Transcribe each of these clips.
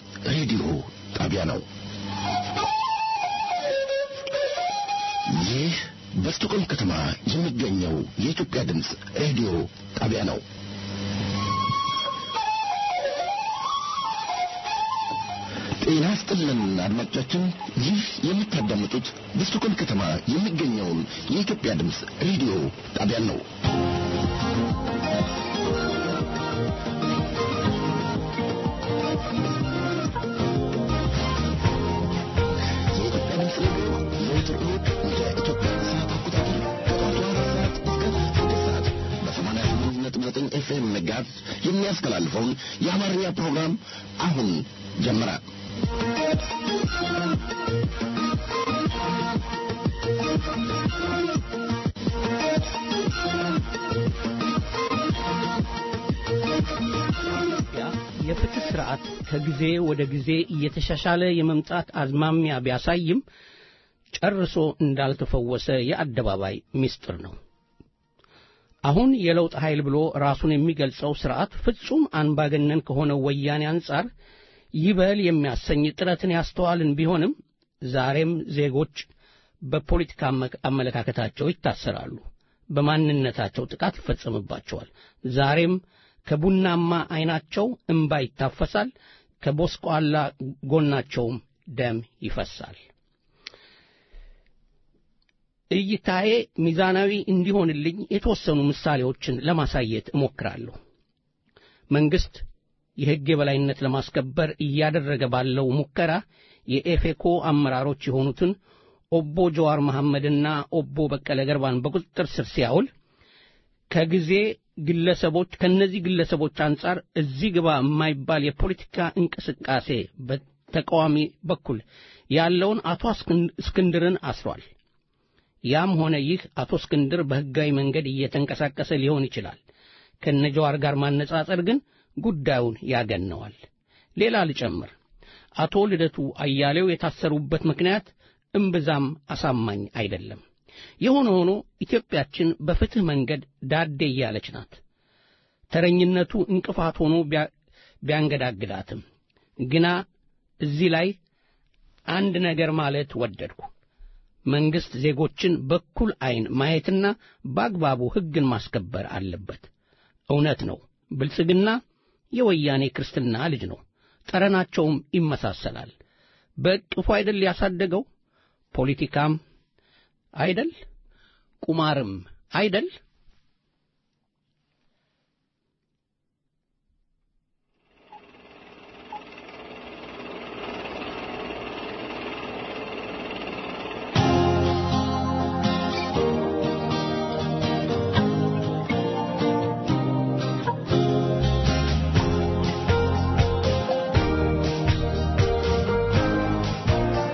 ሬዲዮ ጣቢያ ነው። ይህ በስቶኮልም ከተማ የሚገኘው የኢትዮጵያ ድምፅ ሬዲዮ ጣቢያ ነው። ጤና ይስጥልን አድማጮቻችን፣ ይህ የምታዳምጡት በስቶኮልም ከተማ የሚገኘውን የኢትዮጵያ ድምፅ ሬዲዮ ጣቢያን ነው። የኢትዮጵያ ድምፅ ሬዲዮ ዘወትር እሑድ እንደ ኢትዮጵያ ሰዓት አቆጣጠር ከጠዋቱ አራት ሰዓት እስከ ስድስት ሰዓት በሰማንያ ስምንት ነጥብ ዘጠኝ ኤፍኤም መጋዝ የሚያስተላልፈውን የአማርኛ ፕሮግራም አሁን ጀመረ። ኢትዮጵያ የፍትህ ስርዓት ከጊዜ ወደ ጊዜ እየተሻሻለ የመምጣት አዝማሚያ ቢያሳይም ጨርሶ እንዳልተፈወሰ የአደባባይ ምስጢር ነው። አሁን የለውጥ ኃይል ብሎ ራሱን የሚገልጸው ስርዓት ፍጹም አንባገነን ከሆነው ወያኔ አንጻር ይበል የሚያሰኝ ጥረትን ያስተዋልን ቢሆንም ዛሬም ዜጎች በፖለቲካ አመለካከታቸው ይታሰራሉ፣ በማንነታቸው ጥቃት ይፈጸምባቸዋል። ዛሬም ከቡናማ ዐይናቸው እምባ ይታፈሳል፣ ከቦስቋላ ጎናቸውም ደም ይፈሳል። እይታዬ ሚዛናዊ እንዲሆንልኝ የተወሰኑ ምሳሌዎችን ለማሳየት እሞክራለሁ። መንግሥት የሕግ የበላይነት ለማስከበር እያደረገ ባለው ሙከራ የኤፌኮ አመራሮች የሆኑትን ኦቦ ጀዋር መሐመድና ኦቦ በቀለ ገርባን በቁጥጥር ስር ሲያውል ከጊዜ ግለሰቦች ከነዚህ ግለሰቦች አንጻር እዚህ ግባ የማይባል የፖለቲካ እንቅስቃሴ በተቃዋሚ በኩል ያለውን አቶ እስክንድርን አስሯል። ያም ሆነ ይህ አቶ እስክንድር በሕጋዊ መንገድ እየተንቀሳቀሰ ሊሆን ይችላል። ከነጀዋር ጋር ማነጻጸር ግን ጉዳዩን ያገነዋል። ሌላ ልጨምር። አቶ ልደቱ አያሌው የታሰሩበት ምክንያት እምብዛም አሳማኝ አይደለም። የሆነ ሆኖ ኢትዮጵያችን በፍትሕ መንገድ ዳዴ እያለች ናት። ተረኝነቱ እንቅፋት ሆኖ ቢያንገዳግዳትም ግና እዚህ ላይ አንድ ነገር ማለት ወደድኩ። መንግሥት ዜጎችን በኩል ዐይን ማየትና በአግባቡ ሕግን ማስከበር አለበት። እውነት ነው፣ ብልጽግና የወያኔ ክርስትና ልጅ ነው። ጠረናቸውም ይመሳሰላል። በእቅፉ አይደል ያሳደገው? ፖለቲካም አይደል? ቁማርም አይደል?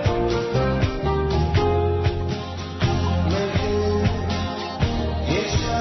Yes,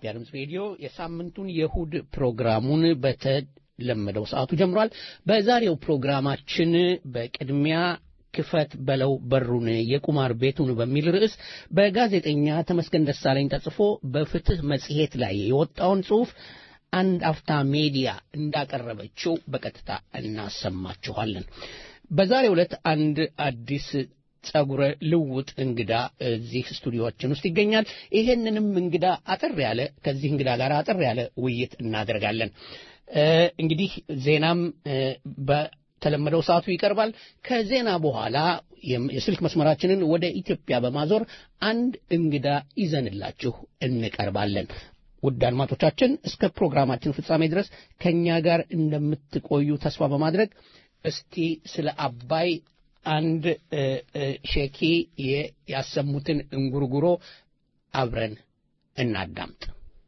የኢትዮጵያ ድምፅ ሬዲዮ የሳምንቱን የእሁድ ፕሮግራሙን በተለመደው ሰዓቱ ጀምሯል። በዛሬው ፕሮግራማችን በቅድሚያ ክፈት በለው በሩን የቁማር ቤቱን በሚል ርዕስ በጋዜጠኛ ተመስገን ደሳለኝ ተጽፎ በፍትህ መጽሔት ላይ የወጣውን ጽሑፍ አንድ አፍታ ሜዲያ እንዳቀረበችው በቀጥታ እናሰማችኋለን። በዛሬው ዕለት አንድ አዲስ ጸጉረ ልውጥ እንግዳ እዚህ ስቱዲዮችን ውስጥ ይገኛል። ይሄንንም እንግዳ አጠር ያለ ከዚህ እንግዳ ጋር አጠር ያለ ውይይት እናደርጋለን። እንግዲህ ዜናም በተለመደው ሰዓቱ ይቀርባል። ከዜና በኋላ የስልክ መስመራችንን ወደ ኢትዮጵያ በማዞር አንድ እንግዳ ይዘንላችሁ እንቀርባለን። ውድ አድማጮቻችን እስከ ፕሮግራማችን ፍጻሜ ድረስ ከእኛ ጋር እንደምትቆዩ ተስፋ በማድረግ እስቲ ስለ አባይ አንድ ሼኪ ያሰሙትን እንጉርጉሮ አብረን እናዳምጥ።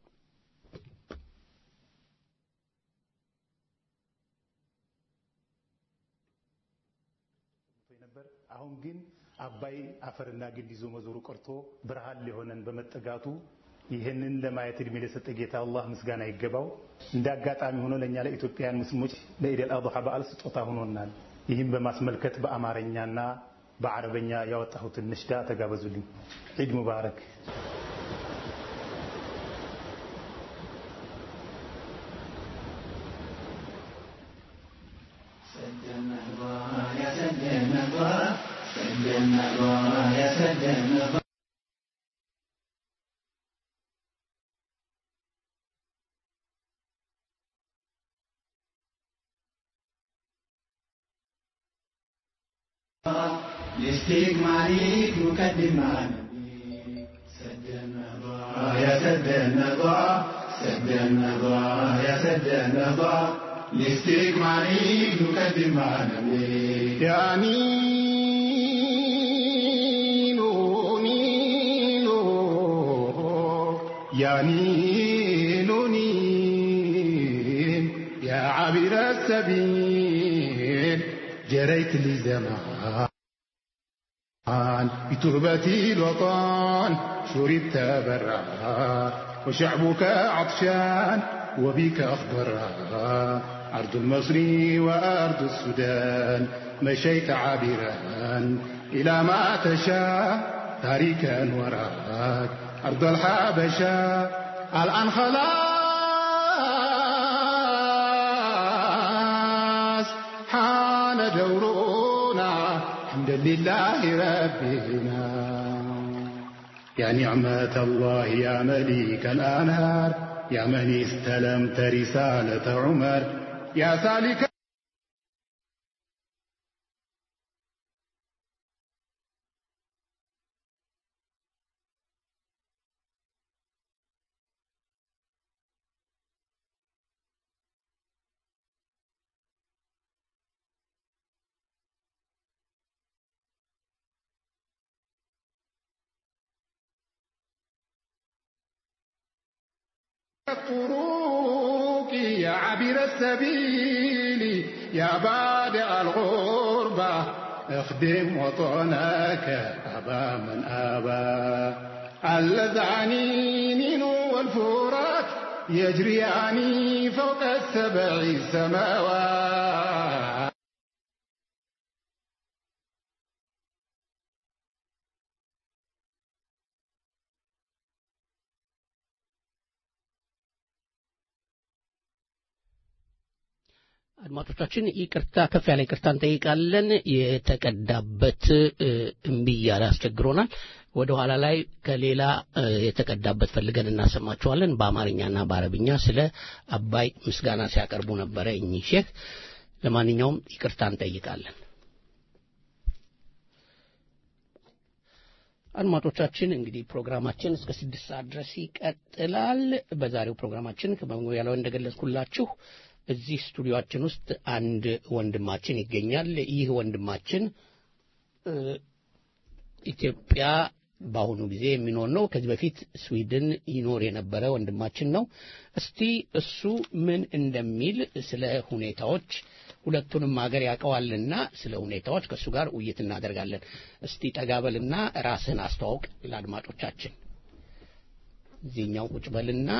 አሁን ግን አባይ አፈርና ግንድ ይዞ መዞሩ ቀርቶ ብርሃን ሊሆነን በመጠጋቱ ይህንን ለማየት እድሜ ለሰጠ ጌታ አላህ ምስጋና ይገባው። እንደ አጋጣሚ ሆኖ ለእኛ ለኢትዮጵያውያን ሙስሊሞች ለኢደል አድሃ በዓል ስጦታ ሆኖናል። ይህም በማስመልከት በአማርኛና በአረበኛ ያወጣሁትን ነሽዳ ተጋበዙልኝ። ዒድ ሙባረክ። لاستكمالك مقدما سد النظى يا سد النظى سد النظى يا سد النظى لاستكمالك مقدما يا نينو نينو يا نينو نين يا عابر السبيل جريت لي زمان بتربتي الوطن شربت برا وشعبك عطشان وبك أخضرا أرض المصري وأرض السودان مشيت عابرا إلى ما تشاء تاركا وراك أرض الحبشة الآن خلاص حان دورنا الحمد لله ربنا يا نعمة الله يا مليك الأنهار يا من استلمت رسالة عمر يا سالك الطرق يا عبر السبيل يا بادئ الغربة اخدم وطنك أبا من أبى اللذعنين والفرات يجريان فوق السبع سماوات አድማጮቻችን ይቅርታ ከፍ ያለ ይቅርታ እንጠይቃለን። የተቀዳበት እምቢ እያለ አስቸግሮናል። ወደ ኋላ ላይ ከሌላ የተቀዳበት ፈልገን እናሰማቸዋለን። በአማርኛና በአረብኛ ስለ አባይ ምስጋና ሲያቀርቡ ነበረ እኚህ ሼክ። ለማንኛውም ይቅርታ እንጠይቃለን። አድማጮቻችን እንግዲህ ፕሮግራማችን እስከ ስድስት ሰዓት ድረስ ይቀጥላል። በዛሬው ፕሮግራማችን ከመግቢያ ላይ እንደገለጽኩላችሁ እዚህ ስቱዲዮአችን ውስጥ አንድ ወንድማችን ይገኛል። ይህ ወንድማችን ኢትዮጵያ በአሁኑ ጊዜ የሚኖር ነው። ከዚህ በፊት ስዊድን ይኖር የነበረ ወንድማችን ነው። እስቲ እሱ ምን እንደሚል ስለ ሁኔታዎች ሁለቱንም ሀገር ያውቀዋልና ስለ ሁኔታዎች ከእሱ ጋር ውይይት እናደርጋለን። እስቲ ጠጋበልና ራስህን አስተዋውቅ ለአድማጮቻችን። እዚህኛው ቁጭ በልና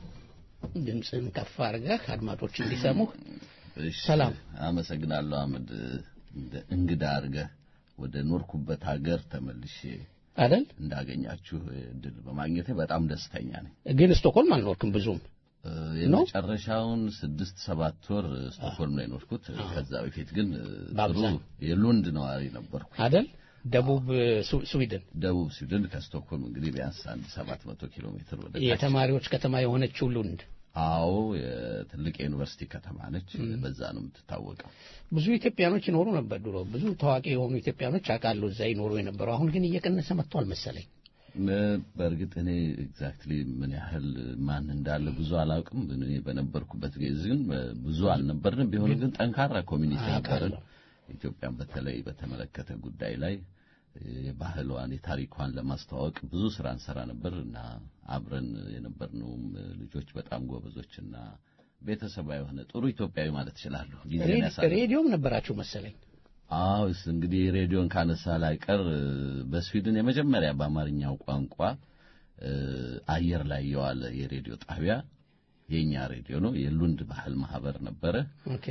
ድምፅህን ከፍ አድርገህ አድማጮች እንዲሰሙህ። እሺ፣ ሰላም። አመሰግናለሁ አህመድ። እንደ እንግዳ አድርገህ ወደ ኖርኩበት ሀገር ተመልሼ አይደል እንዳገኛችሁ እድል በማግኘቴ በጣም ደስተኛ ነኝ። ግን ስቶክሆልም አልኖርክም ብዙም እ፣ የመጨረሻውን ስድስት ሰባት ወር ስቶክሆልም ነው የኖርኩት። ከዛ በፊት ግን እ፣ ጥሩ በአብዛኛው። የሉንድ ነዋሪ ነበርኩ። አይደል ደቡብ ሱ- ስዊድን ደቡብ ስዊድን ከስቶክሆልም እንግዲህ ቢያንስ አንድ ሰባት መቶ ኪሎ ሜትር ወደ ታች የተማሪዎች ከተማ የሆነችው ሉንድ አዎ የትልቅ የዩኒቨርሲቲ ከተማ ነች። በዛ ነው የምትታወቀው። ብዙ ኢትዮጵያኖች ይኖሩ ነበር ድሮ። ብዙ ታዋቂ የሆኑ ኢትዮጵያኖች አውቃለሁ እዛ ይኖሩ የነበረው። አሁን ግን እየቀነሰ መጥቷል መሰለኝ። እ፣ በእርግጥ እኔ ኤግዛክትሊ ምን ያህል ማን እንዳለ ብዙ አላውቅም። እኔ በነበርኩበት ጊዜ ግን እ፣ ብዙ አልነበርንም። ቢሆንም ግን ጠንካራ ኮሚኒቲ ነበርን። አውቃለሁ። ኢትዮጵያን በተለይ በተመለከተ ጉዳይ ላይ እ፣ የባህሏን የታሪኳን ለማስተዋወቅ ብዙ ስራ እንሰራ ነበር እና አብረን የነበርነውም እ፣ ልጆች በጣም ጎበዞችና ቤተሰባዊ የሆነ ጥሩ ኢትዮጵያዊ ማለት እችላለሁ። ጊዜ ሬዲ- ያሳለፍን ሬዲዮም ነበራችሁ መሰለኝ። አዎ እስ እንግዲህ ሬዲዮን ካነሳ ላይቀር እ፣ በስዊድን የመጀመሪያ በአማርኛው ቋንቋ እ፣ አየር ላይ የዋለ የሬዲዮ ጣቢያ የኛ ሬዲዮ ነው። የሉንድ ባህል ማህበር ነበረ። ኦኬ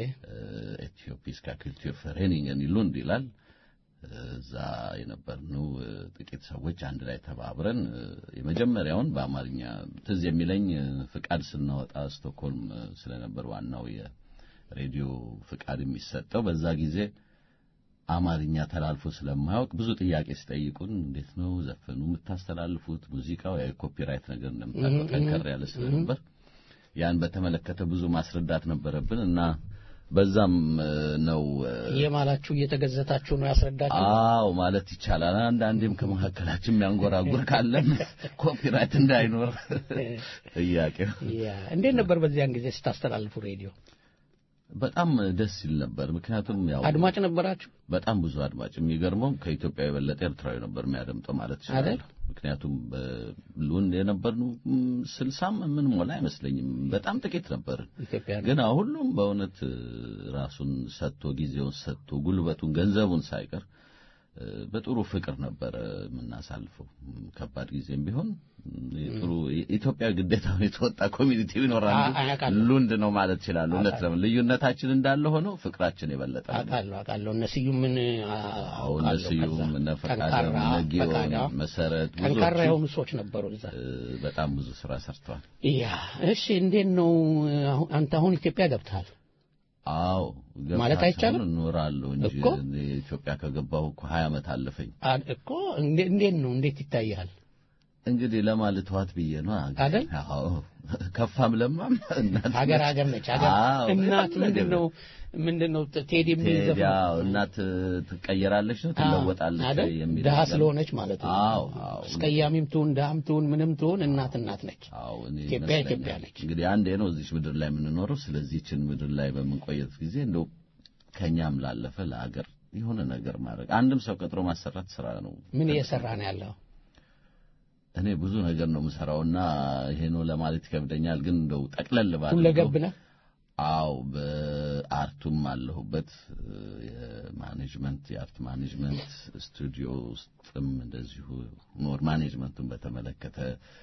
ኢትዮፒስካ ኩልቱር ፈሬኒንገን ሉንድ ይላል። እዛ የነበርነው እ፣ ጥቂት ሰዎች አንድ ላይ ተባብረን እ፣ የመጀመሪያውን በአማርኛ ትዝ የሚለኝ እ፣ ፍቃድ ስናወጣ ስቶክሆልም እ፣ ስለነበር ዋናው የሬዲዮ ፍቃድ የሚሰጠው በዛ ጊዜ አማርኛ ተላልፎ ስለማያውቅ ብዙ ጥያቄ ሲጠይቁን እንዴት ነው ዘፈኑ የምታስተላልፉት? ሙዚቃው ያው የኮፒራይት ነገር እንደምታውቀው ጠንከር ያለ ስለነበር ያን በተመለከተ ብዙ ማስረዳት ነበረብን እና በዛም እ፣ ነው እ፣ የማላችሁ እየተገዘታችሁ ነው ያስረዳችሁ። አዎ ማለት ይቻላል። አንዳንዴም ከመካከላችን የሚያንጎራጉር ካለን ኮፒራይት እንዳይኖር ጥያቄው ያ እንዴት ነበር በዚያን ጊዜ ስታስተላልፉ ሬዲዮ? በጣም ደስ ይል ነበር። ምክንያቱም ያው አድማጭ ነበራችሁ? በጣም ብዙ አድማጭ የሚገርመው ከኢትዮጵያ የበለጠ ኤርትራዊ ነበር የሚያደምጠው ማለት ይችላል። አይደል? ምክንያቱም በሉንድ የነበርነው ም፣ ስልሳም ምን ሞላ አይመስለኝም። በጣም ጥቂት ነበር። ኢትዮጵያ ግን አሁን ሁሉም በእውነት እ፣ ራሱን ሰጥቶ ጊዜውን ሰጥቶ ጉልበቱን ገንዘቡን ሳይቀር እ፣ በጥሩ ፍቅር ነበረ የምናሳልፈው። ም፣ ከባድ ጊዜም ቢሆን ም፣ ጥሩ ኢትዮጵያ ግዴታውን የተወጣ ኮሚኒቲ ይኖራል። አ- አውቃለሁ። ሉንድ ነው ማለት ይችላል። እውነት ለምን ልዩነታችን እንዳለ ሆነው ፍቅራችን የበለጠ ነው። አውቃለሁ አውቃለሁ። እነ ስዩምን አ- አዎ እነ አውቃለሁ። ስዩም ከዛ እነ ፈቃደ ጠንካራ እነ ጊዮን ፈቃደ፣ መሰረት ጠንካራ ብዙዎቹ የሆኑ ሰዎች ነበሩ እዛ። እ፣ በጣም ብዙ ስራ ሰርተዋል። ያ እሺ፣ እንዴት ነው አሁን አንተ አሁን ኢትዮጵያ ገብተሃል? አዎ ማለት ገብታ አይቻልም? ሳይሆን እኖራለሁ እንጂ እኮ። እኔ ኢትዮጵያ ከገባሁ እኮ ሀያ ዓመት አለፈኝ። አ- እኮ እንዴ- እንዴት ነው እንዴት ይታያል? እንግዲህ ለማለት ተዋት ብዬ ነው አገር- አይደል? አዎ ከፋም ለማም እናት ሀገር ነች። ሀገር ነች። ሀገር አዎ፣ እናት በጣም ምንድን ነው ምንድን ነው ቴዲ የሚል ቴዲ፣ ዘፈን አዎ፣ እናት ትቀየራለች ነው ትለወጣለች አይደል? የሚል ድሀ ነገር። ስለሆነች ማለት ነው። አዎ አዎ አስቀያሚም ትሁን ድሀም ትሁን ምንም ትሁን እናት እናት ነች። አዎ እኔ ኢትዮጵያ ይመስለኛል። ኢትዮጵያ ነች። እንግዲህ አንዴ ነው እዚች ምድር ላይ የምንኖረው። ስለዚህችን ምድር ላይ በምንቆየት ጊዜ እንደው ከኛም ላለፈ ለሀገር የሆነ ነገር ማድረግ አንድም ሰው ቀጥሮ ማሰራት ስራ ነው። ምን እየሰራ ነው ያለው? እኔ ብዙ ነገር ነው የምሰራውና ይሄ ነው ለማለት ይከብደኛል። ግን እንደው ጠቅለል ባለ ሁለገብ ነህ? አው በአርቱም አለሁበት የማኔጅመንት የአርት ማኔጅመንት ስቱዲዮ ውስጥም እንደዚሁ ሞር ማኔጅመንቱን በተመለከተ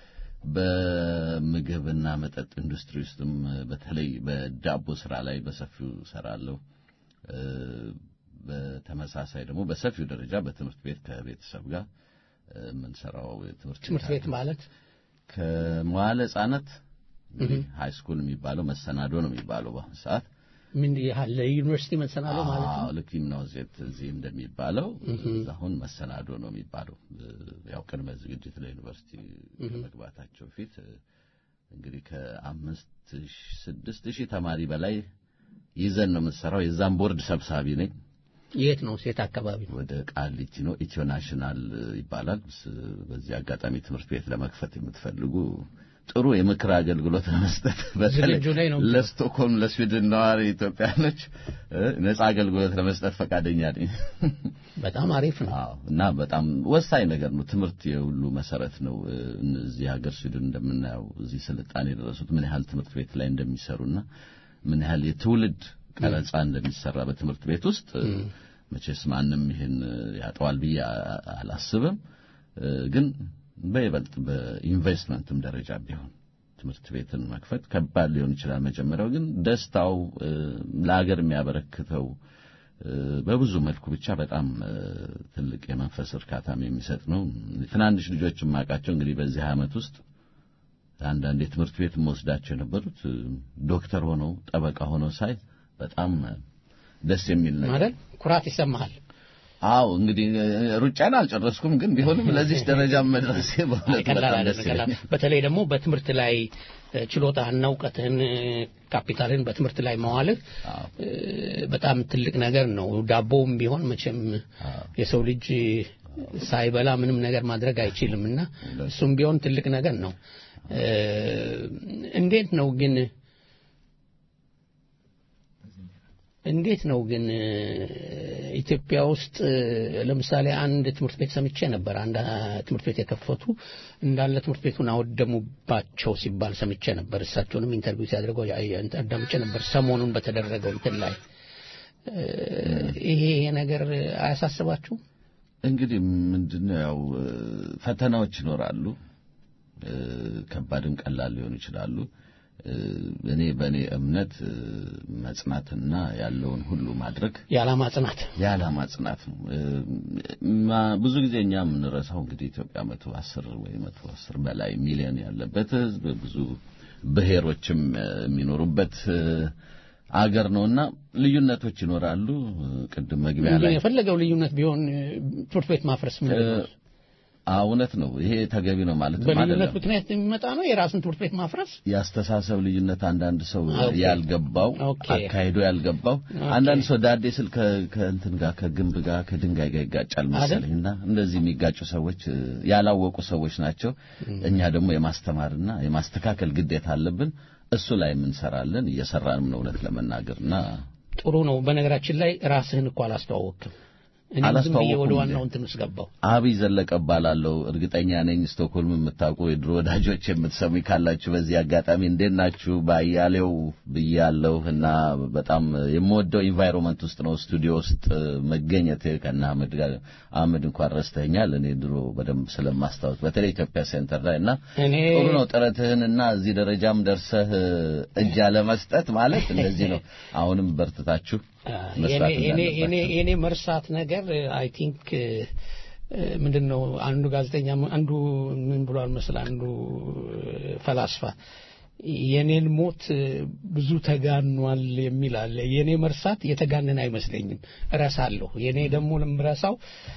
በምግብና መጠጥ ኢንዱስትሪ ውስጥም በተለይ በዳቦ ስራ ላይ በሰፊው ሰራለሁ። እ፣ በተመሳሳይ ደግሞ በሰፊው ደረጃ በትምህርት ቤት ከቤተሰብ ጋር እ፣ የምንሰራው የትምህርት ትምህርት ቤት አለ። ማለት ከመዋለ ሕጻናት እንግዲህ ሃይ ስኩል የሚባለው መሰናዶ ነው የሚባለው በአሁኑ ሰዓት ምን ያህል ለዩኒቨርሲቲ መሰናዶ ማለት ነው? አዎ ልክ ጂምናዚየት እዚህ እንደሚባለው አሁን መሰናዶ ነው የሚባለው። ያው ቅድመ ዝግጅት ለዩኒቨርሲቲ ከመግባታቸው በፊት እንግዲህ ከአምስት ሺህ ስድስት ሺህ ተማሪ በላይ ይዘን ነው የምንሰራው። የዛም ቦርድ ሰብሳቢ ነኝ። የት ነው? ሴት አካባቢ ነው? ወደ ቃሊቲ ነው። ኢትዮ ናሽናል ይባላል። ስ- በዚህ አጋጣሚ ትምህርት ቤት ለመክፈት የምትፈልጉ ጥሩ የምክር አገልግሎት ለመስጠት በተለይ ዝግጁ ላይ ነው። ለስቶክሆልም ለስዊድን ነዋሪ ኢትዮጵያኖች እ፣ ነጻ አገልግሎት ለመስጠት ፈቃደኛ ነኝ። በጣም አሪፍ ነው። አዎ እና በጣም ወሳኝ ነገር ነው። ትምህርት የሁሉ መሰረት ነው። እ፣ እዚህ ሀገር ስዊድን እንደምናየው እዚህ ስልጣኔ የደረሱት ምን ያህል ትምህርት ቤት ላይ እንደሚሰሩና ምን ያህል የትውልድ ቀረጻ እንደሚሰራ በትምህርት ቤት ውስጥ እ፣ መቼስ ማንም ይሄን እ፣ ያጠዋል ብዬ አ- አላስብም። እ፣ ግን በይበልጥ በኢንቨስትመንትም ደረጃ ቢሆን ትምህርት ቤትን መክፈት ከባድ ሊሆን ይችላል። መጀመሪያው ግን ደስታው ለሀገር የሚያበረክተው በብዙ መልኩ ብቻ በጣም ትልቅ የመንፈስ እርካታም የሚሰጥ ነው። ትናንሽ ልጆች የማውቃቸው እንግዲህ በዚህ ዓመት ውስጥ አንዳንድ የትምህርት ቤት መወስዳቸው የነበሩት ዶክተር ሆነው ጠበቃ ሆነው ሳይ በጣም ደስ የሚል ነገር አይደል? ኩራት ይሰማሃል። አዎ እንግዲህ ሩጫን አልጨረስኩም፣ ግን ቢሆንም ለዚህ ደረጃ መድረሴ በእውነት ቀላል በጣም አይደለም፣ ደስ ቀላል ይለኛል። በተለይ ደግሞ በትምህርት ላይ ችሎታህና እውቀትህን ካፒታልን በትምህርት ላይ መዋልህ አዎ። በጣም ትልቅ ነገር ነው። ዳቦውም ቢሆን መቼም የሰው ልጅ ሳይበላ ምንም ነገር ማድረግ አይችልም እና እሱም ቢሆን ትልቅ ነገር ነው። እንዴት ነው ግን እንዴት ነው ግን ኢትዮጵያ ውስጥ ለምሳሌ አንድ ትምህርት ቤት ሰምቼ ነበር። አንድ ትምህርት ቤት የከፈቱ እንዳለ ትምህርት ቤቱን አወደሙባቸው ሲባል ሰምቼ ነበር። እሳቸውንም ኢንተርቪው ሲያደርገው አዳምጬ ነበር ሰሞኑን በተደረገው እንትን ላይ ይሄ ይሄ ነገር አያሳስባችሁም? እንግዲህ ምንድነው ያው ፈተናዎች ይኖራሉ። ከባድም ቀላል ሊሆኑ ይችላሉ። እኔ በእኔ እምነት መጽናትና ያለውን ሁሉ ማድረግ የዓላማ ጽናት የዓላማ ጽናት ነው። ማ- ብዙ ጊዜ እኛ የምንረሳው እንግዲህ ኢትዮጵያ መቶ አስር ወይ መቶ አስር በላይ ሚሊዮን ያለበት ሕዝብ ብዙ ብሔሮችም የሚኖሩበት አገር ነውና ልዩነቶች ይኖራሉ። ቅድም መግቢያ ላይ የፈለገው ልዩነት ቢሆን ትምህርት ቤት ማፍረስ ምንድን ነው? አዎ፣ እውነት ነው። ይሄ ተገቢ ነው ማለት በልዩነት አይደለም። ምክንያት የሚመጣ ነው የራስን ትምህርት ቤት ማፍረስ። የአስተሳሰብ ልዩነት አንዳንድ ሰው ኦኬ። ያልገባው ኦኬ። አካሂዶ ያልገባው አንዳንድ ሰው ዳዴ ስል ከ- ከእንትን ጋር ከግንብ ጋር ከድንጋይ ጋር ይጋጫል መሰለኝና እንደዚህ የሚጋጩ ሰዎች እ፣ ያላወቁ ሰዎች ናቸው። እኛ ደግሞ የማስተማርና የማስተካከል ግዴታ አለብን። እሱ ላይ የምንሰራለን እየሰራንም ነው እውነት ለመናገርና ጥሩ ነው። በነገራችን ላይ ራስህን እኮ አላስተዋወቅም። እኔ ዝም ብዬ አላስተዋወቅኩም ወደ እንዴ? ዋናው እንትን ውስጥ ገባው። አብይ ዘለቀ እባላለሁ። እርግጠኛ ነኝ ስቶክሆልም የምታውቁ የድሮ ወዳጆች የምትሰሙኝ ካላችሁ በዚህ አጋጣሚ እንዴት ናችሁ? በአያሌው ብያለሁ እና በጣም የምወደው ኢንቫይሮንመንት ውስጥ ነው ስቱዲዮ ውስጥ መገኘት ከና አህመድ ጋር አህመድ እንኳን ረስተኛል። እኔ ድሮ በደንብ ስለማስታወስ በተለይ ኢትዮጵያ ሴንተር ላይ እና እኔ ጥሩ ነው ጥረትህን እና እዚህ ደረጃም ደርሰህ እጅ አለመስጠት ማለት እንደዚህ ነው። አሁንም በርትታችሁ መስራት የኔ- የኔ- እንዳለባችሁ። የኔ- የኔ መርሳት ነገር አይ ቲንክ ምንድን ነው አንዱ ጋዜጠኛ አንዱ ምን ብሏል መስል አንዱ ፈላስፋ የኔን ሞት ብዙ ተጋኗል የሚል አለ። የኔ መርሳት የተጋነን አይመስለኝም፣ እረሳለሁ። የኔ ደግሞ ለምረሳው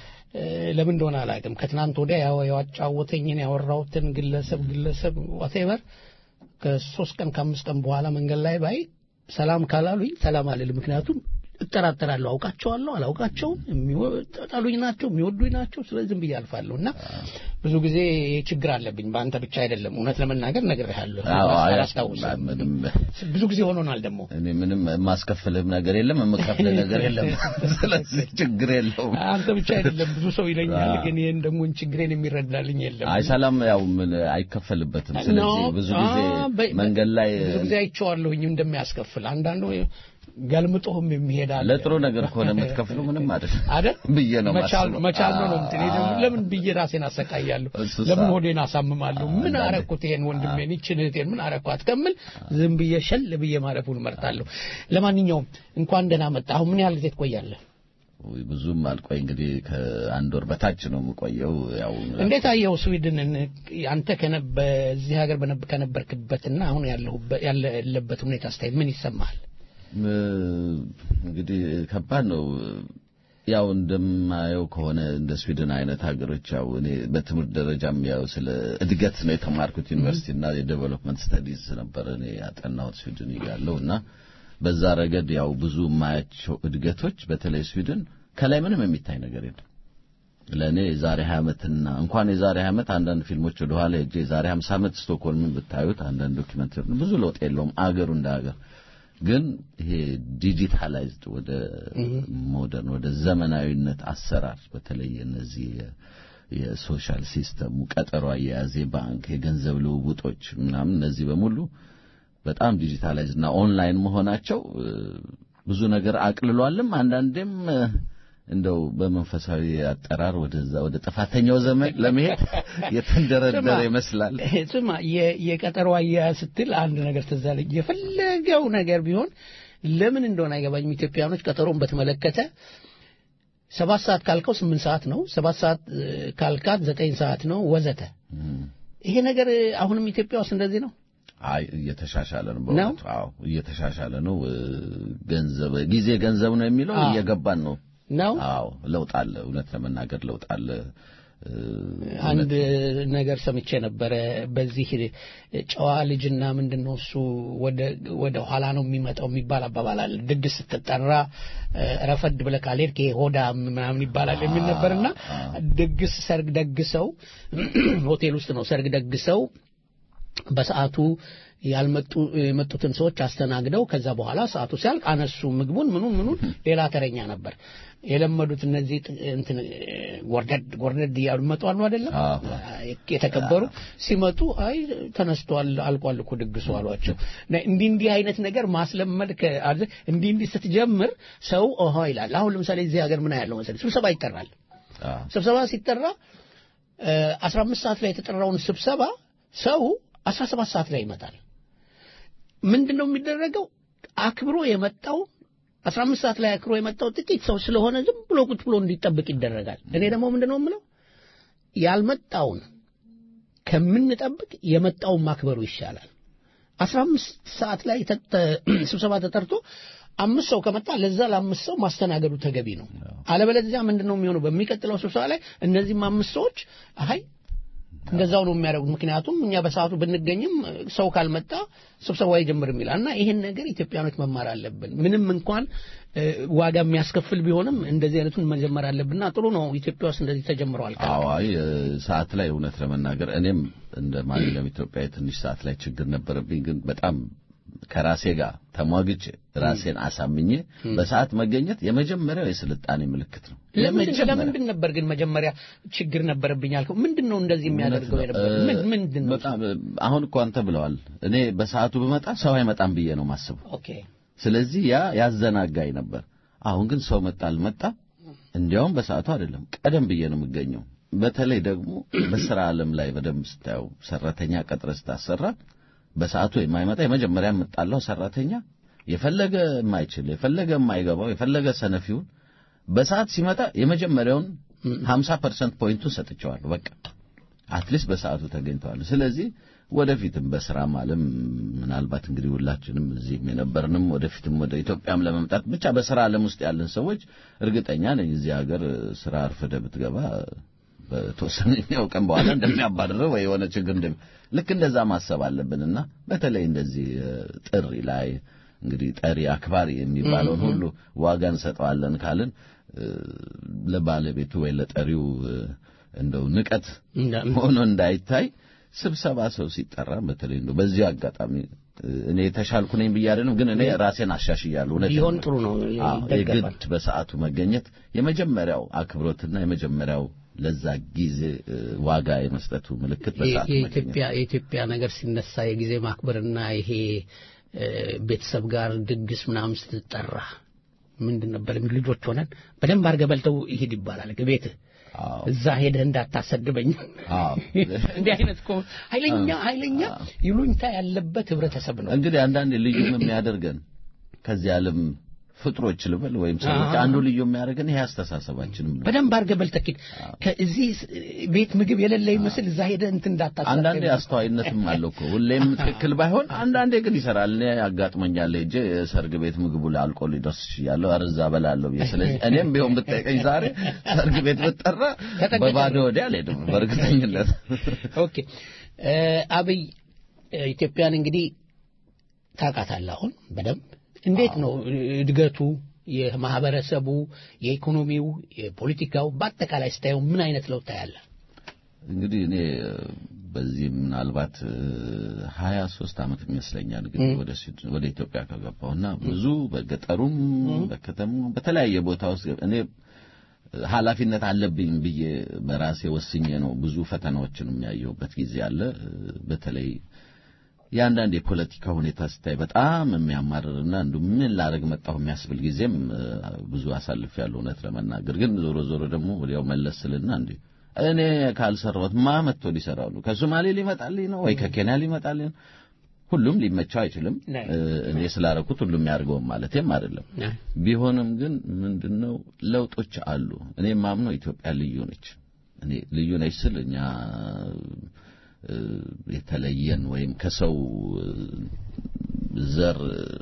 ለምን እንደሆነ አላውቅም። ከትናንት ወዲያ ያው ያጫወተኝን ያወራሁትን ግለሰብ ግለሰብ ዋቴቨር ከሶስት ቀን ከአምስት ቀን በኋላ መንገድ ላይ ባይ ሰላም ካላሉኝ ሰላም አልልም። ምክንያቱም እጠራጠራለሁ። አውቃቸዋለሁ፣ አላውቃቸውም፣ የሚጠሉኝ ናቸው፣ የሚወዱኝ ናቸው። ስለዚህ ዝም ብዬ አልፋለሁ እና ብዙ ጊዜ ችግር አለብኝ። በአንተ ብቻ አይደለም። እውነት ለመናገር ነግሬሃለሁ። አዎ፣ አይ፣ አላስታውስም። ምንም ብዙ ጊዜ ሆኖናል ደግሞ እኔ ምንም የማስከፍልህም ነገር የለም የምከፍልህ ነገር የለም። ስለዚህ ችግር የለውም። አንተ ብቻ አይደለም ብዙ ሰው ይለኛል፣ ግን ይህን ደግሞ ችግሬን የሚረዳልኝ የለም። አይ ሰላም ያው ምን አይከፈልበትም። ስለዚህ ብዙ ጊዜ አ፣ በ- መንገድ ላይ ብዙ ጊዜ አይቼዋለሁኝ እንደሚያስከፍል አንዳንዱ ገልምጦህም የሚሄድ አለ። ለጥሩ ነገር ከሆነ የምትከፍለው ምንም አይደለም አይደል ብዬ ነው መቻል የማስበው። መቻል ነው ነው እንትን እኔ ደግሞ አዎ። ለምን ብዬ ራሴን አሰቃያለሁ? እሱ ለምን ሳ- ሆዴን አሳምማለሁ? ምን አንዳንዴ- አረኩት? ይሄን ወንድሜን ይችን እህቴን ምን አረኳት ከምል ዝም ብዬ ሸል ብዬ ማለፉን እመርጣለሁ። ለማንኛውም እንኳን ደህና መጣ። አሁን ምን ያህል ጊዜ ትቆያለህ? ውይ፣ ብዙም አልቆይ እንግዲህ ከአንድ ወር በታች ነው የምቆየው። ያው እንዴት አየው ስዊድንን? አንተ ከነ- በዚህ ሀገር በነብ- ከነበርክበትና አሁን ያለሁበት ያለበት ሁኔታ አስተያየት ምን ይሰማሃል? እ፣ እንግዲህ ከባድ ነው። ያው እንደማየው ከሆነ እንደ ስዊድን አይነት ሀገሮች ያው እኔ በትምህርት ደረጃም ያው ስለ እድገት ነው የተማርኩት ዩኒቨርሲቲ እና የዴቨሎፕመንት ስተዲዝ ነበር እኔ ያጠናሁት ስዊድን እያለሁ እና በዛ ረገድ ያው ብዙ የማያቸው እድገቶች በተለይ ስዊድን ከላይ ምንም የሚታይ ነገር የለም። ለእኔ የዛሬ 20 ዓመትና እንኳን የዛሬ 20 ዓመት አንዳንድ ፊልሞች ወደ ኋላ ሄጄ የዛሬ 50 ዓመት ስቶክሆልምን ብታዩት አንዳንድ ዶክመንተሪ ብዙ ለውጥ የለውም አገሩ እንደ ሀገር ግን ይሄ ዲጂታላይዝድ ወደ ሞደርን ወደ ዘመናዊነት አሰራር በተለይ እነዚህ የ- የሶሻል ሲስተሙ ቀጠሮ አያያዝ፣ የባንክ የገንዘብ ልውውጦች ምናምን እነዚህ በሙሉ በጣም ዲጂታላይዝድ እና ኦንላይን መሆናቸው እ፣ ብዙ ነገር አቅልሏልም አንዳንዴም እ፣ እንደው በመንፈሳዊ አጠራር ወደዛ ወደ ጥፋተኛው ዘመን ለመሄድ የተንደረደረ ይመስላል። ስማ የ- የቀጠሮ አያያዝ ስትል አንድ ነገር ትዝ አለኝ። የፈለገው ነገር ቢሆን ለምን እንደሆነ አይገባኝም። ኢትዮጵያኖች ቀጠሮን በተመለከተ ሰባት ሰዓት ካልከው ስምንት ሰዓት ነው፣ ሰባት ሰዓት እ፣ ካልካት ዘጠኝ ሰዓት ነው ወዘተ። ይሄ ነገር እ፣ አሁንም ኢትዮጵያ ውስጥ እንደዚህ ነው። አይ እየተሻሻለ ነው። በእውነቱ አዎ እየተሻሻለ ነው። እ፣ ገንዘብ ጊዜ ገንዘብ ነው የሚለው አዎ። እየገባን ነው። ነው አዎ ለውጥ አለ። እውነት ለመናገር ለውጥ አለ። እ፣ አንድ ነገር ሰምቼ ነበረ። በዚህ ጨዋ ልጅና ምንድን ነው እሱ ወደ ወደ ኋላ ነው የሚመጣው የሚባል አባባል አለ። ድግስ ስትጠራ እ፣ ረፈድ ብለህ ካልሄድክ ይሄ ሆዳ ምናምን ይባላል የሚል ነበርና ድግስ ሰርግ ደግሰው ሆቴል ውስጥ ነው ሰርግ ደግሰው በሰዓቱ ያልመጡ የመጡትን ሰዎች አስተናግደው ከዛ በኋላ ሰዓቱ ሲያልቅ አነሱ ምግቡን ምኑን ምኑን ሌላ ተረኛ ነበር የለመዱት እነዚህ ጥ- እንትን እ፣ ጎርደድ ጎርደድ እያሉ መጡ አሉ አይደለም አዎ። የተከበሩ ሲመጡ አይ ተነስቷል አልቋል እኮ ድግሱ አሏቸው እና እንዲህ እንዲህ አይነት ነገር ማስለመድ ከ- አለ- እንዲህ እንዲህ ስትጀምር ሰው ኦሆ ይላል አሁን ለምሳሌ እዚህ ሀገር ምን ያለው መሰለኝ ስብሰባ ይጠራል አዎ ስብሰባ ሲጠራ አስራ አምስት ሰዓት ላይ የተጠራውን ስብሰባ ሰው አስራ ሰባት ሰዓት ላይ ይመጣል ምንድን ነው የሚደረገው አክብሮ የመጣው አስራ አምስት ሰዓት ላይ አክብሮ የመጣው ጥቂት ሰው ስለሆነ ዝም ብሎ ቁጭ ብሎ እንዲጠብቅ ይደረጋል እኔ ደግሞ ምንድን ነው የምለው ያልመጣውን ከምንጠብቅ የመጣውን ማክበሩ ይሻላል አስራ አምስት ሰዓት ላይ ተተ- ስብሰባ ተጠርቶ አምስት ሰው ከመጣ ለዛ ለአምስት ሰው ማስተናገዱ ተገቢ ነው። አለበለዚያ ምንድን ነው የሚሆነው? በሚቀጥለው ስብሰባ ላይ እነዚህም አምስት ሰዎች አይ እንደዛው ነው የሚያደርጉት። ምክንያቱም እኛ በሰዓቱ ብንገኝም ሰው ካልመጣ ስብሰባው አይጀምርም ይላል እና ይህን ነገር ኢትዮጵያኖች መማር አለብን። ምንም እንኳን እ፣ ዋጋ የሚያስከፍል ቢሆንም እንደዚህ አይነቱን መጀመር አለብንና ጥሩ ነው። ኢትዮጵያ ውስጥ እንደዚህ ተጀምረዋል። አዎ አይ እ፣ ሰዓት ላይ እውነት ለመናገር እኔም እንደ ማንኛውም ኢትዮጵያዊ ትንሽ ሰዓት ላይ ችግር ነበረብኝ። ግን በጣም ከራሴ ጋር ተሟግቼ ራሴን አሳምኜ በሰዓት መገኘት የመጀመሪያው የስልጣኔ ምልክት ነው። ለምንድን የመጀመሪያ ለምንድን ነበር ግን መጀመሪያ ችግር ነበረብኝ ያልከው? ምንድን ነው እንደዚህ የሚያደርገው የነበር? ምን ምንድን ነው? በጣም አሁን እኮ አንተ ብለዋል። እኔ በሰዓቱ ብመጣ ሰው አይመጣም ብዬ ነው ማስበው። ኦኬ ስለዚህ ያ ያዘናጋኝ ነበር። አሁን ግን ሰው መጣ አልመጣ እንዲያውም በሰዓቱ አይደለም ቀደም ብዬ ነው የምገኘው። በተለይ ደግሞ በስራ ዓለም ላይ በደንብ ስታየው ሰራተኛ ቀጥረ ስታሰራ በሰዓቱ የማይመጣ የመጀመሪያ የምጣላው ሰራተኛ የፈለገ የማይችል የፈለገ የማይገባው የፈለገ ሰነፊውን በሰዓት ሲመጣ የመጀመሪያውን 50% ፖይንቱን ሰጥቼዋለሁ። በቃ አትሊስት በሰዓቱ ተገኝተዋል። ስለዚህ ወደፊትም በስራም ዓለም ምናልባት እንግዲህ ሁላችንም እዚህም የነበርንም ወደፊትም ወደ ኢትዮጵያም ለመምጣት ብቻ በስራ ዓለም ውስጥ ያለን ሰዎች እርግጠኛ ነኝ እዚህ ሀገር ስራ አርፍደ ብትገባ በተወሰነኛው ቀን በኋላ እንደሚያባርረው ወይ የሆነ ችግር እንደሚ ልክ እንደዛ ማሰብ አለብንና በተለይ እንደዚህ እ፣ ጥሪ ላይ እንግዲህ ጠሪ አክባሪ የሚባለውን ሁሉ ዋጋ እንሰጠዋለን ካልን እ፣ ለባለቤቱ ወይ ለጠሪው እ፣ እንደው ንቀት እንዳ- ሆኖ እንዳይታይ ስብሰባ ሰው ሲጠራ በተለይ እንደው በዚህ አጋጣሚ እ፣ እኔ የተሻልኩ ነኝ ብዬ አይደለም፣ ግን እኔ ራሴን አሻሽያለሁ። እውነቴን ቢሆን ነው። ጥሩ ነው፣ አዎ፣ ይደገፋል። የግድ በሰዓቱ መገኘት የመጀመሪያው አክብሮትና የመጀመሪያው ለዛ ጊዜ እ፣ ዋጋ የመስጠቱ ምልክት በሰዓቱ መገኘት የኢትዮጵያ የኢትዮጵያ ነገር ሲነሳ የጊዜ ማክበርና ይሄ እ፣ ቤተሰብ ጋር ድግስ ምናምን ስትጠራ ምንድን ነበር የሚሉ ልጆች ሆነን በደንብ አድርገህ በልተው ይሄድ ይባላል ቤትህ አዎ እዛ ሄደህ እንዳታሰድበኝ አዎ። እንዲህ አይነት እኮ ኃይለኛ ኃይለኛ ይሉኝታ ያለበት ህብረተሰብ ነው እንግዲህ አንዳንድ ልዩ የሚያደርገን ከዚህ ዓለም ፍጥሮች ልበል ወይም ሰዎች አንዱ ልዩ የሚያደርገን ይሄ አስተሳሰባችንም ነው። በደንብ አድርገህ በልተህ ሂድ ከዚህ ቤት ምግብ የሌለ ይመስል እዛ ሄደህ እንትን እንዳታሰድበኝ አንዳንዴ አስተዋይነትም አለው እኮ ሁሌም ትክክል ባይሆን አንዳንዴ ግን ይሰራል። እኔ አጋጥሞኛል ሄጄ ሰርግ ቤት ምግቡ ላይ አልቆ ሊደርስ ይችላለሁ ኧረ እዛ በላለሁ ብዬ ስለዚህ እኔም ቢሆን ብጠይቀኝ ዛሬ ሰርግ ቤት ብጠራ ተጠንቀቅ። በባዶ ወዲያ አልሄድም በእርግጠኝነት። ኦኬ እ፣ አብይ እ፣ ኢትዮጵያን እንግዲህ ታውቃታለህ አሁን በደንብ እንዴት ነው እድገቱ የማህበረሰቡ የኢኮኖሚው የፖለቲካው በአጠቃላይ ስታየው ምን አይነት ለውጥ ታያለህ እንግዲህ እኔ በዚህ ምናልባት ሀያ ሶስት ዓመት ይመስለኛል ግን ወደ ሲ- ወደ ኢትዮጵያ ከገባሁና ብዙ በገጠሩም በከተማው በተለያየ ቦታ ውስጥ እኔ ኃላፊነት አለብኝ ብዬ በራሴ ወስኜ ነው ብዙ ፈተናዎችን የሚያየሁበት ጊዜ አለ። በተለይ የአንዳንድ የፖለቲካ ሁኔታ ስታይ በጣም የሚያማርርና እንዱ ምን ላረግ መጣሁ የሚያስብል ጊዜም ብዙ አሳልፍ ያለው እውነት ለመናገር ግን ዞሮ ዞሮ ደግሞ ወዲያው መለስ ስልና እንዴ እኔ ካልሰራሁት ማ መጥቶ ሊሰራው ነው? ከሶማሌ ሊመጣልኝ ነው ወይ ከኬንያ ሊመጣልኝ ነው? ሁሉም ሊመቸው አይችልም። እኔ ስላረኩት ሁሉም ያድርገውም ማለቴም አይደለም። ቢሆንም ግን ምንድነው ለውጦች አሉ። እኔ ማምነው ኢትዮጵያ ልዩ ነች። እኔ ልዩ ነች ስል እኛ የተለየን ወይም ከሰው ዘር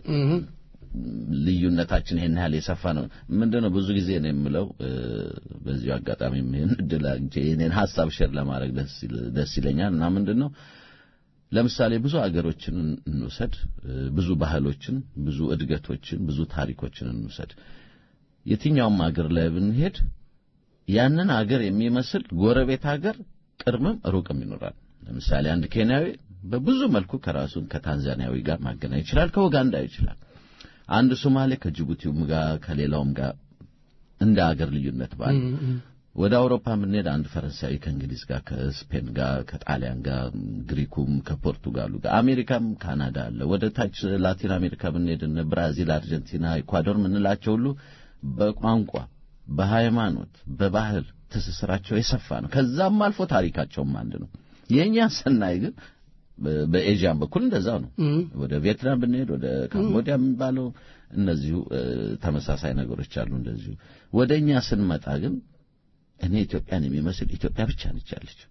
ልዩነታችን ይሄን ያህል የሰፋ ነው። ምንድነው ብዙ ጊዜ ነው የምለው በዚሁ አጋጣሚ ይሄን እድል አግኝቼ የኔን ሐሳብ ሼር ለማድረግ ደስ ይለኛል እና ምንድነው ለምሳሌ ብዙ አገሮችን እንውሰድ፣ ብዙ ባህሎችን፣ ብዙ እድገቶችን፣ ብዙ ታሪኮችን እንውሰድ። የትኛውም አገር ላይ ብንሄድ ያንን አገር የሚመስል ጎረቤት አገር ቅርብም ሩቅም ይኖራል። ለምሳሌ አንድ ኬንያዊ በብዙ መልኩ ከራሱን ከታንዛኒያዊ ጋር ማገናኘት ይችላል፣ ከኡጋንዳ ይችላል። አንድ ሶማሌ ከጅቡቲውም ጋር ከሌላውም ጋር እንደ አገር ልዩነት ባለ ወደ አውሮፓ ብንሄድ አንድ ፈረንሳዊ ከእንግሊዝ ጋር ከስፔን ጋር ከጣሊያን ጋር ግሪኩም ከፖርቱጋሉ ጋር አሜሪካም ካናዳ አለ። ወደ ታች ላቲን አሜሪካ ብንሄድ እነ ብራዚል፣ አርጀንቲና፣ ኢኳዶር ምንላቸው ሁሉ በቋንቋ በሃይማኖት፣ በባህል ትስስራቸው የሰፋ ነው። ከዛም አልፎ ታሪካቸውም አንድ ነው። የእኛ ስናይ ግን በኤዥያን በኩል እንደዛው ነው። ወደ ቪየትናም ብንሄድ ወደ ካምቦዲያ የሚባለው እነዚሁ ተመሳሳይ ነገሮች አሉ። እንደዚሁ ወደ እኛ ስንመጣ ግን እኔ ኢትዮጵያን የሚመስል ኢትዮጵያ ብቻ ነች ያለች።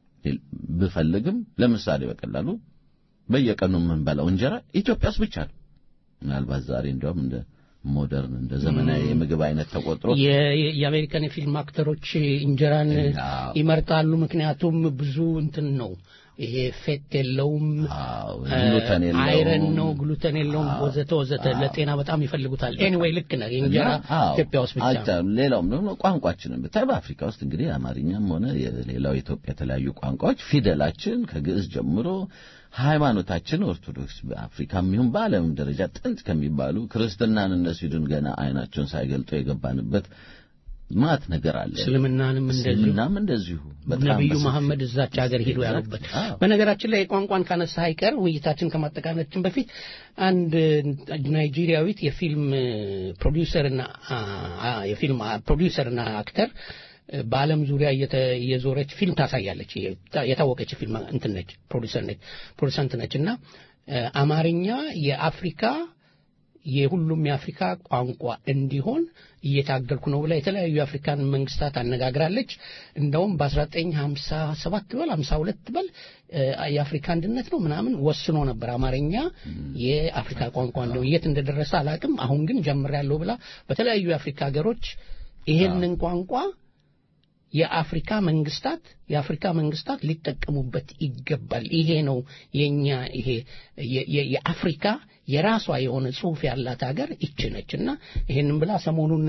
ብፈልግም ለምሳሌ በቀላሉ በየቀኑ የምንበላው እንጀራ ኢትዮጵያ ውስጥ ብቻ ነው። ምናልባት ዛሬ እንዲያውም እንደ ሞደርን እንደ ዘመናዊ የምግብ አይነት ተቆጥሮ የአሜሪካን የፊልም አክተሮች እንጀራን ይመርጣሉ። ምክንያቱም ብዙ እንትን ነው ይሄ ፌት የለውም፣ ግሉተን የለውም፣ አይረን ነው፣ ግሉተን የለውም፣ ወዘተ ወዘተ ለጤና በጣም ይፈልጉታል። ኤኒዌይ ልክ ነህ። እንጀራ ኢትዮጵያ ውስጥ ብቻ ሌላውም ደግሞ ቋንቋችንን ብታይ በአፍሪካ ውስጥ እንግዲህ አማርኛም ሆነ የሌላው የኢትዮጵያ የተለያዩ ቋንቋዎች ፊደላችን ከግዕዝ ጀምሮ ሃይማኖታችን ኦርቶዶክስ በአፍሪካም ይሁን በዓለም ደረጃ ጥንት ከሚባሉ ክርስትናን እነ ስዊድን ገና አይናቸውን ሳይገልጡ የገባንበት ማት ነገር አለ። እስልምናንም እንደዚሁ እስልምናም እንደዚሁ ነቢዩ መሐመድ እዛች ሀገር ሄዶ ያሉበት። በነገራችን ላይ ቋንቋን ካነሳ አይቀር ውይይታችን ከማጠቃለላችን በፊት አንድ ናይጄሪያዊት የፊልም ፕሮዲውሰርና የፊልም ፕሮዲውሰርና አክተር በዓለም ዙሪያ እየዞረች ፊልም ታሳያለች። የታወቀች ፊልም እንትን ነች፣ ፕሮዲሰር ነች፣ ፕሮዲሰንት ነች እና አማርኛ የአፍሪካ የሁሉም የአፍሪካ ቋንቋ እንዲሆን እየታገልኩ ነው ብላ የተለያዩ የአፍሪካን መንግስታት አነጋግራለች። እንደውም በ1957 በል 52 በል የአፍሪካ አንድነት ነው ምናምን ወስኖ ነበር አማርኛ የአፍሪካ ቋንቋ እንደው የት እንደደረሰ አላቅም። አሁን ግን ጀምሬያለሁ ብላ በተለያዩ የአፍሪካ ሀገሮች ይሄንን ቋንቋ የአፍሪካ መንግስታት የአፍሪካ መንግስታት ሊጠቀሙበት ይገባል። ይሄ ነው የኛ ይሄ የአፍሪካ የራሷ የሆነ ጽሁፍ ያላት ሀገር ይች ነች እና ይሄንን ብላ ሰሞኑን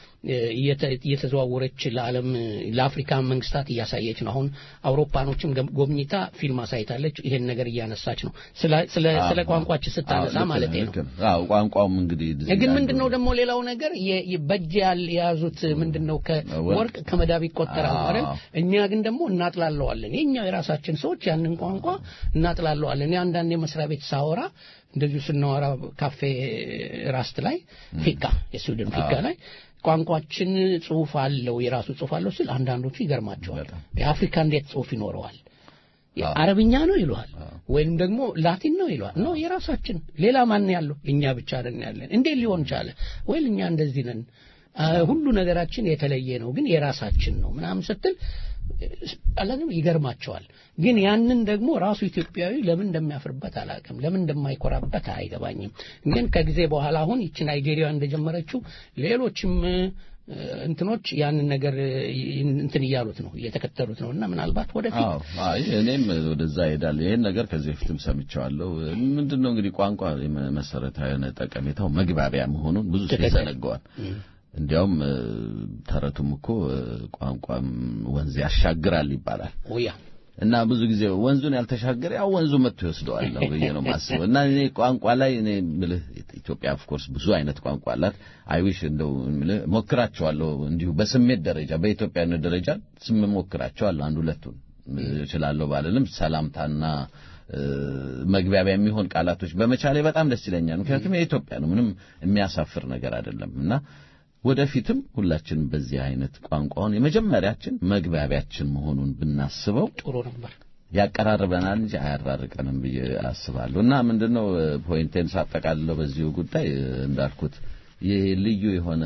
እየተዘዋወረች ለዓለም ለአፍሪካ መንግስታት እያሳየች ነው። አሁን አውሮፓኖችም ጎብኝታ ፊልም አሳይታለች። ይሄን ነገር እያነሳች ነው። ስለ ቋንቋችን ስታነሳ ማለት ነው። አዎ ቋንቋውም እንግዲህ ግን ምንድነው ደግሞ ሌላው ነገር በእጅ የያዙት ምንድነው ከወርቅ ከመዳብ ይቆጠራል አይደል? እኛ ግን ደግሞ እናጥላለዋለን። የኛው የራሳችን ሰዎች ያንን ቋንቋ እናጥላለዋለን። እኔ አንዳንድ የመስሪያ ቤት ሳወራ እንደዚሁ ስናወራ ካፌ ራስት ላይ ፊካ የስዊድን ፊካ ላይ ቋንቋችን ጽሁፍ አለው የራሱ ጽሁፍ አለው ሲል አንዳንዶቹ ይገርማቸዋል። የአፍሪካ እንዴት ጽሁፍ ይኖረዋል? አረብኛ ነው ይለዋል፣ ወይም ደግሞ ላቲን ነው ይለዋል። ነው የራሳችን ሌላ ማን ያለው እኛ ብቻ ነን ያለን። እንዴት ሊሆን ቻለ? ወይ እኛ እንደዚህ ነን፣ ሁሉ ነገራችን የተለየ ነው፣ ግን የራሳችን ነው ምናምን ስትል አላንም ይገርማቸዋል። ግን ያንን ደግሞ ራሱ ኢትዮጵያዊ ለምን እንደሚያፍርበት አላውቅም፣ ለምን እንደማይኮራበት አይገባኝም። ግን ከጊዜ በኋላ አሁን ይቺ ናይጄሪያ እንደጀመረችው ሌሎችም እንትኖች ያንን ነገር እንትን እያሉት ነው እየተከተሉት ነው እና ምናልባት ወደፊት አይ እኔም ወደዛ እሄዳለሁ። ይሄን ነገር ከዚህ በፊትም ሰምቼዋለሁ። ምንድን ነው እንግዲህ ቋንቋ መሰረታዊ የሆነ ጠቀሜታው መግባቢያ መሆኑን ብዙ ሰው ይዘነገዋል። እንዲያውም ተረቱም እኮ ቋንቋም ወንዝ ያሻግራል ይባላል። ኦያ እና ብዙ ጊዜ ወንዙን ያልተሻገረ ያው ወንዙ መጥቶ ይወስደዋል ነው ብዬ ነው ማስበው። እና እኔ ቋንቋ ላይ እኔ ምልህ ኢትዮጵያ ኦፍ ኮርስ ብዙ አይነት ቋንቋ አላት። አይዊሽ እንደው ምልህ ሞክራቸዋለሁ እንዲሁ በስሜት ደረጃ በኢትዮጵያዊነት ደረጃ ስም ሞክራቸዋለሁ። አንድ ሁለቱን እችላለሁ ባልልም ሰላምታና መግቢያቢያ የሚሆን ቃላቶች በመቻሌ በጣም ደስ ይለኛል። ምክንያቱም የኢትዮጵያ ነው፣ ምንም የሚያሳፍር ነገር አይደለም እና ወደፊትም ሁላችንም በዚህ አይነት ቋንቋውን የመጀመሪያችን መግባቢያችን መሆኑን ብናስበው ጥሩ ነበር። ያቀራርበናል እንጂ አያራርቀንም ብዬ አስባለሁ። እና ምንድነው ፖይንቴን ሳጠቃልለው በዚሁ ጉዳይ እንዳልኩት ይህ ልዩ የሆነ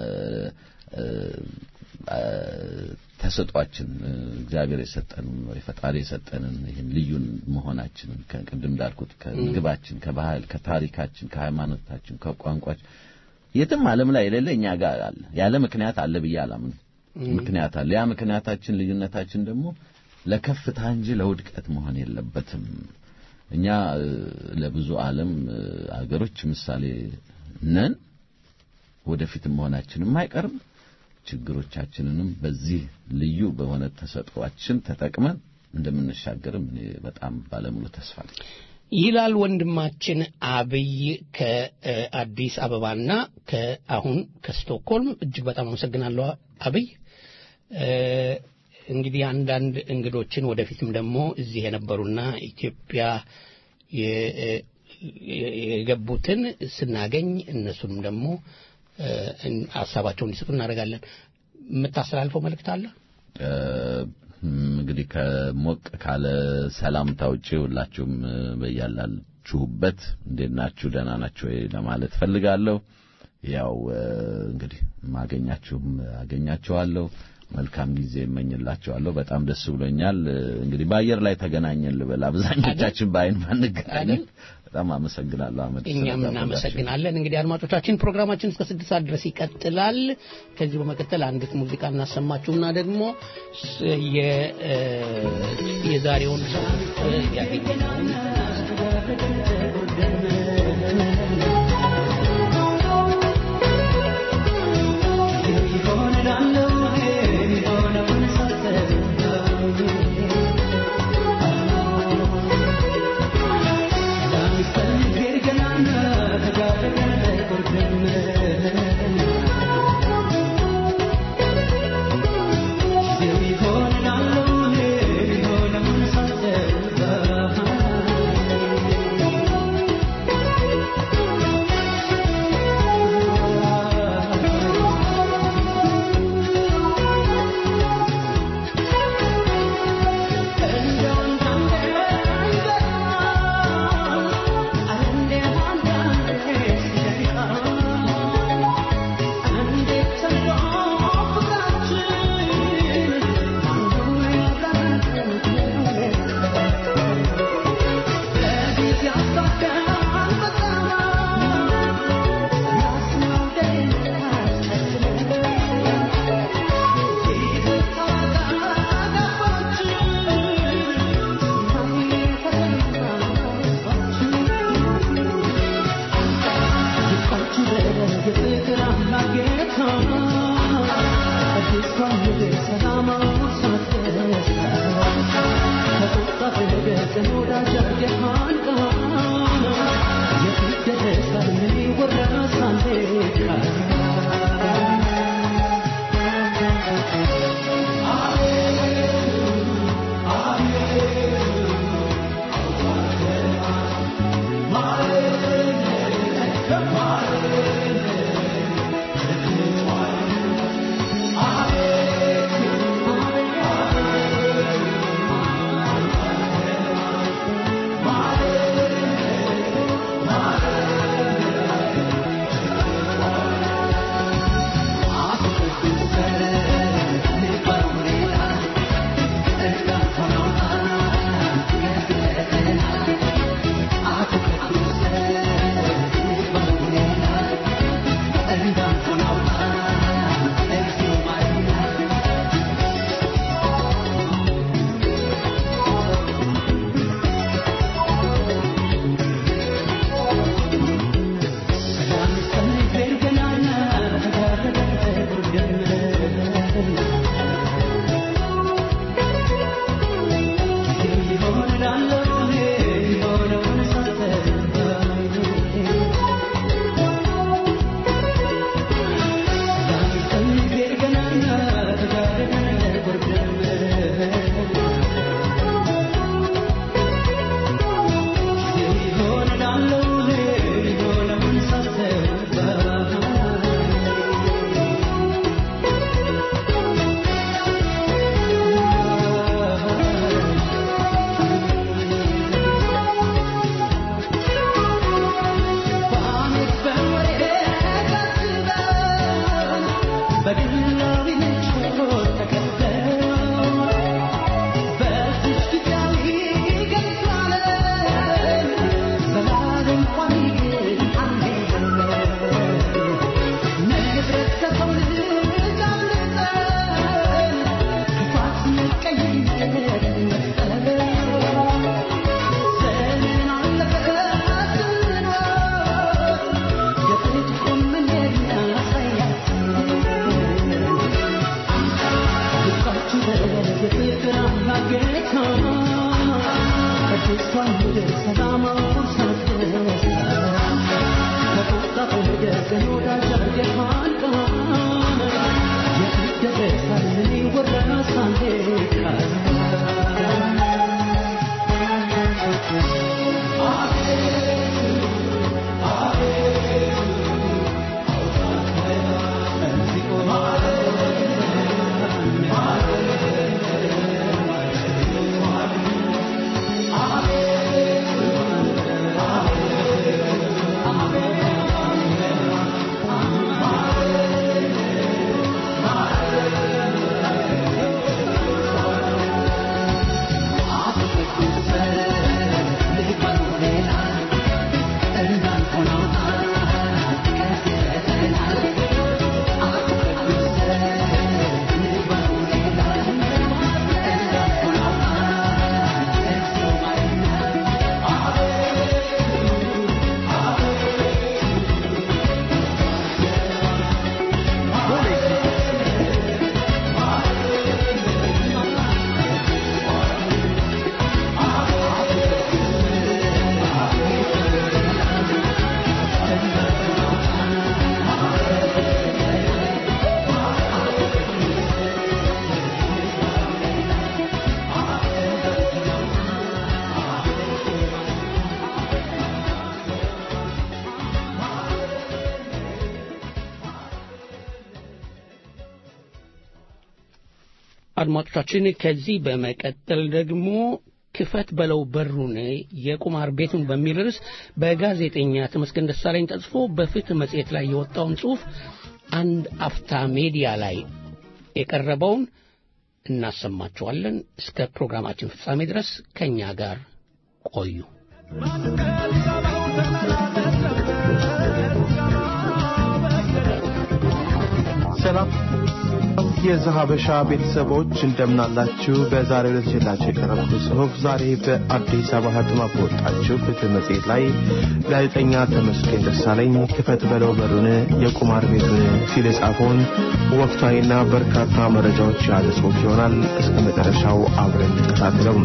ተሰጧችን እግዚአብሔር የሰጠንን ወይ ፈጣሪ የሰጠንን ይህን ልዩን መሆናችንን ከቅድም እንዳልኩት ከምግባችን፣ ከባህል፣ ከታሪካችን፣ ከሃይማኖታችን፣ ከቋንቋችን የትም ዓለም ላይ የሌለ እኛ ጋር አለ። ያለ ምክንያት አለ ብዬ አላምንም። ምክንያት አለ። ያ ምክንያታችን ልዩነታችን ደግሞ ለከፍታ እንጂ ለውድቀት መሆን የለበትም። እኛ ለብዙ ዓለም አገሮች ምሳሌ ነን። ወደፊትም መሆናችንም አይቀርም። ችግሮቻችንንም በዚህ ልዩ በሆነ ተሰጥኦአችን ተጠቅመን እንደምንሻገርም እኔ በጣም ባለሙሉ ተስፋ ነኝ። ይላል ወንድማችን አብይ ከአዲስ አበባና ከአሁን ከስቶክሆልም እጅግ በጣም አመሰግናለሁ አብይ። እንግዲህ አንዳንድ እንግዶችን ወደፊትም ደግሞ እዚህ የነበሩና ኢትዮጵያ የገቡትን ስናገኝ እነሱንም ደግሞ ሀሳባቸውን እንዲሰጡ እናደርጋለን። የምታስተላልፈው መልእክት አለ? እንግዲህ ከሞቅ ካለ ሰላምታ ውጪ ሁላችሁም በያላችሁበት እንዴት ናችሁ? ደህና ናችሁ ወይ ለማለት ፈልጋለሁ። ያው እንግዲህ ማገኛችሁም አገኛችኋለሁ። መልካም ጊዜ እመኝላችኋለሁ። በጣም ደስ ብሎኛል። እንግዲህ በአየር ላይ ተገናኘን ልበል። አብዛኞቻችን በአይን ባንገናኝም በጣም አመሰግናለሁ አመድ። እኛም እናመሰግናለን። እንግዲህ አድማጮቻችን ፕሮግራማችን እስከ ስድስት ሰዓት ድረስ ይቀጥላል። ከዚህ በመቀጠል አንዲት ሙዚቃ እናሰማችሁና ደግሞ የዛሬውን ያገኘነውን Thank you. አድማጮቻችን ከዚህ በመቀጠል ደግሞ ክፈት በለው በሩን የቁማር ቤቱን በሚል ርዕስ በጋዜጠኛ ተመስገን ደሳለኝ ተጽፎ በፍትህ መጽሔት ላይ የወጣውን ጽሑፍ አንድ አፍታ ሜዲያ ላይ የቀረበውን እናሰማችኋለን። እስከ ፕሮግራማችን ፍጻሜ ድረስ ከእኛ ጋር ቆዩ። ሰላም የዘሀበሻ ቤተሰቦች እንደምናላችሁ። በዛሬው ዕለት ይዤላችሁ የቀረብኩት ጽሑፍ ዛሬ በአዲስ አበባ ህትማ በወጣችው ፍትህ መጽሔት ላይ ጋዜጠኛ ተመስገን ደሳለኝ ክፈት በለው በሩን የቁማር ቤቱን ሲል የጻፈውን ወቅታዊና በርካታ መረጃዎች የያዘ ጽሑፍ ይሆናል። እስከ መጨረሻው አብረን እንከታተለው።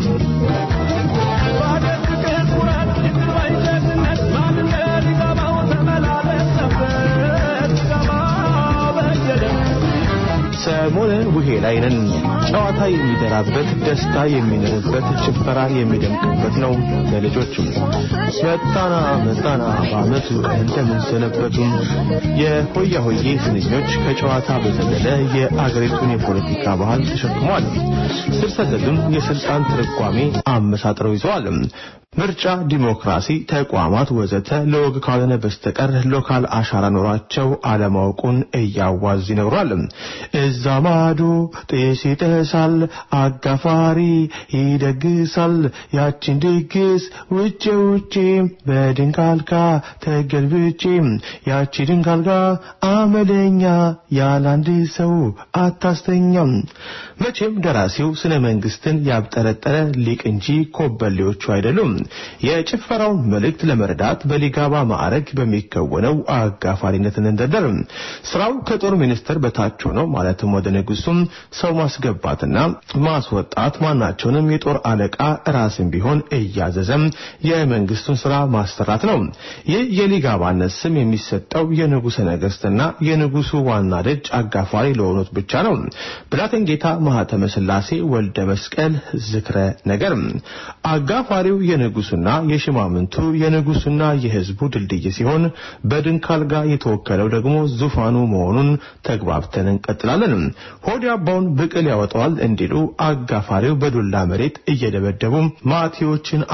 ሰሞኑን ቡሄ ላይ ነን። ጨዋታ የሚደራበት፣ ደስታ የሚኖርበት፣ ጭፈራ የሚደምቅበት ነው። ለልጆችም መጣና መጣና በዓመቱ እንደምን ሰነበቱ። የሆያ ሆዬ ስንኞች ከጨዋታ በዘለለ የአገሪቱን የፖለቲካ ባህል ተሸክመዋል። ስር ሰደዱን የስልጣን ትርጓሜ አመሳጥረው ይዘዋል። ምርጫ፣ ዲሞክራሲ፣ ተቋማት ወዘተ ለወግ ካልሆነ በስተቀር ሎካል አሻራ ኖሯቸው አለማወቁን እያዋዝ ይነግሯል። እዛ ማዶ ጤስ ይጠሳል፣ አጋፋሪ ይደግሳል። ያችን ድግስ ውጭ ውጭ በድንጋልጋ ተገልብጬ ያቺ ድንጋልጋ አመለኛ ያላንድ ሰው አታስተኛም። መቼም ደራሲው ስነ መንግስትን ያብጠረጠረ ሊቅ እንጂ ኮበሌዎቹ አይደሉም። የጭፈራውን መልእክት ለመረዳት በሊጋባ ማዕረግ በሚከወነው አጋፋሪነትን እንደደር ስራው ከጦር ሚኒስቴር በታች ሆነው ማለትም ወደ ንጉሱም ሰው ማስገባትና ማስወጣት ማናቸውንም የጦር አለቃ ራስን ቢሆን እያዘዘም የመንግስቱን ስራ ማሰራት ነው። ይህ የሊጋባነት ስም የሚሰጠው የንጉሰ ነገስትና የንጉሱ ዋና ደጅ አጋፋሪ ለሆኑት ብቻ ነው። ብላቴን ጌታ ማህተመ ስላሴ ወልደ መስቀል ዝክረ ነገር አጋፋሪው የንጉሱና የሽማምንቱ የንጉሱና የህዝቡ ድልድይ ሲሆን በድንካል ጋር የተወከለው ደግሞ ዙፋኑ መሆኑን ተግባብተን እንቀጥላለን። ሆድ ያባውን ብቅል ያወጣዋል እንዲሉ አጋፋሪው በዱላ መሬት እየደበደቡ ማቴዎችን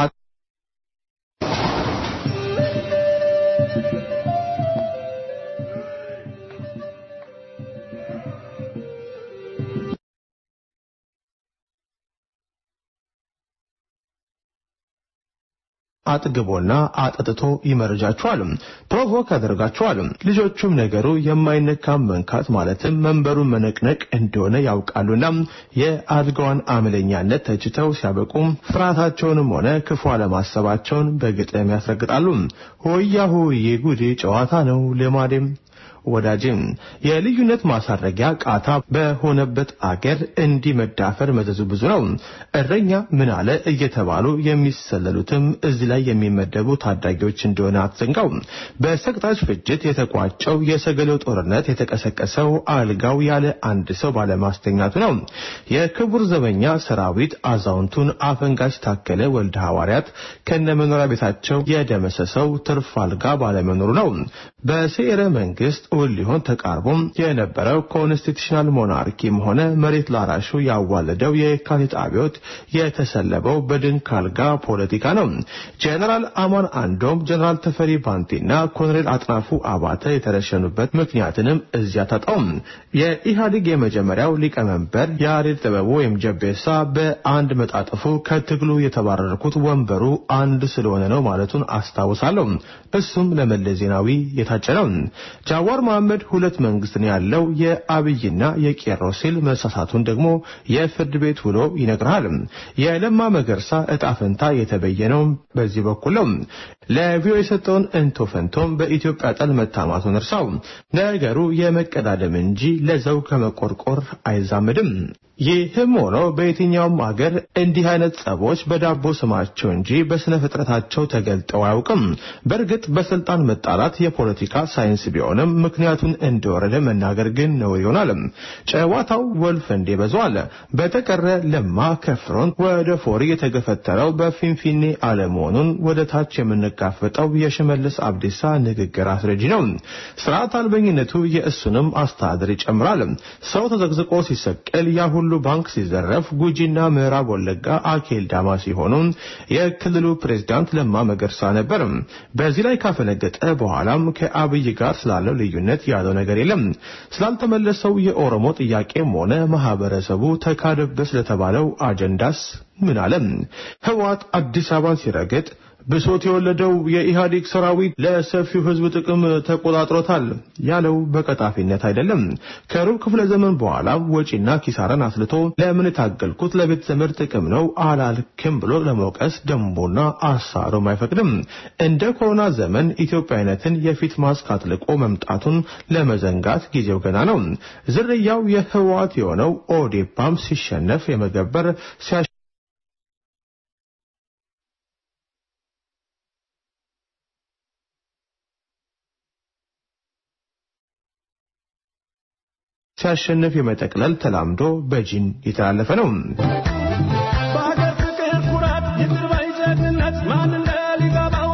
አጥግቦና አጠጥቶ ይመርጃቸዋል፣ ፕሮቮክ ያደርጋቸዋል። ልጆቹም ነገሩ የማይነካም መንካት ማለትም መንበሩን መነቅነቅ እንደሆነ ያውቃሉና የአድጋዋን አመለኛነት ተችተው ሲያበቁም ፍርሃታቸውንም ሆነ ክፉ አለማሰባቸውን በግጥም ያስረግጣሉ። ሆያ ሆዬ ጉዴ ጨዋታ ነው ልማዴም ወዳጅም የልዩነት ማሳረጊያ ቃታ በሆነበት አገር እንዲህ መዳፈር መዘዙ ብዙ ነው። እረኛ ምን አለ እየተባሉ የሚሰለሉትም እዚህ ላይ የሚመደቡ ታዳጊዎች እንደሆነ አትዘንጋው። በሰቅጣጭ ፍጅት የተቋጨው የሰገሌው ጦርነት የተቀሰቀሰው አልጋው ያለ አንድ ሰው ባለማስተኛቱ ነው። የክቡር ዘበኛ ሰራዊት አዛውንቱን አፈንጋጭ ታከለ ወልደ ሐዋርያት ከነመኖሪያ ቤታቸው የደመሰሰው ትርፍ አልጋ ባለመኖሩ ነው። በስዕረ መንግስት እውን ሊሆን ተቃርቦም የነበረው ኮንስቲቱሽናል ሞናርኪም ሆነ መሬት ላራሹ ያዋለደው የካቲት አብዮት የተሰለበው በድንክ አልጋ ፖለቲካ ነው። ጀነራል አማን አንዶም፣ ጀነራል ተፈሪ ባንቲና ኮሎኔል አጥናፉ አባተ የተረሸኑበት ምክንያትንም እዚያ ታጣው። የኢህአዴግ የመጀመሪያው ሊቀመንበር ያሬድ ጥበቡ ወይም ጀቤሳ በአንድ መጣጥፉ ከትግሉ የተባረርኩት ወንበሩ አንድ ስለሆነ ነው ማለቱን አስታውሳለሁ። እሱም ለመለስ ዜናዊ የታጨ ነው። ጃዋር መሐመድ ሁለት መንግስት ነው ያለው የአብይና የቄሮ ሲል መሳሳቱን ደግሞ የፍርድ ቤት ውሎ ይነግርሃል። የለማ መገርሳ እጣ ፈንታ የተበየነው በዚህ በኩል ነው። ለቪኦ የሰጠውን እንቶ ፈንቶም በኢትዮጵያ ጠል መታማቱን እርሳው። ነገሩ የመቀዳደም እንጂ ለዘው ከመቆርቆር አይዛምድም። ይህም ሆኖ በየትኛውም አገር እንዲህ አይነት ጸቦች በዳቦ ስማቸው እንጂ በስነ ፍጥረታቸው ተገልጠው አያውቅም። በእርግጥ በስልጣን መጣላት የፖለቲካ ሳይንስ ቢሆንም ምክንያቱን እንደወረደ መናገር ግን ነው ይሆናል። ጨዋታው ወልፍ እንዴ በዟል። በተቀረ ለማ ከፍሮን ወደ ፎሪ የተገፈተረው በፊንፊኔ አለመሆኑን ወደ ታች የምንጋፈጠው የሽመልስ አብዲሳ ንግግር አስረጂ ነው። ስርዓት አልበኝነቱ የእሱንም አስተዳደር ይጨምራል። ሰው ተዘግዝቆ ሲሰቀል ያ ሁሉ ባንክ ሲዘረፍ ጉጂና ምዕራብ ወለጋ አኬል ዳማ ሲሆኑ የክልሉ ፕሬዝዳንት ለማ መገርሳ ነበር። በዚህ ላይ ካፈነገጠ በኋላም ከአብይ ጋር ስላለው ልዩነት ያለው ነገር የለም። ስላልተመለሰው የኦሮሞ ጥያቄም ሆነ ማህበረሰቡ ተካደበት ስለተባለው አጀንዳስ ምን አለ? ህወሓት አዲስ አበባን ሲረግጥ ብሶት የወለደው የኢህአዴግ ሰራዊት ለሰፊው ህዝብ ጥቅም ተቆጣጥሮታል ያለው በቀጣፊነት አይደለም። ከሩብ ክፍለ ዘመን በኋላ ወጪና ኪሳራን አስልቶ ለምን የታገልኩት ለቤት ዘመድ ጥቅም ነው አላልክም ብሎ ለመውቀስ ደንቦና አሳሮም አይፈቅድም። እንደ ኮሮና ዘመን ኢትዮጵያዊነትን የፊት ማስክ አጥልቆ መምጣቱን ለመዘንጋት ጊዜው ገና ነው። ዝርያው የህወሓት የሆነው ኦዴፓም ሲሸነፍ የመገበር ሲያ ሲያሸንፍ የመጠቅለል ተላምዶ በጂን የተላለፈ ነው። በሀገር ፍቅር ኩራት ይቅር ባይ ጀግንነት ማን እንደ ሊገባው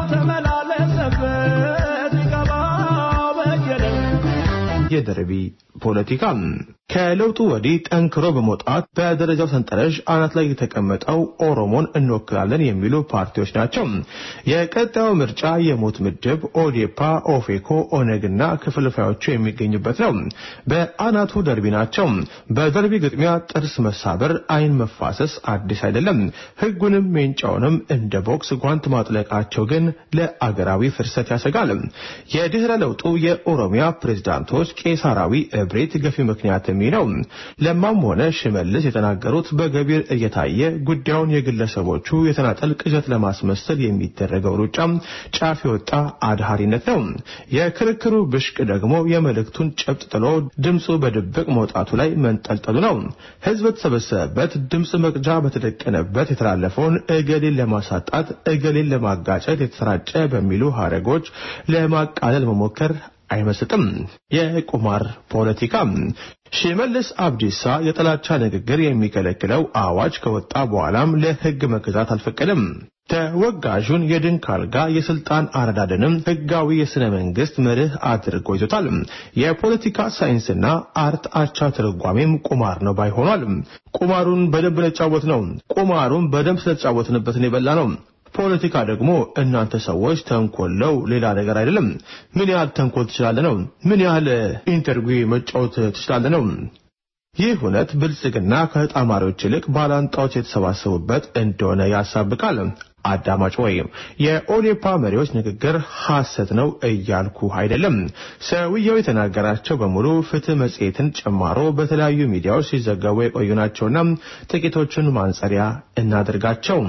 ተመላለሰበት ሊገባው በየነ የደርቢ ፖለቲካ ከለውጡ ወዲህ ጠንክሮ በመውጣት በደረጃው ሰንጠረዥ አናት ላይ የተቀመጠው ኦሮሞን እንወክላለን የሚሉ ፓርቲዎች ናቸው። የቀጣዩ ምርጫ የሞት ምድብ ኦዴፓ፣ ኦፌኮ፣ ኦነግና ክፍልፋዮቹ የሚገኙበት ነው። በአናቱ ደርቢ ናቸው። በደርቢ ግጥሚያ ጥርስ መሳበር፣ አይን መፋሰስ አዲስ አይደለም። ሕጉንም ሜንጫውንም እንደ ቦክስ ጓንት ማጥለቃቸው ግን ለአገራዊ ፍርሰት ያሰጋል። የድህረ ለውጡ የኦሮሚያ ፕሬዝዳንቶች ቄሳራዊ እብሪት ገፊ ምክንያት የሚለው ለማም ሆነ ሽመልስ የተናገሩት በገቢር እየታየ ጉዳዩን የግለሰቦቹ የተናጠል ቅዠት ለማስመሰል የሚደረገው ሩጫ ጫፍ የወጣ አድሃሪነት ነው። የክርክሩ ብሽቅ ደግሞ የመልእክቱን ጨብጥ ጥሎ ድምፁ በድብቅ መውጣቱ ላይ መንጠልጠሉ ነው። ህዝብ በተሰበሰበበት ድምፅ መቅጃ በተደቀነበት የተላለፈውን እገሌን ለማሳጣት እገሌን ለማጋጨት የተሰራጨ በሚሉ ሀረጎች ለማቃለል መሞከር አይመስጥም። የቁማር ፖለቲካ ሽመልስ አብዲሳ የጥላቻ ንግግር የሚከለክለው አዋጅ ከወጣ በኋላም ለህግ መገዛት አልፈቀደም። ተወጋዡን የድንክ አልጋ የስልጣን አረዳድንም ህጋዊ የስነ መንግስት መርህ አድርጎ ይዞታል። የፖለቲካ ሳይንስና አርት አቻ ትርጓሜም ቁማር ነው ባይሆኗል። ቁማሩን በደንብ ለጫወት ነው። ቁማሩን በደንብ ስለተጫወትንበትን የበላ ነው። ፖለቲካ ደግሞ እናንተ ሰዎች ተንኮለው ሌላ ነገር አይደለም። ምን ያህል ተንኮል ትችላለህ ነው። ምን ያህል ኢንተርቪው መጫወት ትችላለህ ነው። ይህ እውነት ብልጽግና ከተጣማሪዎች ይልቅ ባላንጣዎች የተሰባሰቡበት እንደሆነ ያሳብቃል። አዳማጭ ወይ የኦዴፓ መሪዎች ንግግር ሐሰት ነው እያልኩ አይደለም። ሰውየው የተናገራቸው በሙሉ ፍትህ መጽሔትን ጨማሮ በተለያዩ ሚዲያዎች ሲዘገቡ የቆዩ ናቸውና ጥቂቶቹን ማንጸሪያ እናድርጋቸው።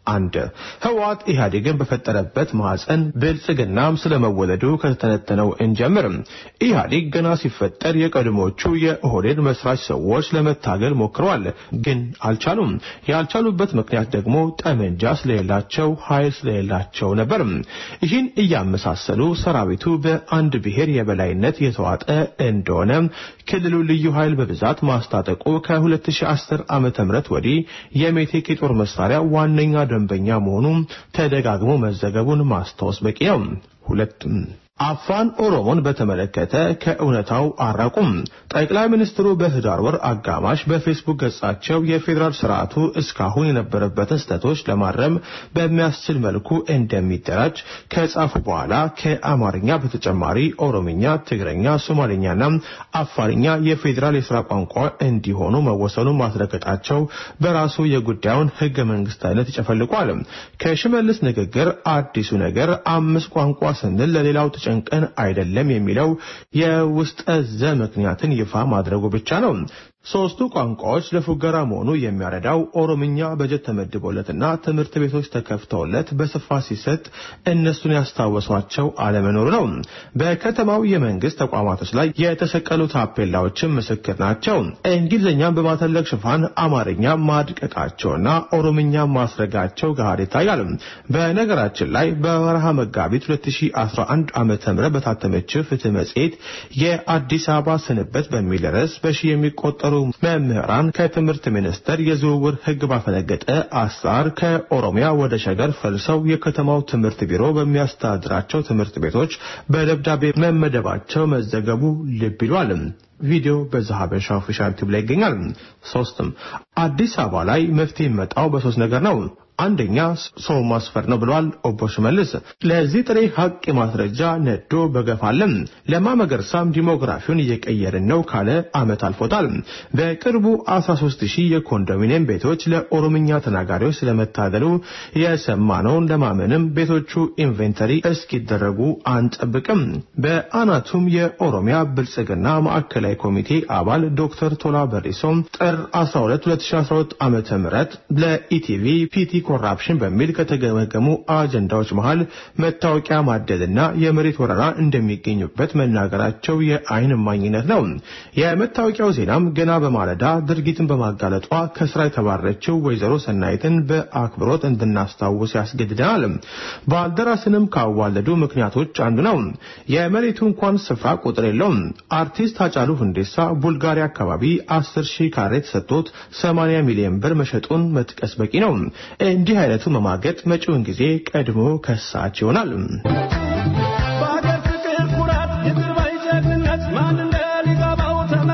አንድ ህወሓት ኢህአዴግን በፈጠረበት ማዕፀን ብልጽግናም ስለመወለዱ ከተተነተነው እንጀምር። ኢህአዴግ ገና ሲፈጠር የቀድሞቹ የኦህዴድ መስራች ሰዎች ለመታገል ሞክረዋል፣ ግን አልቻሉም። ያልቻሉበት ምክንያት ደግሞ ጠመንጃ ስለሌላቸው፣ ኃይል ስለሌላቸው ነበር። ይህን እያመሳሰሉ ሰራዊቱ በአንድ ብሔር የበላይነት የተዋጠ እንደሆነ ክልሉ ልዩ ኃይል በብዛት ማስታጠቁ ከ2010 ዓመተ ምህረት ወዲህ የሜቴክ የጦር መሳሪያ ዋነኛ ደንበኛ መሆኑ ተደጋግሞ መዘገቡን ማስታወስ በቂ ነው። ሁለቱም አፋን ኦሮሞን በተመለከተ ከእውነታው አራቁም። ጠቅላይ ሚኒስትሩ በህዳር ወር አጋማሽ በፌስቡክ ገጻቸው የፌዴራል ስርዓቱ እስካሁን የነበረበትን ስህተቶች ለማረም በሚያስችል መልኩ እንደሚደራጅ ከጻፉ በኋላ ከአማርኛ በተጨማሪ ኦሮምኛ፣ ትግረኛ፣ ሶማሌኛና አፋርኛ የፌዴራል የስራ ቋንቋ እንዲሆኑ መወሰኑን ማስረገጣቸው በራሱ የጉዳዩን ህገ መንግስታዊነት ይጨፈልቋል። ከሽመልስ ንግግር አዲሱ ነገር አምስት ቋንቋ ስንል ለሌላው ጨንቀን አይደለም የሚለው የውስጠ ዘ ምክንያትን ይፋ ማድረጉ ብቻ ነው። ሶስቱ ቋንቋዎች ለፉገራ መሆኑ የሚያረዳው ኦሮምኛ በጀት ተመድቦለትና ትምህርት ቤቶች ተከፍተውለት በስፋት ሲሰጥ እነሱን ያስታወሷቸው አለመኖሩ ነው። በከተማው የመንግስት ተቋማቶች ላይ የተሰቀሉ ታፔላዎችም ምስክር ናቸው። እንግሊዝኛን በማተለቅ ሽፋን አማርኛ ማድቀቃቸውና ኦሮምኛ ማስረጋቸው ጋር ይታያል። በነገራችን ላይ በወርሃ መጋቢት 2011 ዓመተ ምህረት በታተመችው ፍትህ መጽሔት የአዲስ አበባ ስንበት በሚል ርዕስ በሺ የሚቆጠሩ መምህራን ከትምህርት ሚኒስቴር የዝውውር ህግ ባፈነገጠ አሰራር ከኦሮሚያ ወደ ሸገር ፈልሰው የከተማው ትምህርት ቢሮ በሚያስተዳድራቸው ትምህርት ቤቶች በደብዳቤ መመደባቸው መዘገቡ ልብ ይሏል። ቪዲዮ በዛ ሀበሻ ኦፊሻል ዩቲዩብ ላይ ይገኛል። ሶስትም አዲስ አበባ ላይ መፍትሄ የሚመጣው በሶስት ነገር ነው። አንደኛ ሰው ማስፈር ነው ብለዋል ኦቦ ሽመልስ። ለዚህ ጥሬ ሀቅ ማስረጃ ነዶ በገፍ አለም። ለማ መገርሳም ዲሞግራፊውን እየቀየርን ነው ካለ አመት አልፎታል። በቅርቡ 13 ሺህ የኮንዶሚኒየም ቤቶች ለኦሮምኛ ተናጋሪዎች ስለመታደሉ የሰማነውን ለማመንም ቤቶቹ ኢንቬንተሪ እስኪደረጉ አንጠብቅም። በአናቱም የኦሮሚያ ብልጽግና ማዕከላዊ ኮሚቴ አባል ዶክተር ቶላ በሪሶም ጥር 12 2012 ዓ ም ለኢቲቪ ፒቲ ኮራፕሽን በሚል ከተገመገሙ አጀንዳዎች መሃል መታወቂያ ማደልና የመሬት ወረራ እንደሚገኙበት መናገራቸው የአይን እማኝነት ነው። የመታወቂያው ዜናም ገና በማለዳ ድርጊትን በማጋለጧ ከስራ የተባረችው ወይዘሮ ሰናይትን በአክብሮት እንድናስታውስ ያስገድደናል። ባልደራስንም ካዋለዱ ምክንያቶች አንዱ ነው። የመሬቱ እንኳን ስፍራ ቁጥር የለውም። አርቲስት ሃጫሉ ሁንዴሳ ቡልጋሪያ አካባቢ 10 ሺህ ካሬ ተሰጥቶት 80 ሚሊዮን ብር መሸጡን መጥቀስ በቂ ነው። እንዲህ አይነቱ መማገጥ መጪውን ጊዜ ቀድሞ ከሳች ይሆናል። በአገር ፍቅር ኩራት ይቅር ባይ ጀግንነት ማን እንደ ሊገባው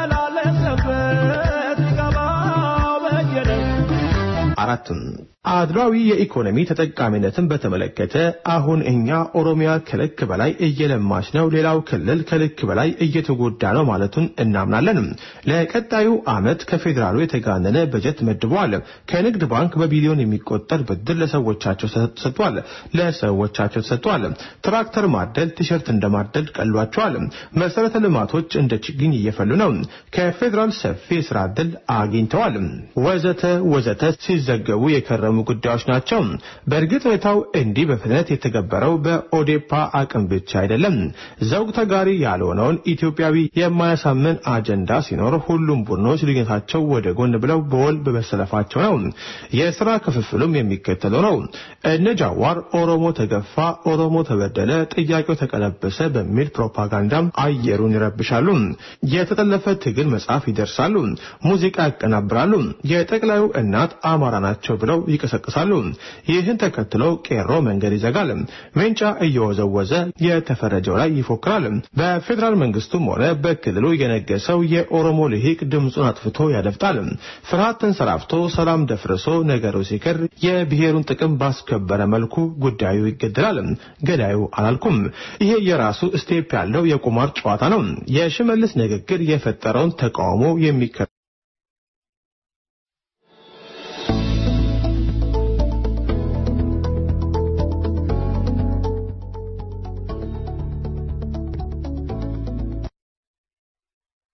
ተመላለሰበት ሊገባው በየደ አራትም አድሏዊ የኢኮኖሚ ተጠቃሚነትን በተመለከተ አሁን እኛ ኦሮሚያ ከልክ በላይ እየለማች ነው፣ ሌላው ክልል ከልክ በላይ እየተጎዳ ነው ማለቱን እናምናለን። ለቀጣዩ ዓመት ከፌዴራሉ የተጋነነ በጀት መድበዋል። ከንግድ ባንክ በቢሊዮን የሚቆጠር ብድር ለሰዎቻቸው ተሰጥቷል ለሰዎቻቸው ተሰጥቷል። ትራክተር ማደል ቲሸርት እንደማደል ቀሏቸዋል። መሰረተ ልማቶች እንደ ችግኝ እየፈሉ ነው። ከፌዴራል ሰፊ የስራ ዕድል አግኝተዋል። ወዘተ ወዘተ ሲዘገቡ የከረሙ ጉዳዮች ናቸው። በእርግጥ ሁኔታው እንዲህ በፍጥነት የተገበረው በኦዴፓ አቅም ብቻ አይደለም። ዘውግ ተጋሪ ያልሆነውን ኢትዮጵያዊ የማያሳምን አጀንዳ ሲኖር ሁሉም ቡድኖች ልዩነታቸው ወደ ጎን ብለው በወል በመሰለፋቸው ነው። የስራ ክፍፍሉም የሚከተለው ነው። እነ ጃዋር ኦሮሞ ተገፋ፣ ኦሮሞ ተበደለ፣ ጥያቄው ተቀለበሰ በሚል ፕሮፓጋንዳም አየሩን ይረብሻሉ። የተጠለፈ ትግል መጽሐፍ ይደርሳሉ፣ ሙዚቃ ያቀናብራሉ። የጠቅላዩ እናት አማራ ናቸው ብለው ይቀሰቅሳሉ። ይህን ተከትለው ቄሮ መንገድ ይዘጋል። ሜንጫ እየወዘወዘ የተፈረጀው ላይ ይፎክራል። በፌዴራል መንግስቱም ሆነ በክልሉ የነገሰው የኦሮሞ ልሂቅ ድምፁን አጥፍቶ ያደፍጣል። ፍርሃት ተንሰራፍቶ ሰላም ደፍርሶ ነገሩ ሲከር የብሔሩን ጥቅም ባስከበረ መልኩ ጉዳዩ ይገደላል። ገዳዩ አላልኩም። ይሄ የራሱ ስቴፕ ያለው የቁማር ጨዋታ ነው። የሽመልስ ንግግር የፈጠረውን ተቃውሞ የሚከ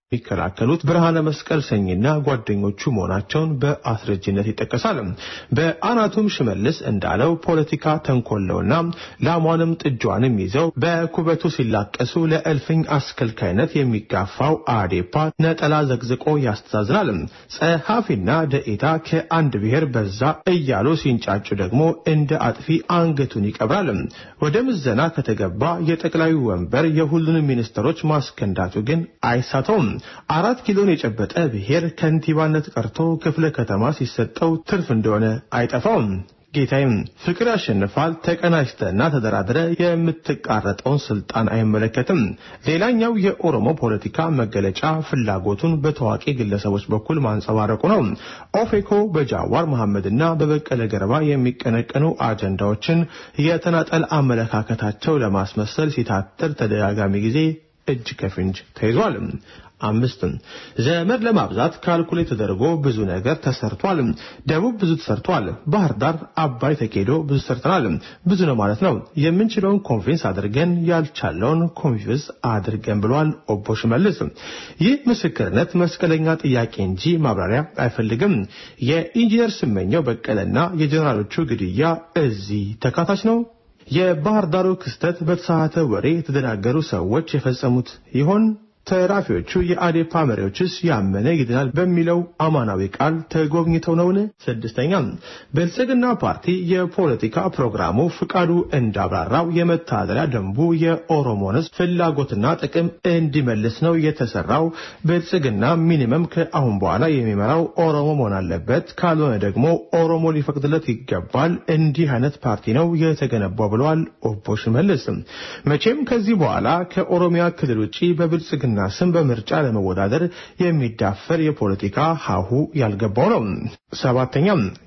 የሚከላከሉት ብርሃነ መስቀል ሰኝና ጓደኞቹ መሆናቸውን በአስረጅነት ይጠቀሳል። በአናቱም ሽመልስ እንዳለው ፖለቲካ ተንኮለውና ላሟንም ጥጇንም ይዘው በኩበቱ ሲላቀሱ ለእልፍኝ አስከልካይነት የሚጋፋው አዴፓ ነጠላ ዘግዝቆ ያስተዛዝናል። ጸሐፊና ደኢታ ከአንድ ብሔር በዛ እያሉ ሲንጫጩ ደግሞ እንደ አጥፊ አንገቱን ይቀብራል። ወደ ምዘና ከተገባ የጠቅላዩ ወንበር የሁሉንም ሚኒስትሮች ማስከንዳቱ ግን አይሳተውም። አራት ኪሎን የጨበጠ ብሔር ከንቲባነት ቀርቶ ክፍለ ከተማ ሲሰጠው ትርፍ እንደሆነ አይጠፋውም። ጌታዬም ፍቅር ያሸንፋል። ተቀናጅተና ተደራድረ የምትቃረጠውን ስልጣን አይመለከትም። ሌላኛው የኦሮሞ ፖለቲካ መገለጫ ፍላጎቱን በታዋቂ ግለሰቦች በኩል ማንጸባረቁ ነው። ኦፌኮ በጃዋር መሐመድና በበቀለ ገርባ የሚቀነቀኑ አጀንዳዎችን የተናጠል አመለካከታቸው ለማስመሰል ሲታትር ተደጋጋሚ ጊዜ እጅ ከፍንጅ ተይዟል። አምስት ዘመድ ለማብዛት ካልኩሌት ተደርጎ ብዙ ነገር ተሰርቷል። ደቡብ ብዙ ተሰርቷል። ባህር ዳር፣ አባይ ተኬዶ ብዙ ሰርተናል። ብዙ ነው ማለት ነው። የምንችለውን ኮንፊንስ አድርገን ያልቻለውን ኮንፊውዝ አድርገን ብሏል ኦቦ ሽመልስ። ይህ ምስክርነት መስቀለኛ ጥያቄ እንጂ ማብራሪያ አይፈልግም። የኢንጂነር ስመኘው በቀለና የጀኔራሎቹ ግድያ እዚህ ተካታች ነው። የባህር ዳሩ ክስተት በተሳሳተ ወሬ የተደናገሩ ሰዎች የፈጸሙት ይሆን? ተራፊዎቹ የአዴፓ መሪዎችስ ያመነ ይድናል በሚለው አማናዊ ቃል ተጎብኝተው ነውን? ስድስተኛ ብልጽግና ፓርቲ የፖለቲካ ፕሮግራሙ ፍቃዱ እንዳብራራው የመተዳደሪያ ደንቡ የኦሮሞን ሕዝብ ፍላጎትና ጥቅም እንዲመልስ ነው የተሰራው። ብልጽግና ሚኒመም ከአሁን በኋላ የሚመራው ኦሮሞ መሆን አለበት፣ ካልሆነ ደግሞ ኦሮሞ ሊፈቅድለት ይገባል። እንዲህ አይነት ፓርቲ ነው የተገነባው ብለዋል ኦቦ ሽመልስ። መቼም ከዚህ በኋላ ከኦሮሚያ ክልል ውጭ በብልጽግና ና ስም በምርጫ ለመወዳደር የሚዳፈር የፖለቲካ ሀሁ ያልገባው ነው። ሰባተኛ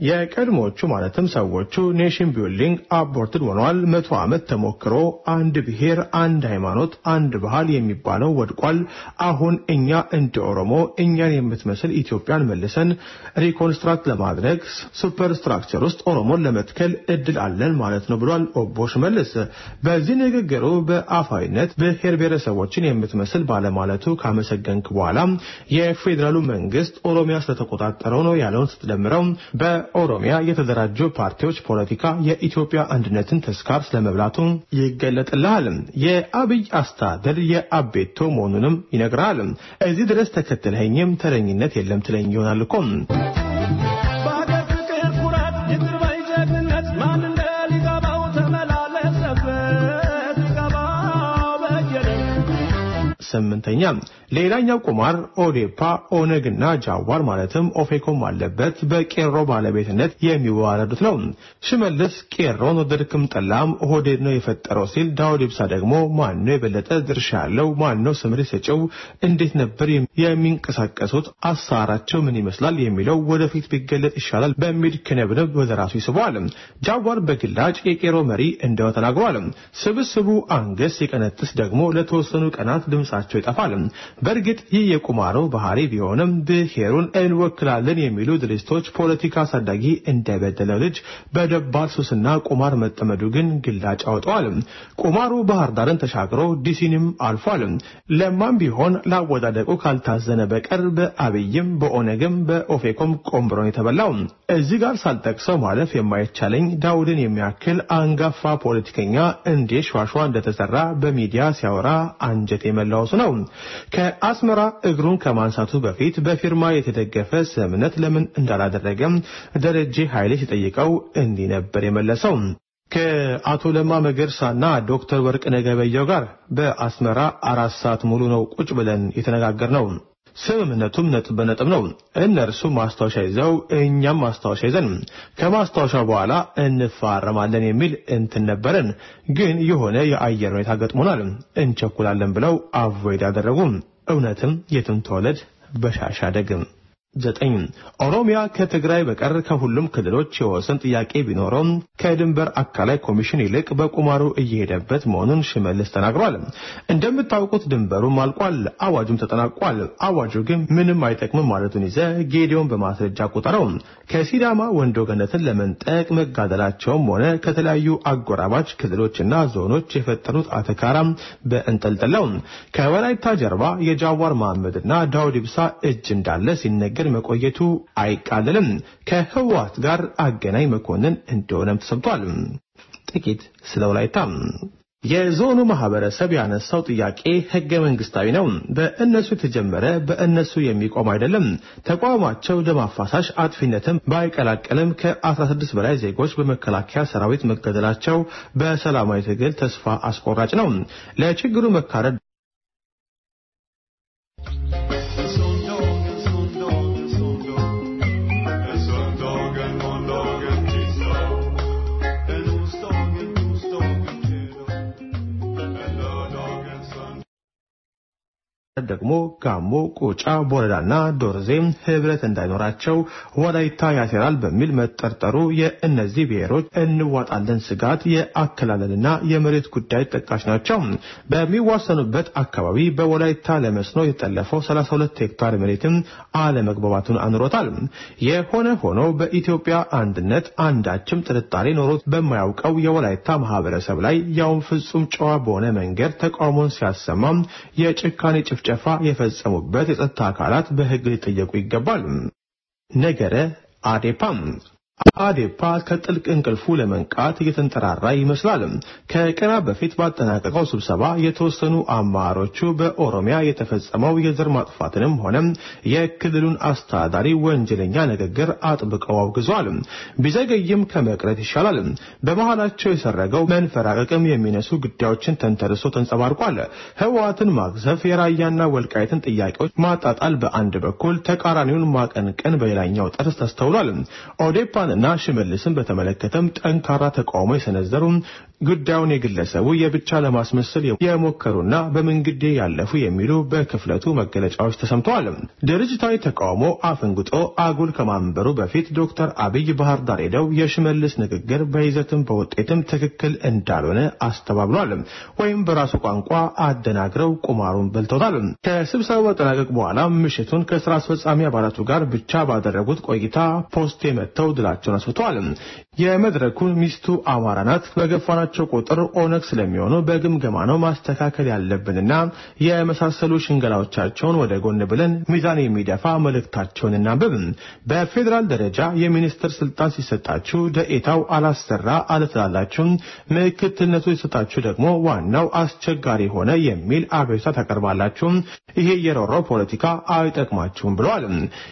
የቀድሞቹ ማለትም ሰዎቹ ኔሽን ቢልዲንግ አቦርትድ ሆነዋል። መቶ ዓመት ተሞክሮ አንድ ብሔር፣ አንድ ሃይማኖት፣ አንድ ባህል የሚባለው ወድቋል። አሁን እኛ እንደ ኦሮሞ እኛን የምትመስል ኢትዮጵያን መልሰን ሪኮንስትራክት ለማድረግ ሱፐር ስትራክቸር ውስጥ ኦሮሞን ለመትከል እድል አለን ማለት ነው ብሏል ኦቦ ሽመልስ። በዚህ ንግግሩ በአፋዊነት ብሔር ብሔረሰቦችን የምትመስል ባለ ማለቱ ካመሰገንክ በኋላ የፌዴራሉ መንግስት ኦሮሚያ ስለተቆጣጠረው ነው ያለውን ስትደምረው በኦሮሚያ የተደራጁ ፓርቲዎች ፖለቲካ የኢትዮጵያ አንድነትን ተስካር ስለመብላቱ ይገለጥልሃል። የአብይ አስተዳደር የአቤቶ መሆኑንም ይነግራል። እዚህ ድረስ ተከትለኸኝም ተረኝነት የለም ትለኝ ይሆናል እኮ። በሀገር ፍቅር ኩራት ይቅር ባይ ጀግንነት ማን እንደ ሊገባው ተመላለሰበት ሊገባው በየነ ስምንተኛ ሌላኛው ቁማር ኦዴፓ ኦነግና ጃዋር ማለትም ኦፌኮም አለበት በቄሮ ባለቤትነት የሚዋረዱት ነው። ሽመልስ ቄሮን ወደድክም ጠላም ኦህዴድ ነው የፈጠረው ሲል፣ ዳውድ ኢብሳ ደግሞ ማነው የበለጠ ድርሻ ያለው ማነው ስምሪት ሰጪው፣ እንዴት ነበር የሚንቀሳቀሱት፣ አሰራራቸው ምን ይመስላል የሚለው ወደፊት ቢገለጥ ይሻላል በሚል ክንብንብ ወደ ራሱ ይስበዋል። ጃዋር በግላጭ የቄሮ መሪ እንደው ተናግሯል። ስብስቡ አንገስ ሲቀነጥስ ደግሞ ለተወሰኑ ቀናት ድምጻቸው ይጠፋል። በእርግጥ ይህ የቁማሩ ባህሪ ቢሆንም ብሔሩን እንወክላለን የሚሉ ድርጅቶች ፖለቲካ አሳዳጊ እንደበደለው ልጅ በደባል ሱስና ቁማር መጠመዱ ግን ግላጭ አውጠዋል። ቁማሩ ባህር ዳርን ተሻግሮ ዲሲንም አልፏል። ለማም ቢሆን ላወዳደቁ ካልታዘነ በቀር በአብይም በኦነግም በኦፌኮም ቆምብሮን የተበላው። እዚህ ጋር ሳልጠቅሰው ማለፍ የማይቻለኝ ዳውድን የሚያክል አንጋፋ ፖለቲከኛ እንዴት ሿሿ እንደተሰራ በሚዲያ ሲያወራ አንጀት የመላወሱ ነው። ከአስመራ እግሩን ከማንሳቱ በፊት በፊርማ የተደገፈ ስምምነት ለምን እንዳላደረገም ደረጀ ኃይሌ ሲጠይቀው እንዲህ ነበር የመለሰው። ከአቶ ለማ መገርሳና ዶክተር ወርቅነህ ገበየሁ ጋር በአስመራ አራት ሰዓት ሙሉ ነው ቁጭ ብለን የተነጋገርነው። ስምምነቱም ነጥብ በነጥብ ነው። እነርሱ ማስታወሻ ይዘው እኛም ማስታወሻ ይዘን ከማስታወሻ በኋላ እንፋረማለን የሚል እንትን ነበረን። ግን የሆነ የአየር ሁኔታ ገጥሞናል፣ እንቸኩላለን ብለው አቮይድ አደረጉ። እውነትም የትም ተወለድ በሻሻ ደግም ዘጠኝ ኦሮሚያ ከትግራይ በቀር ከሁሉም ክልሎች የወሰን ጥያቄ ቢኖረውም ከድንበር አካላይ ኮሚሽን ይልቅ በቁማሩ እየሄደበት መሆኑን ሽመልስ ተናግሯል። እንደምታውቁት ድንበሩም አልቋል፣ አዋጁም ተጠናቋል። አዋጁ ግን ምንም አይጠቅምም ማለቱን ይዘ ጌዲዮን በማስረጃ ቁጠረው። ከሲዳማ ወንዶ ገነትን ለመንጠቅ መጋደላቸውም ሆነ ከተለያዩ አጎራባች ክልሎችና ዞኖች የፈጠሩት አተካራ በእንጠልጥለው ከወላይታ ጀርባ የጃዋር መሐመድና ዳውድ ኢብሳ እጅ እንዳለ ሲነገር መቆየቱ አይቃለልም። ከህወሓት ጋር አገናኝ መኮንን እንደሆነም ተሰምቷል። ጥቂት ስለ ወላይታ የዞኑ ማህበረሰብ ያነሳው ጥያቄ ህገ መንግስታዊ ነው። በእነሱ የተጀመረ በእነሱ የሚቆም አይደለም። ተቋማቸው ደም አፋሳሽ አጥፊነትን ባይቀላቀልም ከ16 በላይ ዜጎች በመከላከያ ሰራዊት መገደላቸው በሰላማዊ ትግል ተስፋ አስቆራጭ ነው። ለችግሩ መካረድ ደግሞ ጋሞ፣ ቁጫ፣ ቦረዳና ዶርዜ ህብረት እንዳይኖራቸው ወላይታ ያሴራል በሚል መጠርጠሩ የእነዚህ ብሔሮች እንዋጣለን ስጋት የአከላለልና የመሬት ጉዳይ ጠቃሽ ናቸው። በሚዋሰኑበት አካባቢ በወላይታ ለመስኖ የተጠለፈው 32 ሄክታር መሬትም አለመግባባቱን አኑሮታል። የሆነ ሆኖ በኢትዮጵያ አንድነት አንዳችም ጥርጣሬ ኖሮት በማያውቀው የወላይታ ማህበረሰብ ላይ ያውም ፍጹም ጨዋ በሆነ መንገድ ተቃውሞን ሲያሰማ የጭካኔ ጭፍጨፋ የፈጸሙበት የጸጥታ አካላት በሕግ ሊጠየቁ ይገባል። ነገረ አዴፓም አዴፓ ከጥልቅ እንቅልፉ ለመንቃት እየተንጠራራ ይመስላል። ከቀናት በፊት ባጠናቀቀው ስብሰባ የተወሰኑ አመራሮቹ በኦሮሚያ የተፈጸመው የዘር ማጥፋትንም ሆነ የክልሉን አስተዳዳሪ ወንጀለኛ ንግግር አጥብቀው አውግዘዋል። ቢዘገይም ከመቅረት ይሻላል። በመሃላቸው የሰረገው መንፈራቀቅም የሚነሱ ጉዳዮችን ተንተርሶ ተንጸባርቋል። ህወሓትን ማግዘፍ፣ የራያና ወልቃይትን ጥያቄዎች ማጣጣል በአንድ በኩል፣ ተቃራኒውን ማቀንቀን በሌላኛው ጠርዝ ተስተውሏል። ኦዴፓ እና ሽመልስን በተመለከተም ጠንካራ ተቃውሞ የሰነዘሩ ጉዳዩን የግለሰቡ የብቻ ለማስመሰል የሞከሩና በመንግዴ ያለፉ የሚሉ በክፍለቱ መገለጫዎች ተሰምተዋል። ድርጅታዊ ተቃውሞ አፈንግጦ አጉል ከማንበሩ በፊት ዶክተር አብይ ባህር ዳር ሄደው የሽመልስ ንግግር በይዘትም በውጤትም ትክክል እንዳልሆነ አስተባብሏል። ወይም በራሱ ቋንቋ አደናግረው ቁማሩን በልተውታል። ከስብሰባው መጠናቀቅ በኋላ ምሽቱን ከስራ አስፈጻሚ አባላቱ ጋር ብቻ ባደረጉት ቆይታ ፖስቴ መጥተው ድላቸውን አስፍተዋል። የመድረኩን ሚስቱ አማራ ናት በገፋናቸው ቁጥር ኦነግ ስለሚሆኑ በግምገማ ነው ማስተካከል ያለብንና የመሳሰሉ ሽንገላዎቻቸውን ወደ ጎን ብለን ሚዛን የሚደፋ መልእክታቸውን እናንብብ። በፌዴራል ደረጃ የሚኒስትር ስልጣን ሲሰጣችሁ ደኤታው አላሰራ አለትላላችሁ፣ ምክትልነቱ ሲሰጣችሁ ደግሞ ዋናው አስቸጋሪ ሆነ የሚል አቤቱታ ታቀርባላችሁ። ይሄ የሮሮ ፖለቲካ አይጠቅማችሁም ብለዋል።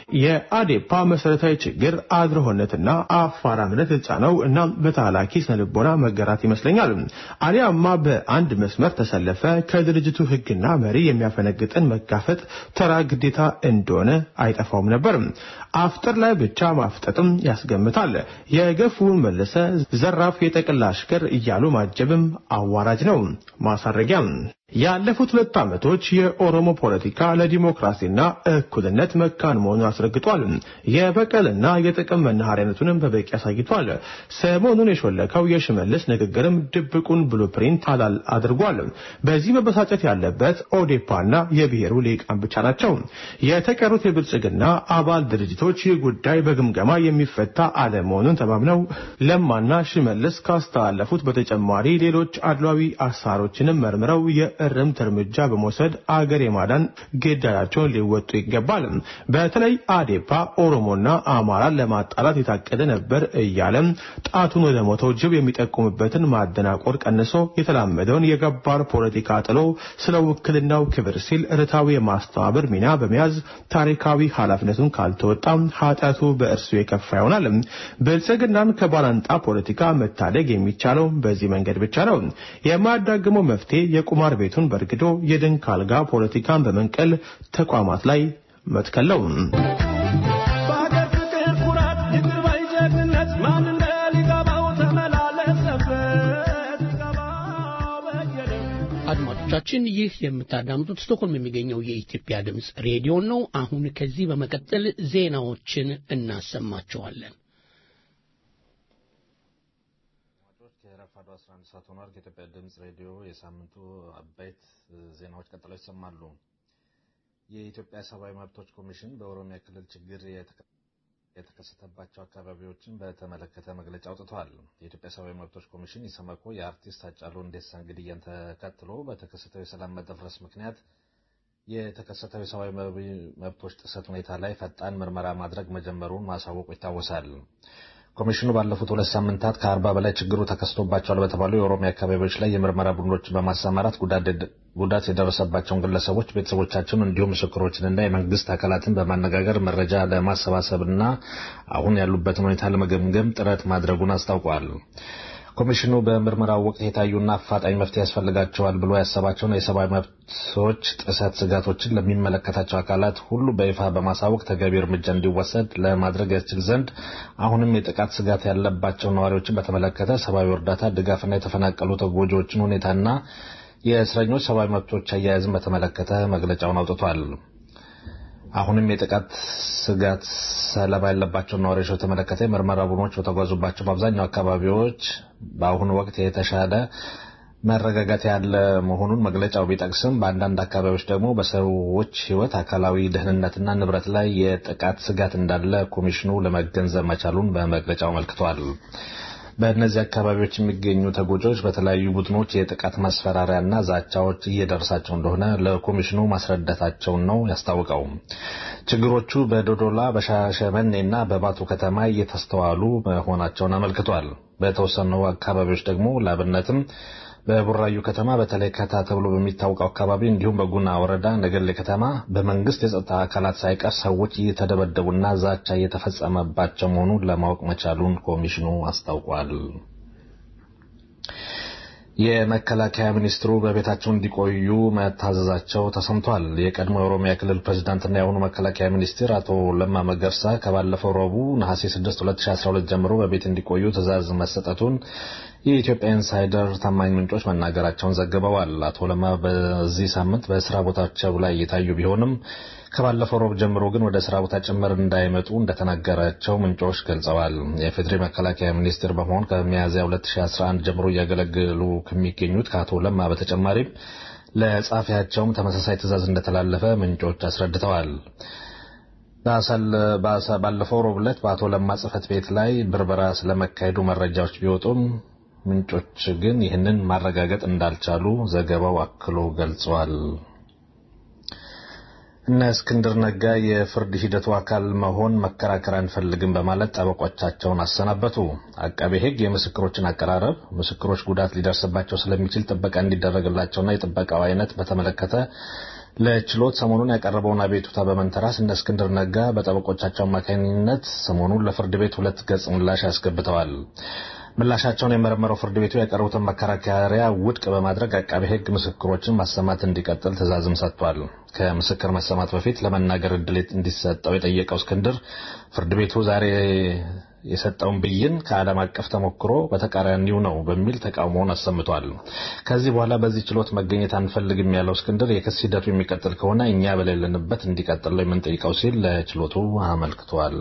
የአዴፓ መሰረታዊ ችግር አድርሆነትና አፋራምነት የተጫነው እና በታላኪ ስነልቦና መገራት ይመስለኛል። አሊያማ በአንድ መስመር ተሰለፈ ከድርጅቱ ሕግና መሪ የሚያፈነግጥን መጋፈጥ ተራ ግዴታ እንደሆነ አይጠፋውም ነበር። አፍጥር ላይ ብቻ ማፍጠጥም ያስገምታል። የገፉውን መለሰ ዘራፍ የጠቅላ አሽከር እያሉ ማጀብም አዋራጅ ነው። ማሳረጊያ ያለፉት ሁለት ዓመቶች የኦሮሞ ፖለቲካ ለዲሞክራሲና እኩልነት መካን መሆኑን አስረግጧል። የበቀልና የጥቅም መናኸሪያነቱንም በበቂ አሳይቷል። ሰሞኑን የሾለከው የሽመልስ ንግግርም ድብቁን ብሉፕሪንት አላል አድርጓል። በዚህ መበሳጨት ያለበት ኦዴፓና የብሔሩ ሊቃን ብቻ ናቸው። የተቀሩት የብልጽግና አባል ድርጅቶች ይህ ጉዳይ በግምገማ የሚፈታ አለመሆኑን ተማምነው ለማና ሽመልስ ካስተላለፉት በተጨማሪ ሌሎች አድሏዊ አሳሮችንም መርምረው የእርምት እርምጃ በመውሰድ አገር የማዳን ግዳያቸውን ሊወጡ ይገባል። በተለይ አዴፓ ኦሮሞና አማራን ለማጣላት የታቀደ ነበር እያለም ጣቱን ወደ ሞተው ጅብ የሚጠቁምበትን ማደናቆር ቀንሶ የተላመደውን የገባር ፖለቲካ ጥሎ ስለ ውክልናው ክብር ሲል ርታዊ የማስተባበር ሚና በመያዝ ታሪካዊ ኃላፊነቱን ካልተወጣ ኃጢአቱ በእርሱ የከፋ ይሆናል። ብልጽግናን ከባላንጣ ፖለቲካ መታደግ የሚቻለው በዚህ መንገድ ብቻ ነው። የማያዳግመው መፍትሄ የቁማር ቤቱን በርግዶ የድንክ አልጋ ፖለቲካን በመንቀል ተቋማት ላይ መትከል ነው። በሀገር ፍቅር ኩራት ይቅር ባይ ጀግንነት ማን እንደ ሊገባው ተመላለሰበት ሊገባው በየደም አድማጮቻችን አድማጮቻችን ይህ የምታዳምጡት ስቶክሆልም የሚገኘው የኢትዮጵያ ድምፅ ሬዲዮን ነው። አሁን ከዚህ በመቀጠል ዜናዎችን እናሰማቸዋለን። ከረፋዱ 11 ሰዓት ሆኗል። ከኢትዮጵያ ድምፅ ሬዲዮ የሳምንቱ አበይት ዜናዎች ቀጥለው ይሰማሉ። የኢትዮጵያ ሰብአዊ መብቶች ኮሚሽን በኦሮሚያ ክልል ችግር የተከሰተባቸው አካባቢዎችን በተመለከተ መግለጫ አውጥቷል። የኢትዮጵያ ሰብአዊ መብቶች ኮሚሽን ኢሰመኮ የአርቲስት ሃጫሉ ሁንዴሳን ግድያን ተከትሎ በተከሰተው የሰላም መደፍረስ ምክንያት የተከሰተው የሰብአዊ መብቶች ጥሰት ሁኔታ ላይ ፈጣን ምርመራ ማድረግ መጀመሩን ማሳወቁ ይታወሳል። ኮሚሽኑ ባለፉት ሁለት ሳምንታት ከአርባ በላይ ችግሩ ተከስቶባቸዋል በተባሉ የኦሮሚያ አካባቢዎች ላይ የምርመራ ቡድኖችን በማሰማራት ጉዳት የደረሰባቸውን ግለሰቦች ቤተሰቦቻቸውን፣ እንዲሁም ምስክሮችንና የመንግስት አካላትን በማነጋገር መረጃ ለማሰባሰብና አሁን ያሉበትን ሁኔታ ለመገምገም ጥረት ማድረጉን አስታውቋል። ኮሚሽኑ በምርመራው ወቅት የታዩና አፋጣኝ መፍትሄ ያስፈልጋቸዋል ብሎ ያሰባቸውን የሰብአዊ መብቶች ጥሰት ስጋቶችን ለሚመለከታቸው አካላት ሁሉ በይፋ በማሳወቅ ተገቢ እርምጃ እንዲወሰድ ለማድረግ ያስችል ዘንድ አሁንም የጥቃት ስጋት ያለባቸው ነዋሪዎችን በተመለከተ ሰብአዊ እርዳታ ድጋፍና የተፈናቀሉ ተጎጂዎችን ሁኔታና የእስረኞች ሰብአዊ መብቶች አያያዝን በተመለከተ መግለጫውን አውጥቷል። አሁንም የጥቃት ስጋት ሰለባ ያለባቸውን ነዋሪዎች በተመለከተ የምርመራ ቡድኖች በተጓዙባቸው በአብዛኛው አካባቢዎች በአሁኑ ወቅት የተሻለ መረጋጋት ያለ መሆኑን መግለጫው ቢጠቅስም በአንዳንድ አካባቢዎች ደግሞ በሰዎች ሕይወት አካላዊ ደህንነትና ንብረት ላይ የጥቃት ስጋት እንዳለ ኮሚሽኑ ለመገንዘብ መቻሉን በመግለጫው አመልክቷል። በእነዚህ አካባቢዎች የሚገኙ ተጎጂዎች በተለያዩ ቡድኖች የጥቃት ማስፈራሪያና ዛቻዎች እየደረሳቸው እንደሆነ ለኮሚሽኑ ማስረዳታቸውን ነው ያስታውቀው። ችግሮቹ በዶዶላ በሻሸመኔና በባቱ ከተማ እየተስተዋሉ መሆናቸውን አመልክቷል። በተወሰኑ አካባቢዎች ደግሞ ላብነትም በቡራዩ ከተማ በተለይ ከታ ተብሎ በሚታወቀው አካባቢ እንዲሁም በጉና ወረዳ ነገሌ ከተማ በመንግስት የጸጥታ አካላት ሳይቀር ሰዎች እየተደበደቡና ዛቻ እየተፈጸመባቸው መሆኑን ለማወቅ መቻሉን ኮሚሽኑ አስታውቋል። የመከላከያ ሚኒስትሩ በቤታቸው እንዲቆዩ መታዘዛቸው ተሰምቷል። የቀድሞ የኦሮሚያ ክልል ፕሬዚዳንትና የአሁኑ መከላከያ ሚኒስትር አቶ ለማ መገርሳ ከባለፈው ረቡዕ ነሐሴ 6 2012 ጀምሮ በቤት እንዲቆዩ ትዕዛዝ መሰጠቱን የኢትዮጵያ ኢንሳይደር ታማኝ ምንጮች መናገራቸውን ዘግበዋል። አቶ ለማ በዚህ ሳምንት በስራ ቦታቸው ላይ የታዩ ቢሆንም ከባለፈው ሮብ ጀምሮ ግን ወደ ስራ ቦታ ጭምር እንዳይመጡ እንደተናገራቸው ምንጮች ገልጸዋል። የፌዴሪ መከላከያ ሚኒስትር በመሆን ከሚያዝያ 2011 ጀምሮ እያገለገሉ ከሚገኙት ከአቶ ለማ በተጨማሪም ለጻፊያቸውም ተመሳሳይ ትዕዛዝ እንደተላለፈ ምንጮች አስረድተዋል። ባለፈው ሮብ ዕለት በአቶ ለማ ጽህፈት ቤት ላይ ብርበራ ስለመካሄዱ መረጃዎች ቢወጡም ምንጮች ግን ይህንን ማረጋገጥ እንዳልቻሉ ዘገባው አክሎ ገልጿል። እነ እስክንድር ነጋ የፍርድ ሂደቱ አካል መሆን መከራከር አንፈልግም በማለት ጠበቆቻቸውን አሰናበቱ። አቃቤ ሕግ የምስክሮችን አቀራረብ፣ ምስክሮች ጉዳት ሊደርስባቸው ስለሚችል ጥበቃ እንዲደረግላቸውና የጥበቃው አይነት በተመለከተ ለችሎት ሰሞኑን ያቀረበውን አቤቱታ በመንተራስ እነ እስክንድር ነጋ በጠበቆቻቸው አማካኝነት ሰሞኑን ለፍርድ ቤት ሁለት ገጽ ምላሽ ያስገብተዋል። ምላሻቸውን የመረመረው ፍርድ ቤቱ ያቀረቡትን መከራከሪያ ውድቅ በማድረግ አቃቤ ሕግ ምስክሮችን ማሰማት እንዲቀጥል ትዕዛዝም ሰጥቷል። ከምስክር መሰማት በፊት ለመናገር እድል እንዲሰጠው የጠየቀው እስክንድር ፍርድ ቤቱ ዛሬ የሰጠውን ብይን ከዓለም አቀፍ ተሞክሮ በተቃራኒው ነው በሚል ተቃውሞውን አሰምቷል። ከዚህ በኋላ በዚህ ችሎት መገኘት አንፈልግም ያለው እስክንድር የክስ ሂደቱ የሚቀጥል ከሆነ እኛ በሌለንበት እንዲቀጥል ነው የምንጠይቀው ሲል ለችሎቱ አመልክቷል።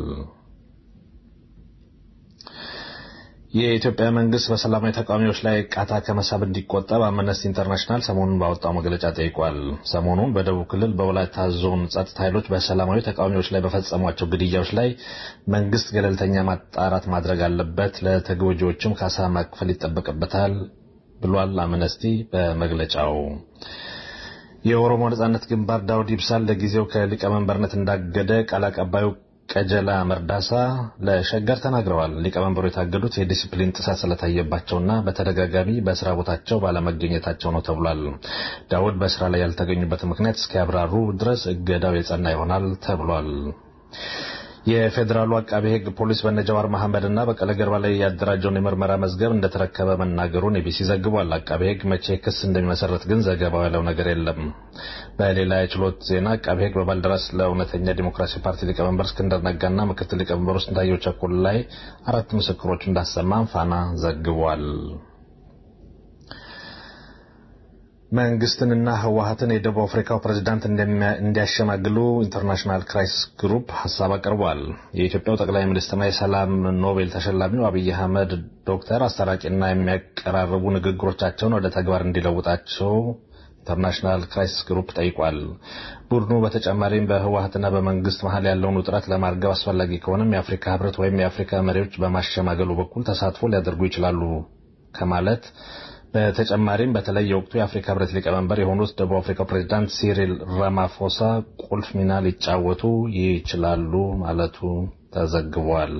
የኢትዮጵያ መንግስት በሰላማዊ ተቃዋሚዎች ላይ ቃታ ከመሳብ እንዲቆጠብ አምነስቲ ኢንተርናሽናል ሰሞኑን ባወጣው መግለጫ ጠይቋል። ሰሞኑን በደቡብ ክልል በወላይታ ዞን ጸጥታ ኃይሎች በሰላማዊ ተቃዋሚዎች ላይ በፈጸሟቸው ግድያዎች ላይ መንግስት ገለልተኛ ማጣራት ማድረግ አለበት፣ ለተጎጂዎችም ካሳ መክፈል ይጠበቅበታል ብሏል። አምነስቲ በመግለጫው የኦሮሞ ነጻነት ግንባር ዳውድ ኢብሳን ለጊዜው ከሊቀመንበርነት እንዳገደ ቃል አቀባዩ ቀጀላ መርዳሳ ለሸገር ተናግረዋል። ሊቀመንበሩ የታገዱት የዲሲፕሊን ጥሰት ስለታየባቸውና በተደጋጋሚ በስራ ቦታቸው ባለመገኘታቸው ነው ተብሏል። ዳውድ በስራ ላይ ያልተገኙበት ምክንያት እስኪያብራሩ ድረስ እገዳው የጸና ይሆናል ተብሏል። የፌዴራሉ አቃቤ ሕግ ፖሊስ በነጃዋር መሐመድ እና በቀለ ገርባ ላይ ያደራጀውን የምርመራ መዝገብ እንደተረከበ መናገሩን ኤቢሲ ዘግቧል። አቃቤ ሕግ መቼ ክስ እንደሚመሰረት ግን ዘገባው ያለው ነገር የለም። በሌላ የችሎት ዜና አቃቤ ሕግ በባልደራስ ለእውነተኛ ዲሞክራሲ ፓርቲ ሊቀመንበር እስክንድር ነጋና ምክትል ሊቀመንበሩ ስንታየሁ ቸኮል ላይ አራት ምስክሮች እንዳሰማም ፋና ዘግቧል። መንግስትንና ህወሀትን የደቡብ አፍሪካው ፕሬዝዳንት እንዲያሸማግሉ ኢንተርናሽናል ክራይሲስ ግሩፕ ሀሳብ አቅርቧል። የኢትዮጵያው ጠቅላይ ሚኒስትርና የሰላም ኖቤል ተሸላሚው አብይ አህመድ ዶክተር አስታራቂና የሚያቀራርቡ ንግግሮቻቸውን ወደ ተግባር እንዲለውጣቸው ኢንተርናሽናል ክራይሲስ ግሩፕ ጠይቋል። ቡድኑ በተጨማሪም በህወሀትና በመንግስት መሀል ያለውን ውጥረት ለማርገብ አስፈላጊ ከሆነም የአፍሪካ ህብረት ወይም የአፍሪካ መሪዎች በማሸማገሉ በኩል ተሳትፎ ሊያደርጉ ይችላሉ ከማለት በተጨማሪም በተለይ የወቅቱ የአፍሪካ ህብረት ሊቀመንበር የሆኑት ደቡብ አፍሪካው ፕሬዚዳንት ሲሪል ራማፎሳ ቁልፍ ሚና ሊጫወቱ ይችላሉ ማለቱ ተዘግቧል።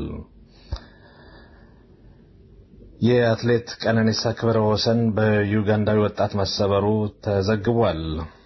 የአትሌት ቀነኒሳ ክብረ ወሰን በዩጋንዳዊ ወጣት መሰበሩ ተዘግቧል።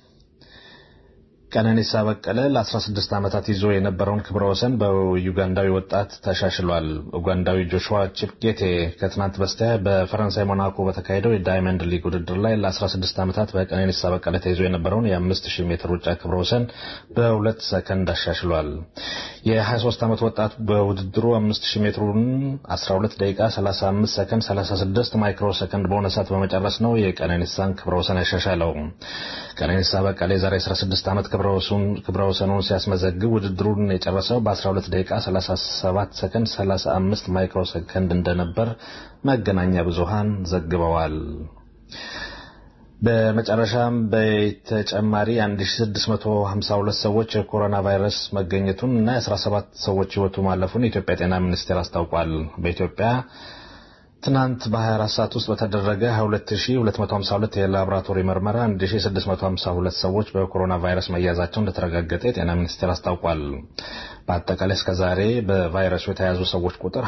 ቀነኒሳ በቀለ ለ16 ዓመታት ይዞ የነበረውን ክብረ ወሰን በዩጋንዳዊ ወጣት ተሻሽሏል። ኡጋንዳዊ ጆሹዋ ቺፕጌቴ ከትናንት በስቲያ በፈረንሳይ ሞናኮ በተካሄደው የዳይመንድ ሊግ ውድድር ላይ ለ16 ዓመታት በቀነኒሳ በቀለ ተይዞ የነበረውን የ5000 ሜትር ሩጫ ክብረ ወሰን በሁለት ሰከንድ አሻሽሏል። የ23 ዓመት ወጣት በውድድሩ 5000 ሜትሩን 12 ደቂቃ 35 ሰከንድ 36 ማይክሮ ሰከንድ በሆነ ሰዓት በመጨረስ ነው የቀነኒሳን ክብረ ወሰን ያሻሻለው። ቀነኒሳ በቀለ የዛሬ 16 ዓመት ክብረ ወሰኑን ሲያስመዘግብ ውድድሩን የጨረሰው በ12 ደቂቃ 37 ሰከንድ 35 ማይክሮ ሰከንድ እንደነበር መገናኛ ብዙሃን ዘግበዋል። በመጨረሻም በተጨማሪ 1652 ሰዎች የኮሮና ቫይረስ መገኘቱን እና የ17 ሰዎች ሕይወቱ ማለፉን የኢትዮጵያ ጤና ሚኒስቴር አስታውቋል። በኢትዮጵያ ትናንት በ24 ሰዓት ውስጥ በተደረገ 22252 የላቦራቶሪ ምርመራ 1652 ሰዎች በኮሮና ቫይረስ መያዛቸው እንደተረጋገጠ የጤና ሚኒስቴር አስታውቋል። በአጠቃላይ እስከ ዛሬ በቫይረሱ የተያዙ ሰዎች ቁጥር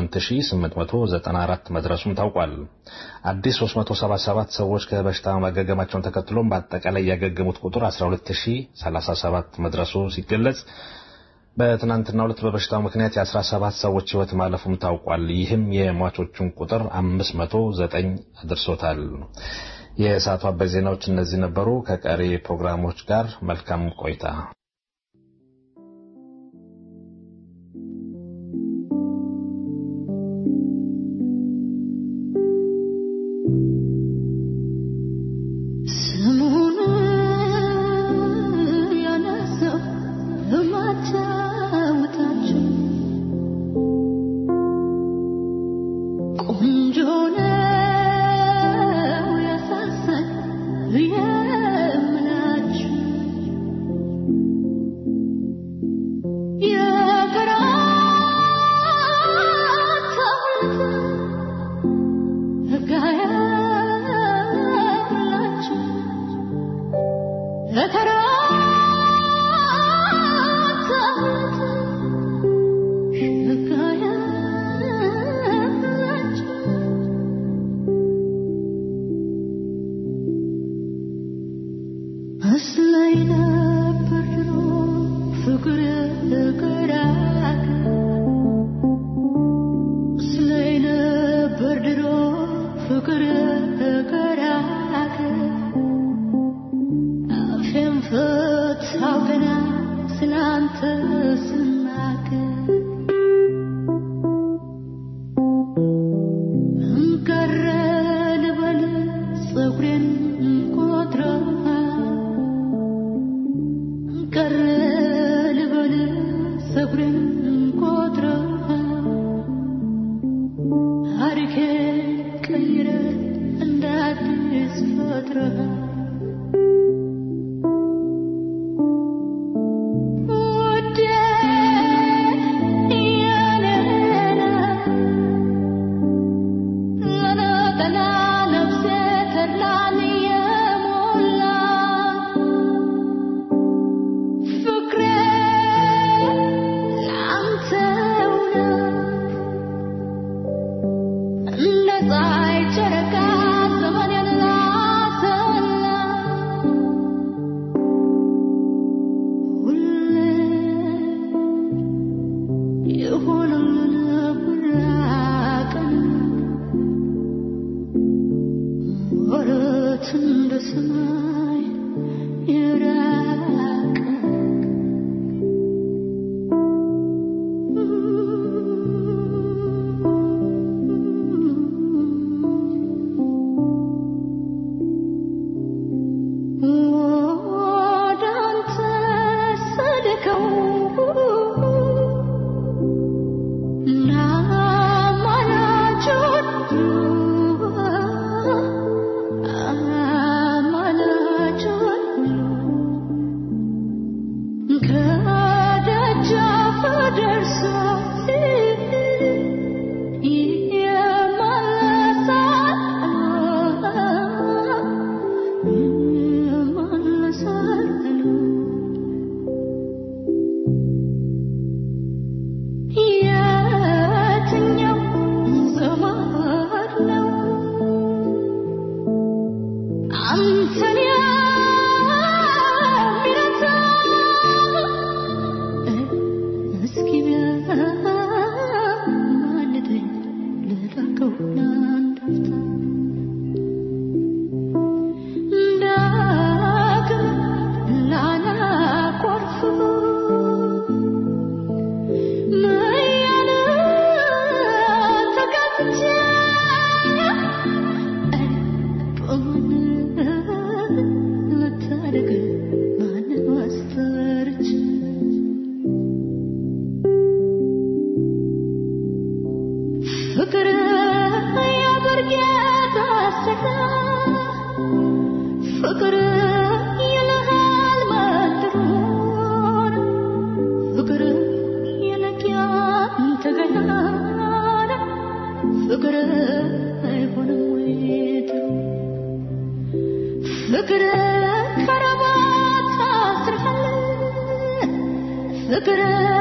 28894 መድረሱም ታውቋል። አዲስ 377 ሰዎች ከበሽታ ማገገማቸውን ተከትሎም በአጠቃላይ ያገገሙት ቁጥር 12037 መድረሱ ሲገለጽ በትናንትናው ዕለት በበሽታው ምክንያት የ17 ሰዎች ሕይወት ማለፉም ታውቋል። ይህም የሟቾቹን ቁጥር 509 አድርሶታል። የሰዓቱ አበይት ዜናዎች እነዚህ ነበሩ። ከቀሪ ፕሮግራሞች ጋር መልካም ቆይታ። ፀሐይ ጨረቃ ዘመኔን ላሰላ ፍቅር ያበርጌታ ሰራ ፍቅር ይልሃል መድሩን ፍቅር የለቅያን ተገና ፍቅር አይሆንም ወይት ፍቅር ከረባት አስርሃል ፍቅር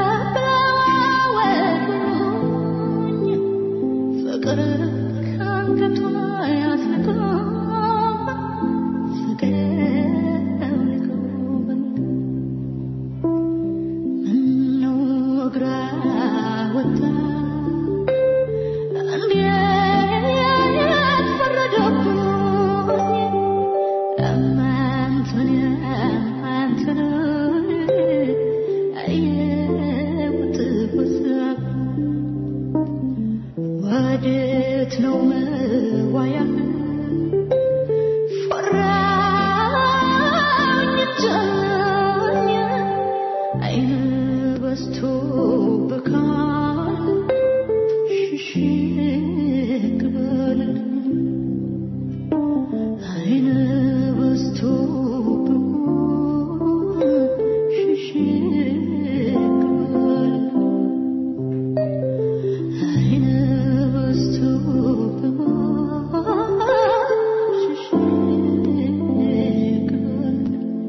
ብላወዱኝ ፍቅር ከአንገቷ ያስልቃ ፍቅር አውልቆብን ምነው እግራ ወጣ እንዴት ፈረደብኝ እማንቱን እማንቱን አየሁት በሳብ ወዴት ነው መዋያ ፈራኝ እጃኝ አይን በስቶ ብካል ሽሽግ በልልኝ አይን በስቶ ብካል ሽሽግ በልልኝ አይን በስቶ ብካል ሽሽግ በልልኝ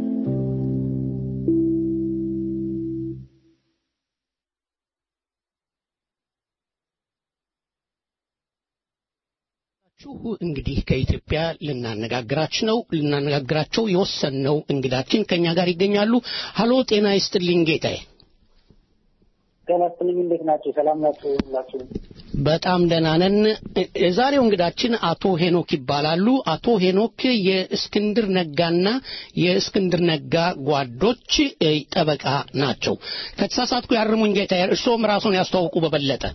ችሁ እንግዲህ ከኢትዮጵያ ልናነጋግራችሁ ነው ልናነጋግራቸው የወሰንነው እንግዳችን ከኛ ጋር ይገኛሉ። ሀሎ ጤና ይስጥልኝ ጌታዬ። ጤና ይስጥልኝ። እንዴት ናቸው? ሰላም ናቸው ሁላችሁ? በጣም ደህና ነን። የዛሬው እንግዳችን አቶ ሄኖክ ይባላሉ። አቶ ሄኖክ የእስክንድር ነጋና የእስክንድር ነጋ ጓዶች እ, ጠበቃ ናቸው። ከተሳሳትኩ ያርሙኝ ጌታዬ። እርስዎም ራሱን ያስተዋውቁ በበለጠ።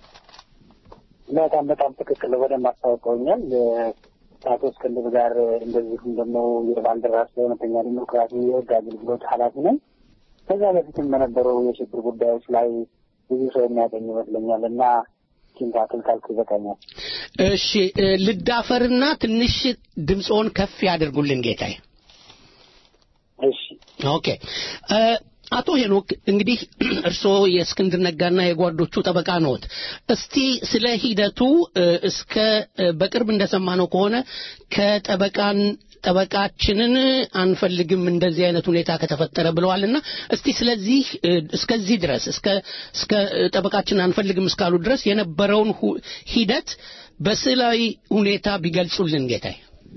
በጣም በጣም ትክክል ነው። በደንብ አስታውቀውኛል። ከአቶ እስክንድር ጋር እንደዚሁም ደግሞ የባልደራስ ለእውነተኛ ዲሞክራሲ የህግ አገልግሎት ኃላፊ ነኝ። ከዛ በፊትም በነበረው የችግር ጉዳዮች ላይ ብዙ ሰው የሚያገኝ ይመስለኛል እና ኪንታክል ካልኩ ይበቃኛል። እሺ እ, ልዳፈርና ትንሽ ድምፅዎን ከፍ ያደርጉልን ጌታዬ። እሺ ኦኬ እ፣ አቶ ሄኖክ እንግዲህ እርስዎ የእስክንድር ነጋና የጓዶቹ ጠበቃ ነዎት። እስቲ ስለ ሂደቱ እ፣ እስከ እ፣ በቅርብ እንደሰማነው ከሆነ ከጠበቃን ጠበቃችንን አንፈልግም እንደዚህ አይነት ሁኔታ ከተፈጠረ ብለዋልና እስቲ ስለዚህ እ፣ እስከዚህ ድረስ እስከ እስከ እ፣ ጠበቃችንን አንፈልግም እስካሉ ድረስ የነበረውን ሁ- ሂደት በስዕላዊ ሁኔታ ቢገልጹልን ጌታዬ።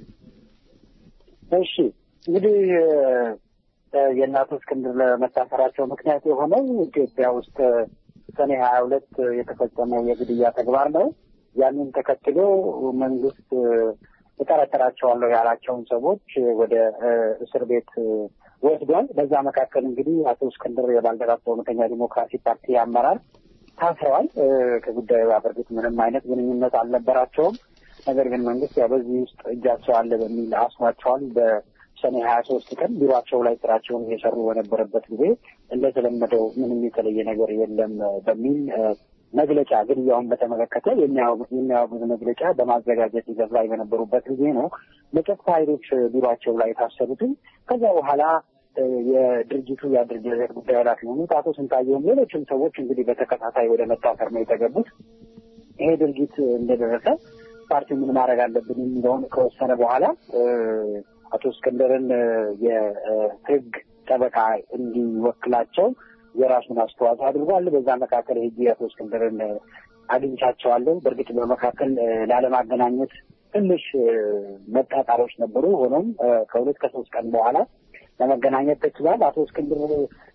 እሺ እንግዲህ እ፣ የእናቶ እስክንድር ለመታሰራቸው ምክንያት የሆነው ኢትዮጵያ ውስጥ ሰኔ ሀያ ሁለት የተፈጸመው የግድያ ተግባር ነው። ያንን ተከትሎ መንግስት እ፣ እጠረጥራቸዋለሁ ያላቸውን ሰዎች ወደ እ፣ እስር ቤት እ፣ ወስዷል። በዛ መካከል እንግዲህ አቶ እስክንድር የባልደራስ እውነተኛ ዲሞክራሲ ፓርቲ አመራር ታስረዋል። እ፣ ከጉዳዩ ጋር በእርግጥ ምንም አይነት ግንኙነት አልነበራቸውም። ነገር ግን መንግስት ያው በዚህ ውስጥ እጃቸው አለ በሚል አስሯቸዋል። በሰኔ ሀያ ሶስት ቀን ቢሯቸው ላይ ስራቸውን እየሰሩ በነበረበት ጊዜ እንደተለመደው ምንም የተለየ ነገር የለም በሚል እ፣ መግለጫ ግድያውን በተመለከተ የሚያወ- የሚያወግዝ መግለጫ በማዘጋጀት ሂደት ላይ በነበሩበት ጊዜ ነው በጸጥታ ኃይሎች ቢሯቸው ላይ የታሰሩትን። ከዛ በኋላ እ፣ የድርጅቱ የአደረጃጀት ጉዳይ ኃላፊ የሆኑት አቶ ስንታየውም ሌሎችም ሰዎች እንግዲህ በተከታታይ ወደ መታሰር ነው የተገቡት። ይሄ ድርጊት እንደደረሰ ፓርቲው ምን ማድረግ አለብን የሚለውን ከወሰነ በኋላ እ፣ አቶ እስክንድርን እ፣ የህግ ጠበቃ እንዲወክላቸው የራሱን አስተዋጽኦ አድርጓል። በዛ መካከል ሄጄ አቶ እስክንድርን እ፣ አግኝቻቸዋለሁ። በእርግጥ በመካከል እ፣ ላለማገናኘት ትንሽ እ፣ መጣጣሮች ነበሩ። ሆኖም እ፣ ከሁለት ከሶስት ቀን በኋላ ለመገናኘት ተችሏል። አቶ እስክንድር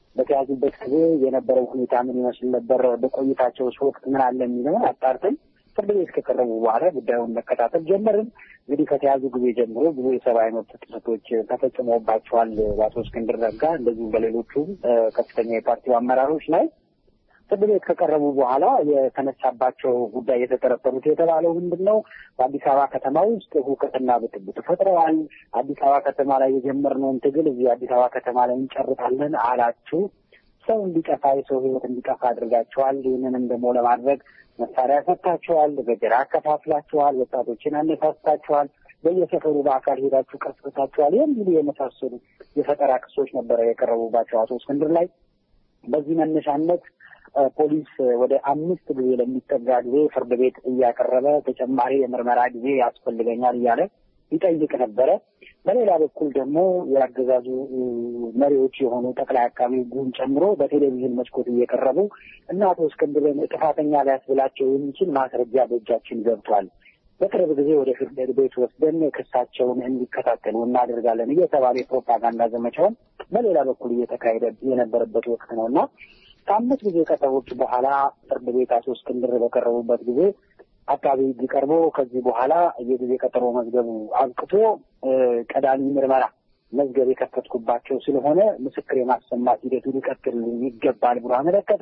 በተያዙበት ጊዜ የነበረው ሁኔታ ምን ይመስል ነበር፣ በቆይታቸው ወቅት ምን አለ የሚለውን አጣርተን ፍርድ ቤት ከቀረቡ በኋላ ጉዳዩን መከታተል ጀመርን። እንግዲህ ከተያዙ ጊዜ ጀምሮ ብዙ የሰብአዊ መብት ጥሰቶች ተፈጽሞባቸዋል በአቶ እስክንድር ነጋ እንደዚሁም በሌሎቹም ከፍተኛ የፓርቲው አመራሮች ላይ ፍርድ ቤት ከቀረቡ በኋላ የተነሳባቸው ጉዳይ የተጠረጠሩት የተባለው ምንድን ነው? በአዲስ አበባ ከተማ ውስጥ ሁከትና ብጥብጥ ፈጥረዋል። አዲስ አበባ ከተማ ላይ የጀመርነውን ትግል እዚህ አዲስ አበባ ከተማ ላይ እንጨርሳለን አላችሁ። ሰው እንዲጠፋ የሰው ሕይወት እንዲጠፋ አድርጋችኋል። ይህንንም ደግሞ ለማድረግ መሳሪያ ሰጥታችኋል፣ ገጀራ አከፋፍላችኋል፣ ወጣቶችን አነሳስታችኋል፣ በየሰፈሩ በአካል ሄዳችሁ ቀስቅሳችኋል የሚሉ የመሳሰሉ የፈጠራ ክሶች ነበረ የቀረቡባቸው አቶ እስክንድር ላይ በዚህ መነሻነት ፖሊስ ወደ አምስት ጊዜ ለሚጠጋ ጊዜ ፍርድ ቤት እያቀረበ ተጨማሪ የምርመራ ጊዜ ያስፈልገኛል እያለ ይጠይቅ ነበረ። በሌላ በኩል ደግሞ የአገዛዙ መሪዎች የሆኑ ጠቅላይ አቃቢ ሕጉን ጨምሮ በቴሌቪዥን መስኮት እየቀረቡ እና አቶ እስክንድርን ጥፋተኛ ሊያስብላቸው የሚችል ማስረጃ በእጃችን ገብቷል፣ በቅርብ ጊዜ ወደ ፍርድ ቤት ወስደን ክሳቸውን እንዲከታተሉ እናደርጋለን እየተባለ የፕሮፓጋንዳ ዘመቻውን በሌላ በኩል እየተካሄደ የነበረበት ወቅት ነው እና ከአምስት ጊዜ ቀጠሮች በኋላ ፍርድ ቤት አቶ እስክንድር በቀረቡበት ጊዜ አቃቢ ሕግ ቀርቦ ከዚህ በኋላ የጊዜ ቀጠሮ መዝገቡ አብቅቶ ቀዳሚ ምርመራ መዝገብ የከፈትኩባቸው ስለሆነ ምስክር የማሰማት ሂደቱ ሊቀጥል ይገባል ብሎ አመለከተ።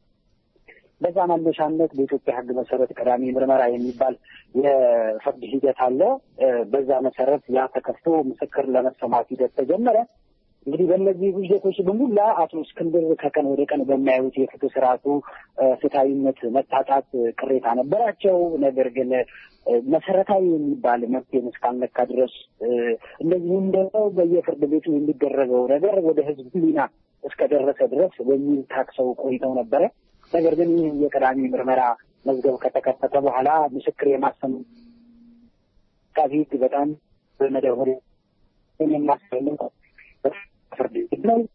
በዛ መነሻነት በኢትዮጵያ ሕግ መሰረት ቀዳሚ ምርመራ የሚባል የፍርድ ሂደት አለ። በዛ መሰረት ያ ተከፍቶ ምስክር ለመሰማት ሂደት ተጀመረ። እንግዲህ በእነዚህ ሂደቶች በሙላ አቶ እስክንድር ከቀን ወደ ቀን በሚያዩት የፍትህ ስርዓቱ ፍትሐዊነት መታጣት ቅሬታ ነበራቸው። ነገር ግን መሰረታዊ የሚባል መብቴን እስካልነካ ድረስ እንደዚሁም ደግሞ በየፍርድ ቤቱ የሚደረገው ነገር ወደ ህዝብ ሕሊና እስከደረሰ ድረስ በሚል ታክሰው ቆይተው ነበረ። ነገር ግን ይህ የቀዳሚ ምርመራ መዝገብ ከተከፈተ በኋላ ምስክር የማሰም አቃቤ ሕግ በጣም በመደወል የማስፈልግ ፍርድ ቤት ነው።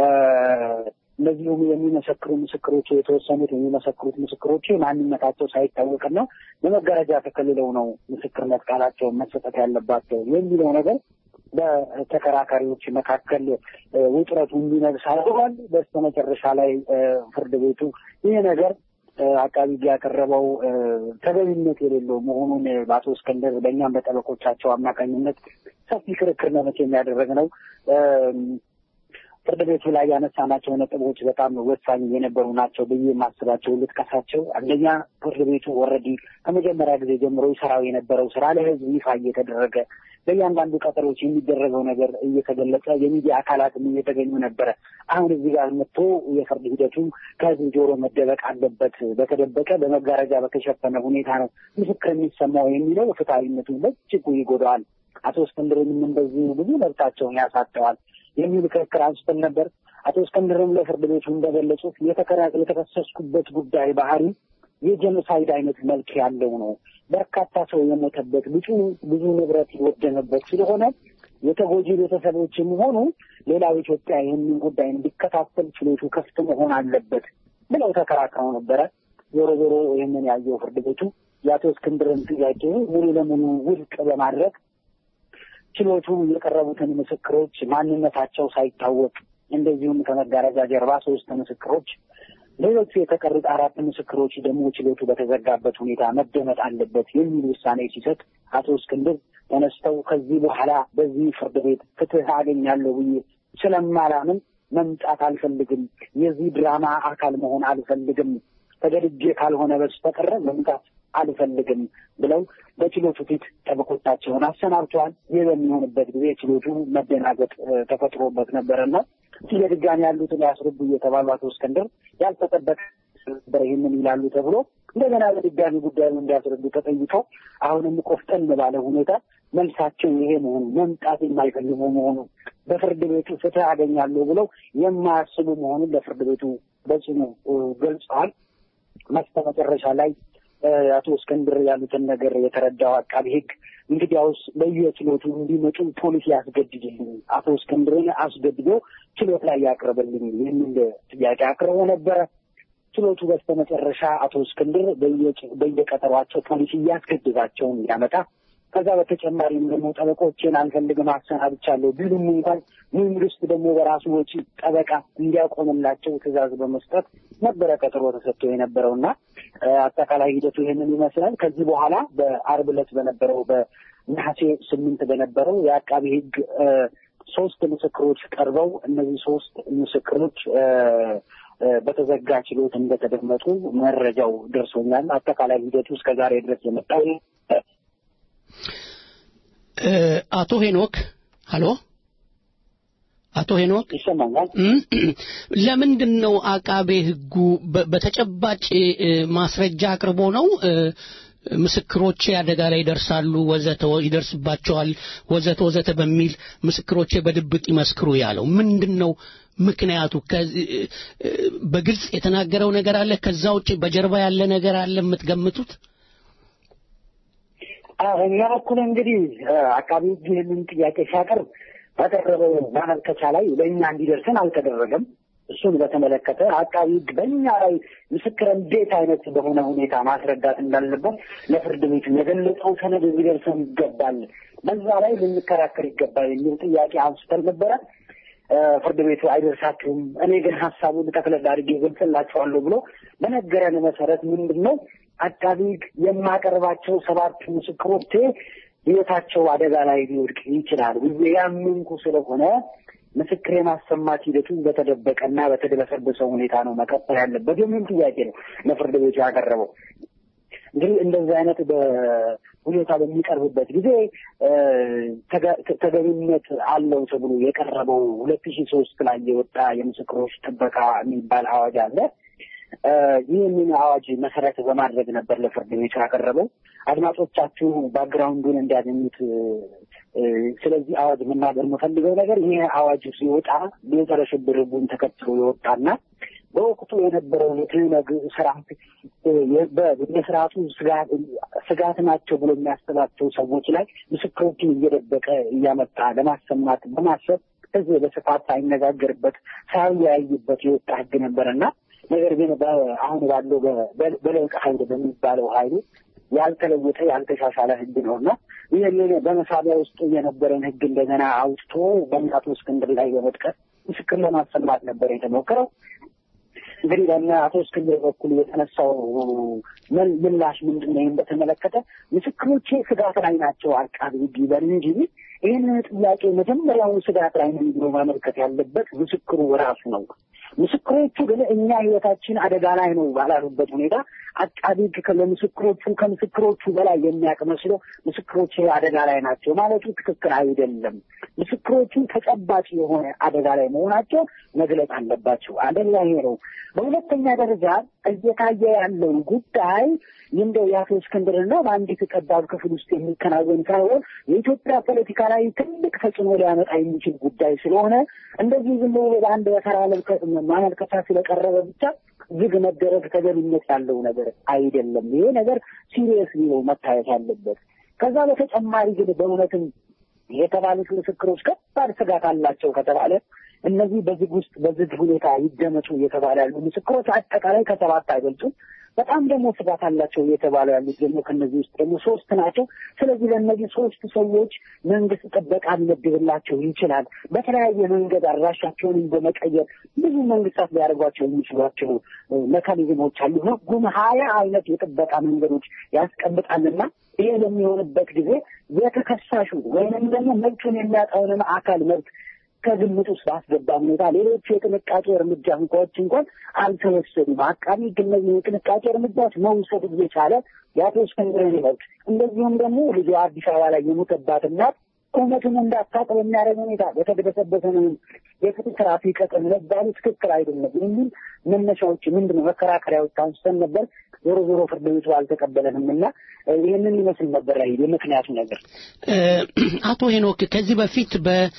እነዚሁም የሚመሰክሩ ምስክሮች የተወሰኑት የሚመሰክሩት ምስክሮች ማንነታቸው ሳይታወቅና በመጋረጃ ተከልለው ነው ምስክርነት ቃላቸውን መሰጠት ያለባቸው የሚለው ነገር በተከራካሪዎች መካከል ውጥረቱ እንዲነግስ አድርጓል። በስተመጨረሻ ላይ ፍርድ ቤቱ ይህ ነገር አቃቢ ያቀረበው ተገቢነት የሌለው መሆኑን በአቶ እስክንድር በእኛም በጠበቆቻቸው አማካኝነት ሰፊ ክርክር ነው የሚያደረግ ነው። ፍርድ ቤቱ ላይ ያነሳናቸው ነጥቦች በጣም ወሳኝ የነበሩ ናቸው ብዬ የማስባቸው ልጥቀሳቸው። አንደኛ ፍርድ ቤቱ ኦልሬዲ ከመጀመሪያ ጊዜ ጀምሮ ይሰራው የነበረው ስራ ለሕዝብ ይፋ እየተደረገ በእያንዳንዱ ቀጠሮች የሚደረገው ነገር እየተገለጸ የሚዲያ አካላትም እየተገኙ ነበረ። አሁን እዚህ ጋር መጥቶ የፍርድ ሂደቱ ከሕዝብ ጆሮ መደበቅ አለበት፣ በተደበቀ በመጋረጃ በተሸፈነ ሁኔታ ነው ምስክር የሚሰማው የሚለው ፍትሐዊነቱን በእጅጉ ይጎዳዋል። አቶ እስክንድርንም እንደዚሁ ብዙ መብታቸውን ያሳጠዋል የሚል ክርክር አንስተን ነበር። አቶ እስክንድርም ለፍርድ ቤቱ እንደገለጹት የተከሰስኩበት ጉዳይ ባህሪ የጀኖሳይድ አይነት መልክ ያለው ነው። በርካታ ሰው የሞተበት ብዙ ብዙ ንብረት የወደመበት ስለሆነ የተጎጂ ቤተሰቦችም ሆኑ ሌላው ኢትዮጵያ ይህንን ጉዳይ እንዲከታተል ችሎቱ ክፍት መሆን አለበት ብለው ተከራክረው ነበረ። ዞሮ ዞሮ ይህንን ያየው ፍርድ ቤቱ የአቶ እስክንድርን ጥያቄ ሙሉ ለሙሉ ውድቅ በማድረግ ችሎቱ የቀረቡትን ምስክሮች ማንነታቸው ሳይታወቅ እንደዚሁም ከመጋረጃ ጀርባ ሶስት ምስክሮች፣ ሌሎቹ የተቀሩት አራት ምስክሮች ደግሞ ችሎቱ በተዘጋበት ሁኔታ መደመጥ አለበት የሚል ውሳኔ ሲሰጥ አቶ እስክንድር ተነስተው ከዚህ በኋላ በዚህ ፍርድ ቤት ፍትህ አገኛለሁ ብዬ ስለማላምን መምጣት አልፈልግም፣ የዚህ ድራማ አካል መሆን አልፈልግም፣ ተገድጄ ካልሆነ በስተቀረ መምጣት አልፈልግም ብለው በችሎቱ ፊት ጠበቆቻቸውን አሰናብተዋል። ይህ በሚሆንበት ጊዜ ችሎቱ መደናገጥ ተፈጥሮበት ነበረና የድጋሚ ያሉትን ያስረዱ እየተባሉ አቶ እስክንድር ያልተጠበቀ ነበር ይህንን ይላሉ ተብሎ እንደገና በድጋሚ ጉዳዩን እንዲያስረዱ ተጠይቀው አሁንም ቆፍጠን ባለ ሁኔታ መልሳቸው ይሄ መሆኑ መምጣት የማይፈልጉ መሆኑ በፍርድ ቤቱ ፍትህ አገኛለሁ ብለው የማያስቡ መሆኑን ለፍርድ ቤቱ በጽኑ ገልጸዋል። መስተ መጨረሻ ላይ አቶ እስክንድር ያሉትን ነገር የተረዳው አቃቢ ሕግ እንግዲያውስ በየችሎቱ እንዲመጡ ፖሊስ ያስገድድልኝ፣ አቶ እስክንድርን አስገድዶ ችሎት ላይ ያቅርብልኝ የሚል ጥያቄ አቅርቦ ነበረ። ችሎቱ በስተመጨረሻ አቶ እስክንድር በየቀጠሯቸው ፖሊስ እያስገድዳቸው እንዲያመጣ ከዛ በተጨማሪም ደግሞ ጠበቆችን አንፈልግም አሰናብቻለሁ ቢሉም እንኳን መንግስት ደግሞ በራሱ ወጪ ጠበቃ እንዲያቆምላቸው ትዕዛዝ በመስጠት ነበረ ቀጠሮ ተሰጥቶ የነበረው እና አጠቃላይ ሂደቱ ይህንን ይመስላል። ከዚህ በኋላ በአርብ ዕለት በነበረው በነሐሴ ስምንት በነበረው የአቃቢ ህግ ሶስት ምስክሮች ቀርበው እነዚህ ሶስት ምስክሮች በተዘጋ ችሎት እንደተደመጡ መረጃው ደርሶኛል። አጠቃላይ ሂደቱ እስከ ዛሬ ድረስ የመጣው አቶ ሄኖክ ሀሎ አቶ ሄኖክ ይሰማኛል። ለምንድን ነው አቃቤ ህጉ በተጨባጭ ማስረጃ አቅርቦ ነው ምስክሮቼ አደጋ ላይ ይደርሳሉ፣ ወዘተ ይደርስባቸዋል፣ ወዘተ ወዘተ በሚል ምስክሮቼ በድብቅ ይመስክሩ ያለው ምንድን ነው ምክንያቱ? በግልጽ የተናገረው ነገር አለ? ከዛ ውጭ በጀርባ ያለ ነገር አለ የምትገምቱት? እኛ በኩል እንግዲህ አቃቢ ህግ ይህንን ጥያቄ ሲያቀርብ ባቀረበው ማመልከቻ ላይ ለእኛ እንዲደርሰን አልተደረገም። እሱን በተመለከተ አቃቢ ህግ በእኛ ላይ ምስክር እንዴት አይነት በሆነ ሁኔታ ማስረዳት እንዳለበት ለፍርድ ቤቱ የገለጸው ሰነድ ሊደርሰን ይገባል፣ በዛ ላይ ልንከራከር ይገባል የሚል ጥያቄ አንስተን ነበረ። ፍርድ ቤቱ አይደርሳችሁም፣ እኔ ግን ሀሳቡን ጠቅለል አድርጌ ገልጽላችኋለሁ ብሎ በነገረን መሰረት ምንድን ነው አቃቢ ህግ የማቀርባቸው ሰባቱ ምስክሮቼ ህይወታቸው አደጋ ላይ ሊወድቅ ይችላል ብዬ ያመንኩ ስለሆነ ምስክር የማሰማት ሂደቱ በተደበቀና በተደበሰበሰ ሁኔታ ነው መቀጠል ያለበት የሚል ጥያቄ ነው ለፍርድ ቤቱ ያቀረበው። እንግዲህ እንደዚህ አይነት በሁኔታ በሚቀርብበት ጊዜ ተገቢነት አለው ተብሎ የቀረበው ሁለት ሺህ ሶስት ላይ የወጣ የምስክሮች ጥበቃ የሚባል አዋጅ አለ። ይህንን አዋጅ መሰረት በማድረግ ነበር ለፍርድ ቤቱ ያቀረበው። አድማጮቻችሁ ባክግራውንዱን እንዲያገኙት ስለዚህ አዋጅ መናገር የምፈልገው ነገር ይህ አዋጅ ሲወጣ የጸረ ሽብር ህጉን ተከትሎ የወጣና በወቅቱ የነበረው የትህነግ ስርዓት የስርዓቱ ስጋት ናቸው ብሎ የሚያስባቸው ሰዎች ላይ ምስክሮችን እየደበቀ እያመጣ ለማሰማት በማሰብ ህዝብ በስፋት ሳይነጋገርበት ሳይወያይበት የወጣ ህግ ነበረና ነገር ግን አሁን ባለው በለውጥ ኃይል በሚባለው ኃይሉ ያልተለወጠ ያልተሻሻለ ህግ ነው እና ይህንን በመሳቢያ ውስጥ የነበረን ህግ እንደገና አውጥቶ በእናቶ እስክንድር ላይ በመጥቀስ ምስክር ለማሰማት ነበር የተሞከረው። እንግዲህ በእነ አቶ እስክንድር በኩል የተነሳው ምላሽ ምንድን ነው? በተመለከተ ምስክሮቼ ስጋት ላይ ናቸው አቃቢ ህግ ይበል እንጂ ይህንን ጥያቄ መጀመሪያውን ስጋት ላይ ነው ብሎ ማመልከት ያለበት ምስክሩ ራሱ ነው። ምስክሮቹ ግን እኛ ህይወታችን አደጋ ላይ ነው ባላሉበት ሁኔታ አቃቢ ህግ ለምስክሮቹ ከምስክሮቹ በላይ የሚያውቅ መስሎ ምስክሮች አደጋ ላይ ናቸው ማለቱ ትክክል አይደለም። ምስክሮቹ ተጨባጭ የሆነ አደጋ ላይ መሆናቸው መግለጽ አለባቸው። አንደኛ ይሄ ነው። በሁለተኛ ደረጃ እየታየ ያለው ጉዳይ እንደው የአቶ እስክንድርና በአንዲት ጠባብ ክፍል ውስጥ የሚከናወን ሳይሆን የኢትዮጵያ ፖለቲካ ላይ ትልቅ ተጽዕኖ ሊያመጣ የሚችል ጉዳይ ስለሆነ እንደዚህ ዝም ብሎ በአንድ በተራ ማመልከቻ ስለቀረበ ብቻ ዝግ መደረግ ተገቢነት ያለው ነገር አይደለም። ይሄ ነገር ሲሪየስ ነው መታየት ያለበት። ከዛ በተጨማሪ ግን በእውነትም የተባሉት ምስክሮች ከባድ ስጋት አላቸው ከተባለ እነዚህ በዝግ ውስጥ በዝግ ሁኔታ ይደመጡ እየተባለ ያሉ ምስክሮች አጠቃላይ ከሰባት አይበልጡም። በጣም ደግሞ ስጋት አላቸው እየተባሉ ያሉት ደግሞ ከነዚህ ውስጥ ደግሞ ሶስት ናቸው። ስለዚህ ለእነዚህ ሶስት ሰዎች መንግስት ጥበቃ ሊመድብላቸው ይችላል። በተለያየ መንገድ አድራሻቸውንም በመቀየር ብዙ መንግስታት ሊያደርጓቸው የሚችሏቸው መካኒዝሞች አሉ። ህጉም ሀያ አይነት የጥበቃ መንገዶች ያስቀምጣልና ይሄ በሚሆንበት ጊዜ የተከሳሹ ወይንም ደግሞ መብቱን የሚያጣውንም አካል መብት ከግምት ውስጥ ባስገባ ሁኔታ ሌሎቹ የጥንቃቄ እርምጃ እንኳዎች እንኳን አልተወሰዱም። አቃቢ ህግ እነዚህ የጥንቃቄ እርምጃዎች መውሰድ እየቻለ የአቶ እስክንድርን መብት እንደዚሁም ደግሞ ልጇ አዲስ አበባ ላይ የሞተባት እናት እውነቱን እንዳታውቅ በሚያደርግ ሁኔታ በተደበሰበሰ የፍትህ ስርዓት ይቀጥል መባሉ ትክክል አይደለም የሚል መነሻዎች ምንድን ነው መከራከሪያዎች አንስተን ነበር። ዞሮ ዞሮ ፍርድ ቤቱ አልተቀበለንም እና ይህንን ይመስል ነበር የምክንያቱ ነገር። አቶ ሄኖክ ከዚህ በፊት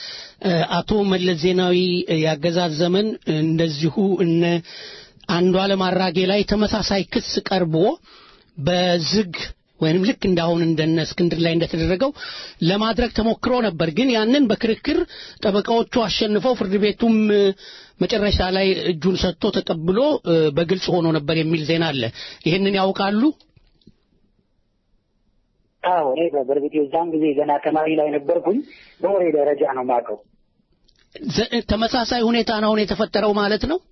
በአቶ መለስ ዜናዊ ያገዛዝ ዘመን እንደዚሁ እነ አንዱዓለም አራጌ ላይ ተመሳሳይ ክስ ቀርቦ በዝግ ወይንም ልክ እንዳሁን እንደነ እስክንድር ላይ እንደተደረገው ለማድረግ ተሞክሮ ነበር። ግን ያንን በክርክር ጠበቃዎቹ አሸንፈው ፍርድ ቤቱም መጨረሻ ላይ እጁን ሰጥቶ ተቀብሎ በግልጽ ሆኖ ነበር የሚል ዜና አለ። ይህንን ያውቃሉ? አዎ እኔ በእርግጥ የዛን ጊዜ ገና ተማሪ ላይ ነበርኩኝ። በወሬ ደረጃ ነው የማውቀው። ዘ- ተመሳሳይ ሁኔታ ነው አሁን የተፈጠረው ማለት ነው።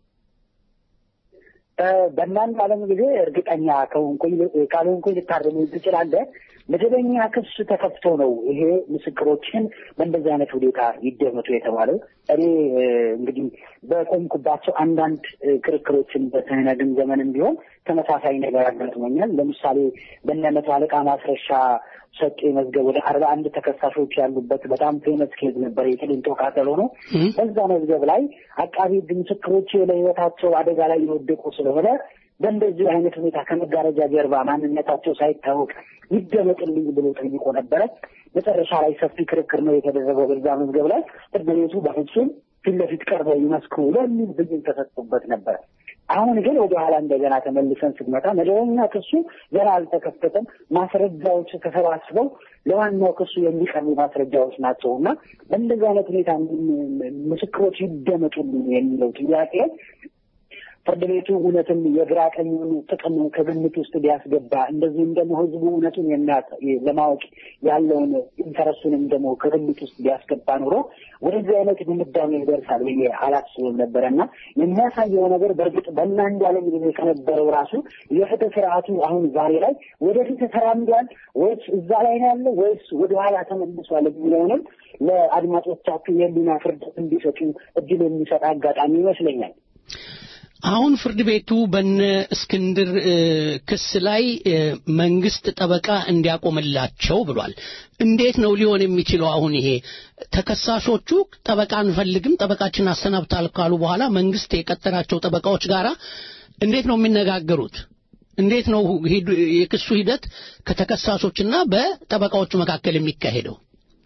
እ፣ በእናንተ ዓለም ጊዜ እርግጠኛ ከሆንኩኝ ካልሆንኩኝ ልታርመኝ ትችላለህ። መደበኛ ክስ ተከፍቶ ነው ይሄ ምስክሮችን በእንደዚህ አይነት ሁኔታ ይደመጡ የተባለው። እኔ እ፣ እንግዲህ በቆምኩባቸው አንዳንድ እ፣ ክርክሮችን በሰነድም ዘመንም ቢሆን ተመሳሳይ ነገር አጋጥሞኛል። ለምሳሌ በእነ መቶ አለቃ ማስረሻ ሰጤ መዝገብ ወደ አርባ አንድ ተከሳሾች ያሉበት በጣም ፌመስ ኬዝ ነበር፣ የቅሊንጦ ቃጠሎ ነው። በዛ መዝገብ ላይ አቃቢ ሕግ ምስክሮች ለሕይወታቸው አደጋ ላይ የወደቁ ስለሆነ በእንደዚህ አይነት ሁኔታ ከመጋረጃ ጀርባ ማንነታቸው ሳይታወቅ ይደመጥልኝ ብሎ ጠይቆ ነበረ። መጨረሻ ላይ ሰፊ ክርክር ነው የተደረገው በዛ መዝገብ ላይ ፍርድ ቤቱ በፍጹም ፊት ለፊት ቀርበው ይመስክሩ የሚል ብይን ተሰጥቶበት ነበረ። አሁን ግን ወደ ኋላ እንደገና ተመልሰን ስንመጣ መደበኛ ክሱ ገና አልተከፈተም። ማስረጃዎች ተሰባስበው ለዋናው ክሱ የሚቀርቡ ማስረጃዎች ናቸው እና በእንደዚህ አይነት ሁኔታ ምስክሮች ይደመጡልኝ የሚለው ጥያቄ ፍርድ ቤቱ እውነትም የግራ ቀኙን ጥቅም ከግምት ውስጥ ቢያስገባ እንደዚህም ደግሞ ህዝቡ እውነቱን የሚያውቅ- ለማወቅ ያለውን ኢንተረሱንም ደግሞ ከግምት ውስጥ ቢያስገባ ኑሮ ወደዚህ አይነት ድምዳሜ ይደርሳል ብዬ አላስብም ነበረ እና የሚያሳየው ነገር በእርግጥ በእናንድ ዓለም ጊዜ ከነበረው ራሱ የፍትህ ስርዓቱ አሁን ዛሬ ላይ ወደፊት ተራምዷል ወይስ እዛ ላይ ነው ያለው ወይስ ወደኋላ ተመልሷል የሚለውንም ለአድማጮቻችሁ የህሊና ፍርድ እንዲሰጡ እድል የሚሰጥ አጋጣሚ ይመስለኛል። አሁን ፍርድ ቤቱ በነ እስክንድር እ፣ ክስ ላይ እ፣ መንግስት ጠበቃ እንዲያቆምላቸው ብሏል። እንዴት ነው ሊሆን የሚችለው? አሁን ይሄ ተከሳሾቹ ጠበቃ አንፈልግም፣ ጠበቃችን አሰናብታል ካሉ በኋላ መንግስት የቀጠራቸው ጠበቃዎች ጋራ እንዴት ነው የሚነጋገሩት? እንዴት ነው ሂዱ- የክሱ ሂደት ከተከሳሾችና በጠበቃዎቹ መካከል የሚካሄደው?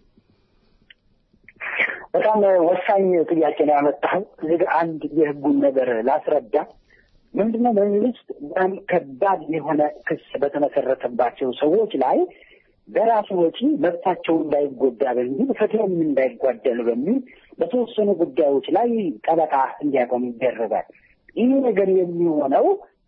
በጣም ወሳኝ ጥያቄ ነው ያመጣኸው። እዚህ ጋር አንድ የህጉን ነገር ላስረዳ። ምንድነው መንግስት በጣም ከባድ የሆነ ክስ በተመሰረተባቸው ሰዎች ላይ በራሱ ወጪ መብታቸው እንዳይጎዳ በሚል ፍትህም እንዳይጓደል በሚል በተወሰኑ ጉዳዮች ላይ ጠበቃ እንዲያቆም ይደረጋል። ይህ ነገር የሚሆነው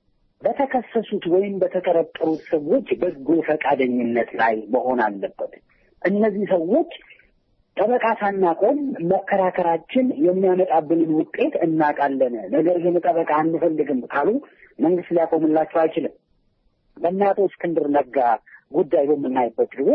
በተከሰሱት ወይም በተጠረጠሩት ሰዎች በጎ ፈቃደኝነት ላይ መሆን አለበት። እነዚህ ሰዎች ጠበቃ ሳናቆም መከራከራችን የሚያመጣብንን ውጤት እናውቃለን፣ ነገር ግን ጠበቃ አንፈልግም ካሉ መንግስት ሊያቆምላቸው አይችልም። በእነ አቶ እስክንድር ነጋ ጉዳይ በምናይበት ጊዜ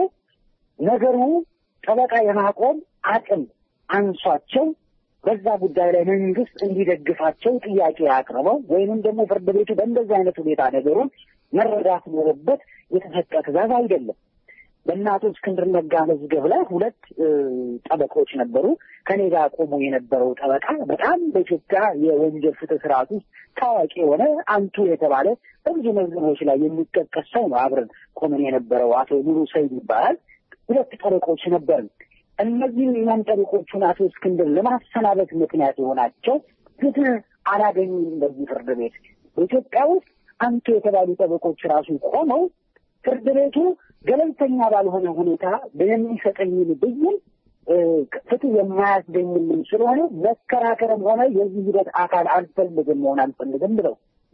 ነገሩ ጠበቃ የማቆም አቅም አንሷቸው በዛ ጉዳይ ላይ መንግስት እንዲደግፋቸው ጥያቄ አቅርበው ወይንም ደግሞ ፍርድ ቤቱ በእንደዚህ አይነት ሁኔታ ነገሩን መረዳት ኖሮበት የተሰጠ ትእዛዝ አይደለም። በእነ አቶ እስክንድር ነጋ መዝገብ ላይ ሁለት እ፣ ጠበቆች ነበሩ። ከኔ ጋር ቆሞ የነበረው ጠበቃ በጣም በኢትዮጵያ የወንጀል ፍትህ ስርዓት ውስጥ ታዋቂ የሆነ አንቱ የተባለ በብዙ መዝገቦች ላይ የሚጠቀስ ሰው ነው። አብረን ቆመን የነበረው አቶ ሙሉ ሰይድ ይባላል። ሁለት ጠበቆች ነበርን። እነዚህም እኛን ጠበቆቹን አቶ እስክንድር ለማሰናበት ምክንያት የሆናቸው ፍትህ አላገኙም። በዚህ ፍርድ ቤት በኢትዮጵያ ውስጥ አንቱ የተባሉ ጠበቆች ራሱ ቆመው ፍርድ ቤቱ ገለልተኛ ባልሆነ ሁኔታ በሚሰጠኝን ብይን እ፣ ፍትህ የማያስገኝልን ስለሆነ መከራከርም ሆነ የዚህ ሂደት አካል አልፈልግም መሆን አልፈልግም ብለው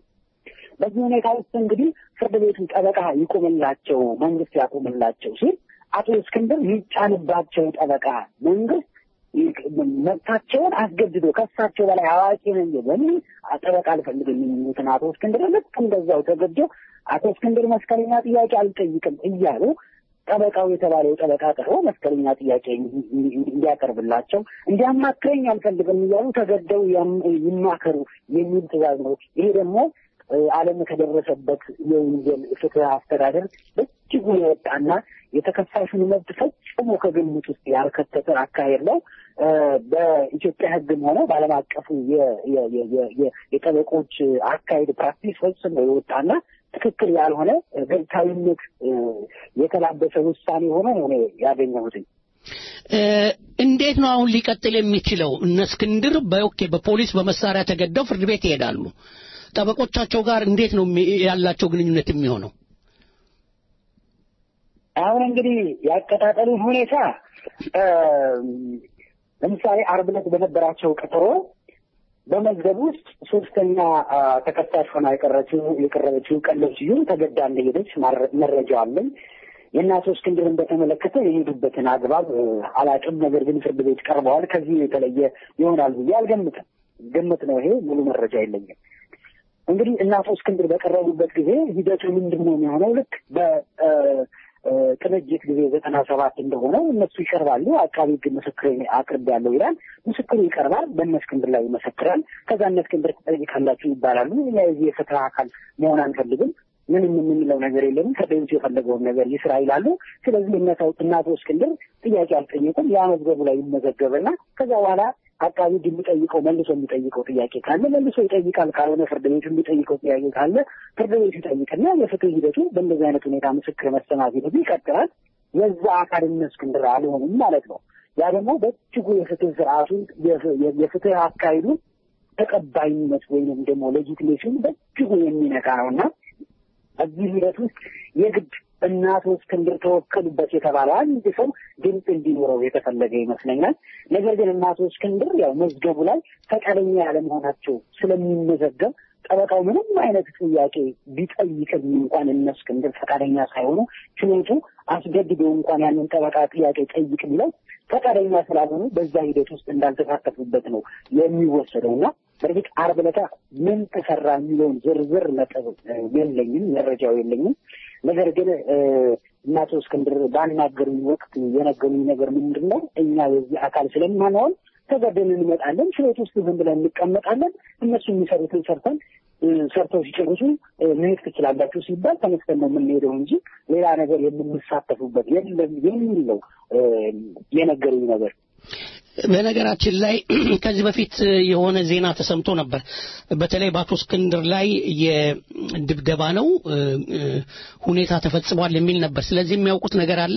በዚህ ሁኔታ ውስጥ እንግዲህ ፍርድ ቤቱ ጠበቃ ይቆምላቸው፣ መንግስት ያቆምላቸው ሲል አቶ እስክንድር ይጫንባቸው ጠበቃ መንግስት ይቅ- መብታቸውን አስገድዶ ከሳቸው በላይ አዋቂ ነኝ በሚል ጠበቃ አልፈልግም የሚሉትን አቶ እስክንድር ልክ እንደዛው ተገዶ አቶ እስክንድር መስቀለኛ ጥያቄ አልጠይቅም እያሉ ጠበቃው የተባለው ጠበቃ ቀርቦ መስቀለኛ ጥያቄ እንዲያቀርብላቸው እንዲያማክረኝ አልፈልግም እያሉ ተገደው ያም- ይማከሩ የሚል ትእዛዝ ነው። ይሄ ደግሞ እ፣ ዓለም ከደረሰበት የወንጀል ፍትህ አስተዳደር በእጅጉ የወጣና የተከሳሹን መብት ፈጽሞ ከግምት ውስጥ ያልከተተ አካሄድ ነው። እ፣ በኢትዮጵያ ሕግም ሆነ በዓለም አቀፉ የ- የ- የ- የ- የ- የጠበቆች አካሄድ ፕራክቲስ ፈጽሞ የወጣና ትክክል ያልሆነ ገብታዊነት እ፣ የተላበሰ ውሳኔ ሆኖ ነው እኔ ያገኘሁትኝ። እ፣ እንዴት ነው አሁን ሊቀጥል የሚችለው? እነ እስክንድር በኦኬ በፖሊስ በመሳሪያ ተገደው ፍርድ ቤት ይሄዳሉ። ጠበቆቻቸው ጋር እንዴት ነው የሚ- ያላቸው ግንኙነት የሚሆነው? አሁን እንግዲህ ያቀጣጠሉን ሁኔታ እ፣ ለምሳሌ ዓርብ ዕለት በነበራቸው ቀጠሮ በመዝገብ ውስጥ ሶስተኛ አ፣ ተከሳሽ ሆና የቀረችው የቀረበችው ቀለብ ስዩም ተገዳ እንደሄደች ማረ- መረጃ አለኝ። የእናቶ እስክንድርን በተመለከተ የሄዱበትን አግባብ እ፣ አላውቅም። ነገር ግን ፍርድ ቤት ቀርበዋል። ከዚህ የተለየ ይሆናል ብዬ አልገምትም። ግምት ነው ይሄ፣ ሙሉ መረጃ የለኝም። እንግዲህ እናቶ እስክንድር በቀረቡበት ጊዜ ሂደቱ ምንድን ነው የሚሆነው? ልክ በቅንጅት ጊዜ ዘጠና ሰባት እንደሆነ እነሱ ይቀርባሉ። አቃቢ ሕግ ምስክር አቅርብ ያለው ይላል። ምስክሩ ይቀርባል፣ በእነ እስክንድር ላይ ይመሰክራል። ከዛ እነ እስክንድር ትጠይቃላችሁ ይባላሉ። እኛ የዚህ የፍትህ አካል መሆን አንፈልግም ምንም የምንለው ነገር የለም። ፍርድ ቤቱ የፈለገውን ነገር ይስራ ይላሉ። ስለዚህ እነሰው እናቶ እስክንድር ጥያቄ አልጠየቁም። ያ መዝገቡ ላይ ይመዘገብና ከዛ በኋላ አቃቢ ሕግ የሚጠይቀው መልሶ የሚጠይቀው ጥያቄ ካለ መልሶ ይጠይቃል። ካልሆነ ፍርድ ቤቱ የሚጠይቀው ጥያቄ ካለ ፍርድ ቤቱ ይጠይቅና የፍትህ ሂደቱ በእንደዚህ አይነት ሁኔታ ምስክር መሰማት ሂደቱ ይቀጥላል። የዛ አካል እነ እስክንድር አልሆኑም ማለት ነው። ያ ደግሞ በእጅጉ የፍትህ ስርዓቱን የፍትህ አካሄዱን ተቀባይነት ወይንም ደግሞ ሌጂትሜሽን በእጅጉ የሚነካ ነው እና በዚህ ሂደት ውስጥ የግድ እናቶ እስክንድር ተወከሉበት የተባለ አንድ ሰው ድምፅ እንዲኖረው የተፈለገ ይመስለኛል። ነገር ግን እናቶ እስክንድር ያው መዝገቡ ላይ ፈቃደኛ ያለመሆናቸው ስለሚመዘገብ ጠበቃው ምንም አይነት ጥያቄ ቢጠይቅም እንኳን እነ እስክንድር ፈቃደኛ ሳይሆኑ ችሎቱ አስገድዶ እንኳን ያንን ጠበቃ ጥያቄ ጠይቅ ቢለው ፈቃደኛ ስላልሆኑ በዛ ሂደት ውስጥ እንዳልተሳተፉበት ነው የሚወሰደው እና በእርግጥ ዓርብ ዕለት ምን ተሰራ የሚለውን ዝርዝር ነጥብ የለኝም፣ መረጃው የለኝም። ነገር ግን እናቶ እስክንድር ባናገሩኝ ወቅት የነገሩኝ ነገር ምንድን ነው? እኛ የዚህ አካል ስለማንሆን ተገደን እንመጣለን፣ ችሎት ውስጥ ዝም ብለን እንቀመጣለን። እነሱ የሚሰሩትን ሰርተን ሰርተው ሲጨርሱ መሄድ ትችላላችሁ ሲባል ተነስተን ነው የምንሄደው እንጂ ሌላ ነገር የምንሳተፉበት የለም የሚል ነው የነገሩኝ ነገር። በነገራችን ላይ ከዚህ በፊት የሆነ ዜና ተሰምቶ ነበር። በተለይ በአቶ እስክንድር ላይ የድብደባ ነው ሁኔታ ተፈጽሟል የሚል ነበር። ስለዚህ የሚያውቁት ነገር አለ።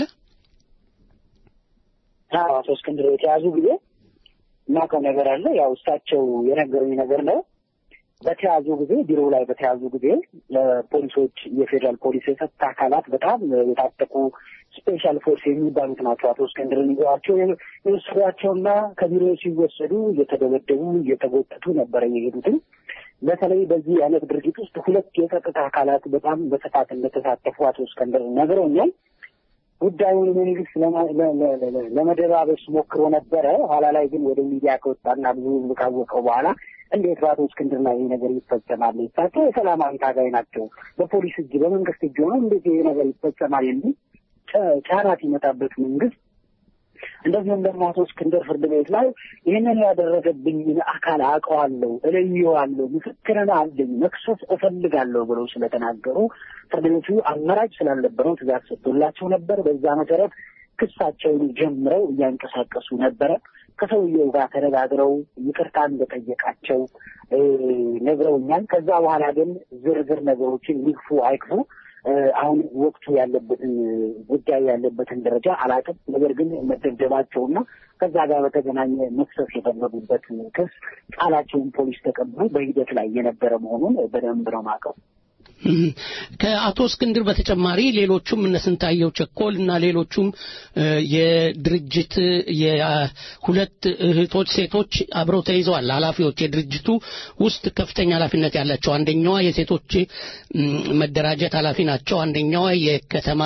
አዎ አቶ እስክንድር የተያዙ ጊዜ የማውቀው ነገር አለ። ያው እሳቸው የነገሩኝ ነገር ነው። በተያዙ ጊዜ ቢሮ ላይ በተያዙ ጊዜ ፖሊሶች፣ የፌዴራል ፖሊስ የጸጥታ አካላት በጣም የታጠቁ ስፔሻል ፎርስ የሚባሉት ናቸው። አቶ እስክንድርን ይዘዋቸው የወሰዷቸውና ከቢሮ ሲወሰዱ እየተደበደቡ እየተጎተቱ ነበረ የሄዱትን። በተለይ በዚህ አይነት ድርጊት ውስጥ ሁለት የጸጥታ አካላት በጣም በስፋት እንደተሳተፉ አቶ እስክንድር ነግረውኛል። ጉዳዩን መንግስት ለመደባበስ ሞክሮ ነበረ። ኋላ ላይ ግን ወደ ሚዲያ ከወጣና ብዙ ህዝብ ካወቀው በኋላ እንዴት በአቶ እስክንድር ላይ ይህ ነገር ይፈጸማል? እሳቸው የሰላማዊ ታጋይ ናቸው። በፖሊስ እጅ በመንግስት እጅ ሆነው እንዴት ይህ ነገር ይፈጸማል? የሚል ጫና ሲመጣበት መንግስት እንደዚሁም ደግሞ አቶ እስክንድር ፍርድ ቤት ላይ ይህንን ያደረገብኝን አካል አውቀዋለሁ፣ እለየዋለሁ፣ ምስክርን አለኝ፣ መክሰስ እፈልጋለሁ ብለው ስለተናገሩ ፍርድ ቤቱ አማራጭ ስላልነበረው ትእዛዝ ሰጥቶላቸው ነበር። በዛ መሰረት ክሳቸውን ጀምረው እያንቀሳቀሱ ነበረ። ከሰውየው ጋር ተነጋግረው ይቅርታ እንደጠየቃቸው ነግረውኛል። ከዛ በኋላ ግን ዝርዝር ነገሮችን ይግፉ አይክፉ አሁን ወቅቱ ያለበትን ጉዳይ ያለበትን ደረጃ አላውቅም። ነገር ግን መደብደባቸውና ከዛ ጋር በተገናኘ መክሰስ የፈለጉበት ክስ ቃላቸውን ፖሊስ ተቀብሎ በሂደት ላይ የነበረ መሆኑን በደንብ ነው የማውቀው። ከአቶ እስክንድር በተጨማሪ ሌሎቹም እነ ስንታየው ቸኮል እና ሌሎቹም የድርጅት የሁለት እህቶች ሴቶች አብረው ተይዘዋል። ኃላፊዎች የድርጅቱ ውስጥ ከፍተኛ ኃላፊነት ያላቸው አንደኛዋ የሴቶች መደራጀት ኃላፊ ናቸው። አንደኛዋ የከተማ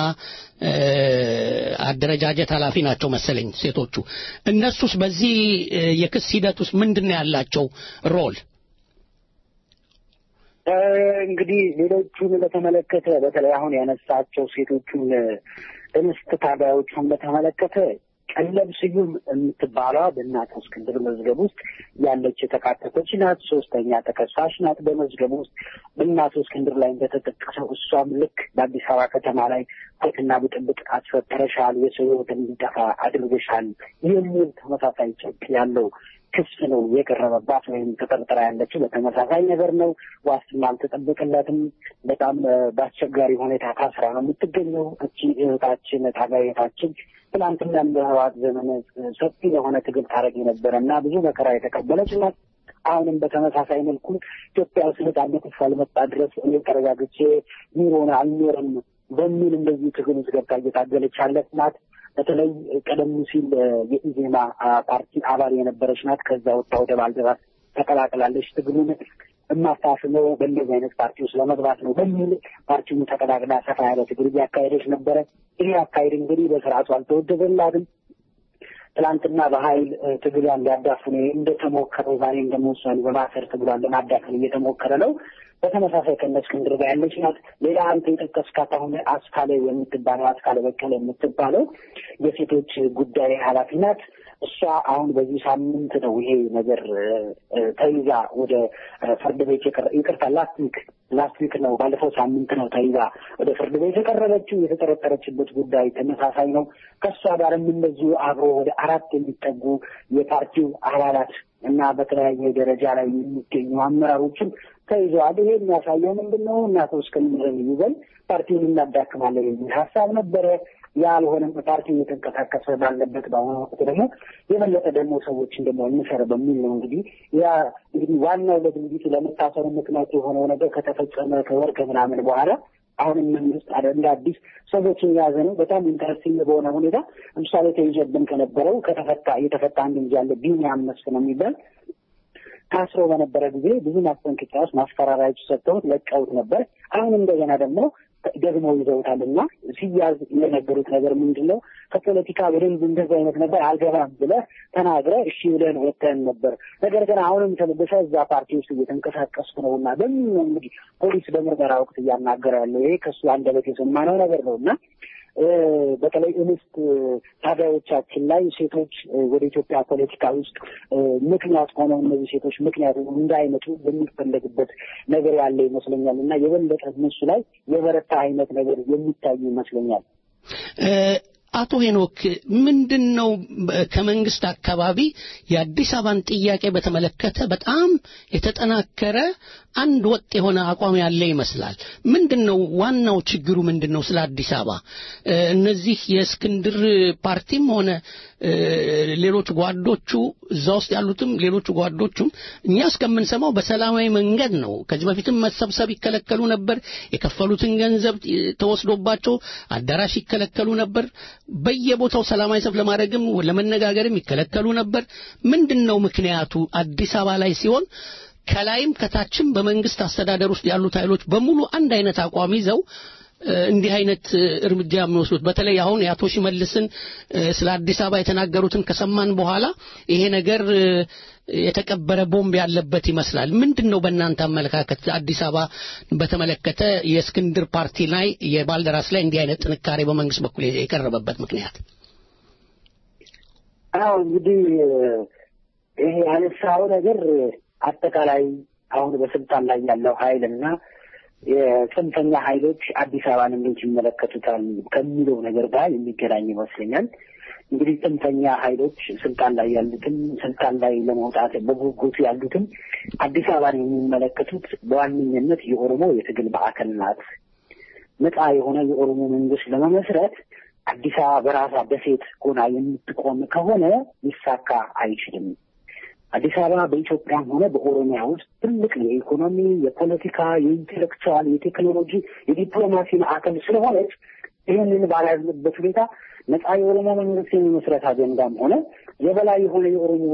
አደረጃጀት ኃላፊ ናቸው መሰለኝ ሴቶቹ። እነሱስ በዚህ የክስ ሂደት ውስጥ ምንድን ነው ያላቸው ሮል? እንግዲህ ሌሎቹን በተመለከተ በተለይ አሁን ያነሳቸው ሴቶቹን እንስት ታጋዮቹን በተመለከተ ቀለብ ስዩም የምትባለዋ በእናቶ እስክንድር መዝገብ ውስጥ ያለች የተካተተች ናት። ሶስተኛ ተከሳሽ ናት በመዝገብ ውስጥ በእናቶ እስክንድር ላይ እንደተጠቀሰው እሷም ልክ በአዲስ አበባ ከተማ ላይ ሁከትና ብጥብጥ አስፈጠረሻል፣ የሰው ሕይወት እንዲጠፋ አድርገሻል የሚል ተመሳሳይ ጭብጥ ያለው ክስ ነው የቀረበባት ወይም ተጠርጥራ ያለችው በተመሳሳይ ነገር ነው። ዋስትና አልተጠበቅለትም። በጣም በአስቸጋሪ ሁኔታ ታስራ ነው የምትገኘው። እቺ እህታችን ታጋየታችን ትናንትናም በህወሓት ዘመን ሰፊ የሆነ ትግል ታደርግ የነበረ እና ብዙ መከራ የተቀበለች ናት። አሁንም በተመሳሳይ መልኩ ኢትዮጵያ ውስጥ ነጻነት እስካልመጣ ድረስ እኔ ተረጋግቼ ኑሮን አልኖርም በሚል እንደዚህ ትግል ውስጥ ገብታ እየታገለች ያለች ናት። በተለይ ቀደም ሲል የኢዜማ ፓርቲ አባል የነበረች ናት። ከዛ ወጣ ወደ ባልደራስ ተቀላቅላለች ትግሉን። የማታስበው በእንደዚህ አይነት ፓርቲ ውስጥ ለመግባት ነው በሚል ፓርቲውን ተቀዳቅዳ ሰፋ ያለ ትግል እያካሄደች ነበረ። ይህ አካሄድ እንግዲህ በስርዓቱ አልተወደደላትም። ትላንትና በኃይል ትግሏን ሊያዳፍኑ እንደተሞከረው ዛሬም ደግሞ እሷን በማሰር ትግሏን ለማዳፈን እየተሞከረ ነው። በተመሳሳይ ከእነ እስክንድር ጋር ያለች ናት። ሌላ አንተ የጠቀስካት አሁን አስካለ የምትባለው አስካለ በቀለ የምትባለው የሴቶች ጉዳይ ኃላፊ ናት። እሷ አሁን በዚህ ሳምንት ነው ይሄ ነገር ተይዛ ወደ ፍርድ ቤት ይቅርታ፣ ላስት ዊክ ላስት ዊክ ነው ባለፈው ሳምንት ነው ተይዛ ወደ ፍርድ ቤት የቀረበችው። የተጠረጠረችበት ጉዳይ ተመሳሳይ ነው። ከእሷ ጋርም እንደዚሁ አብሮ ወደ አራት የሚጠጉ የፓርቲው አባላት እና በተለያየ ደረጃ ላይ የሚገኙ አመራሮችም ተይዘዋል። ይሄ የሚያሳየው ምንድን ነው? እና አቶ እስክንድርን ይዘን ፓርቲውን እናዳክማለን የሚል ሀሳብ ነበረ። ያልሆነም ፓርቲው እየተንቀሳቀሰ ባለበት በአሁኑ ወቅት ደግሞ የበለጠ ደግሞ ሰዎችን ደግሞ እንሰር በሚል ነው እንግዲህ ያ እንግዲህ ዋናው ለድርጊቱ ለመታሰሩ ምክንያት የሆነው ነገር ከተፈጸመ ከወር ከምናምን በኋላ አሁንም መንግስት እንደ አዲስ ሰዎችን የያዘ ነው። በጣም ኢንተረስቲንግ በሆነ ሁኔታ ለምሳሌ ተይዞብን ከነበረው ከተፈታ እየተፈታ አንድ ልጅ ያለ ቢኒያም መስፍን ነው የሚባል ታስሮ በነበረ ጊዜ ብዙ ማስጠንቀቂያዎች፣ ማስፈራሪያዎች ሰጥተውት ለቀውት ነበር። አሁን እንደገና ደግሞ ደግሞ ይዘውታል እና ሲያዝ የነገሩት ነገር ምንድን ነው? ከፖለቲካ በደንብ እንደዚህ አይነት ነገር አልገባም ብለህ ተናግረህ እሺ ብለን ወጥተን ነበር። ነገር ግን አሁንም ተመልሰህ እዛ ፓርቲ ውስጥ እየተንቀሳቀስኩ ነው እና በምን ነው እንግዲህ ፖሊስ በምርመራ ወቅት እያናገረ ያለው ይሄ ከእሱ አንደበት የሰማነው ነገር ነው እና በተለይ እንስት ታጋዮቻችን ላይ ሴቶች ወደ ኢትዮጵያ ፖለቲካ ውስጥ ምክንያት ሆነው እነዚህ ሴቶች ምክንያት እንዳይመጡ በሚፈለግበት ነገር ያለ ይመስለኛል እና የበለጠ እነሱ ላይ የበረታ አይነት ነገር የሚታይ ይመስለኛል። አቶ ሄኖክ ምንድን ነው ከመንግስት አካባቢ የአዲስ አበባን ጥያቄ በተመለከተ በጣም የተጠናከረ አንድ ወጥ የሆነ አቋም ያለ ይመስላል። ምንድን ነው ዋናው ችግሩ ምንድን ነው? ስለ አዲስ አበባ እነዚህ የእስክንድር ፓርቲም ሆነ ሌሎች ጓዶቹ እዛ ውስጥ ያሉትም ሌሎቹ ጓዶቹም እኛ እስከምንሰማው በሰላማዊ መንገድ ነው። ከዚህ በፊትም መሰብሰብ ይከለከሉ ነበር። የከፈሉትን ገንዘብ ተወስዶባቸው አዳራሽ ይከለከሉ ነበር። በየቦታው ሰላማዊ ሰልፍ ለማድረግም ለመነጋገርም ይከለከሉ ነበር። ምንድን ነው ምክንያቱ? አዲስ አበባ ላይ ሲሆን ከላይም ከታችም በመንግስት አስተዳደር ውስጥ ያሉት ኃይሎች በሙሉ አንድ አይነት አቋም ይዘው እንዲህ አይነት እርምጃ የሚወስዱት በተለይ አሁን የአቶ ሽመልስን ስለ አዲስ አበባ የተናገሩትን ከሰማን በኋላ ይሄ ነገር የተቀበረ ቦምብ ያለበት ይመስላል። ምንድን ነው በእናንተ አመለካከት አዲስ አበባ በተመለከተ የእስክንድር ፓርቲ ላይ የባልደራስ ላይ እንዲህ አይነት ጥንካሬ በመንግስት በኩል የቀረበበት ምክንያት? አዎ እንግዲህ ይሄ ያነሳው ነገር አጠቃላይ አሁን በስልጣን ላይ ያለው ኃይል እና የጽንፈኛ ኃይሎች አዲስ አበባን እንዴት ይመለከቱታል ከሚለው ነገር ጋር የሚገናኝ ይመስለኛል። እንግዲህ ጽንፈኛ ኃይሎች ስልጣን ላይ ያሉትም ስልጣን ላይ ለመውጣት በጉጉት ያሉትም አዲስ አበባን የሚመለከቱት በዋነኝነት የኦሮሞ የትግል ማዕከል ናት። ነፃ የሆነ የኦሮሞ መንግስት ለመመስረት አዲስ አበባ በራሷ ደሴት ሆና የምትቆም ከሆነ ሊሳካ አይችልም። አዲስ አበባ በኢትዮጵያም ሆነ በኦሮሚያ ውስጥ ትልቅ የኢኮኖሚ፣ የፖለቲካ፣ የኢንቴሌክቹዋል፣ የቴክኖሎጂ፣ የዲፕሎማሲ ማዕከል ስለሆነች ይህንን ባላዝንበት ሁኔታ ነፃ የኦሮሞ መንግስት የመመስረት አጀንዳም ሆነ የበላይ የሆነ የኦሮሞ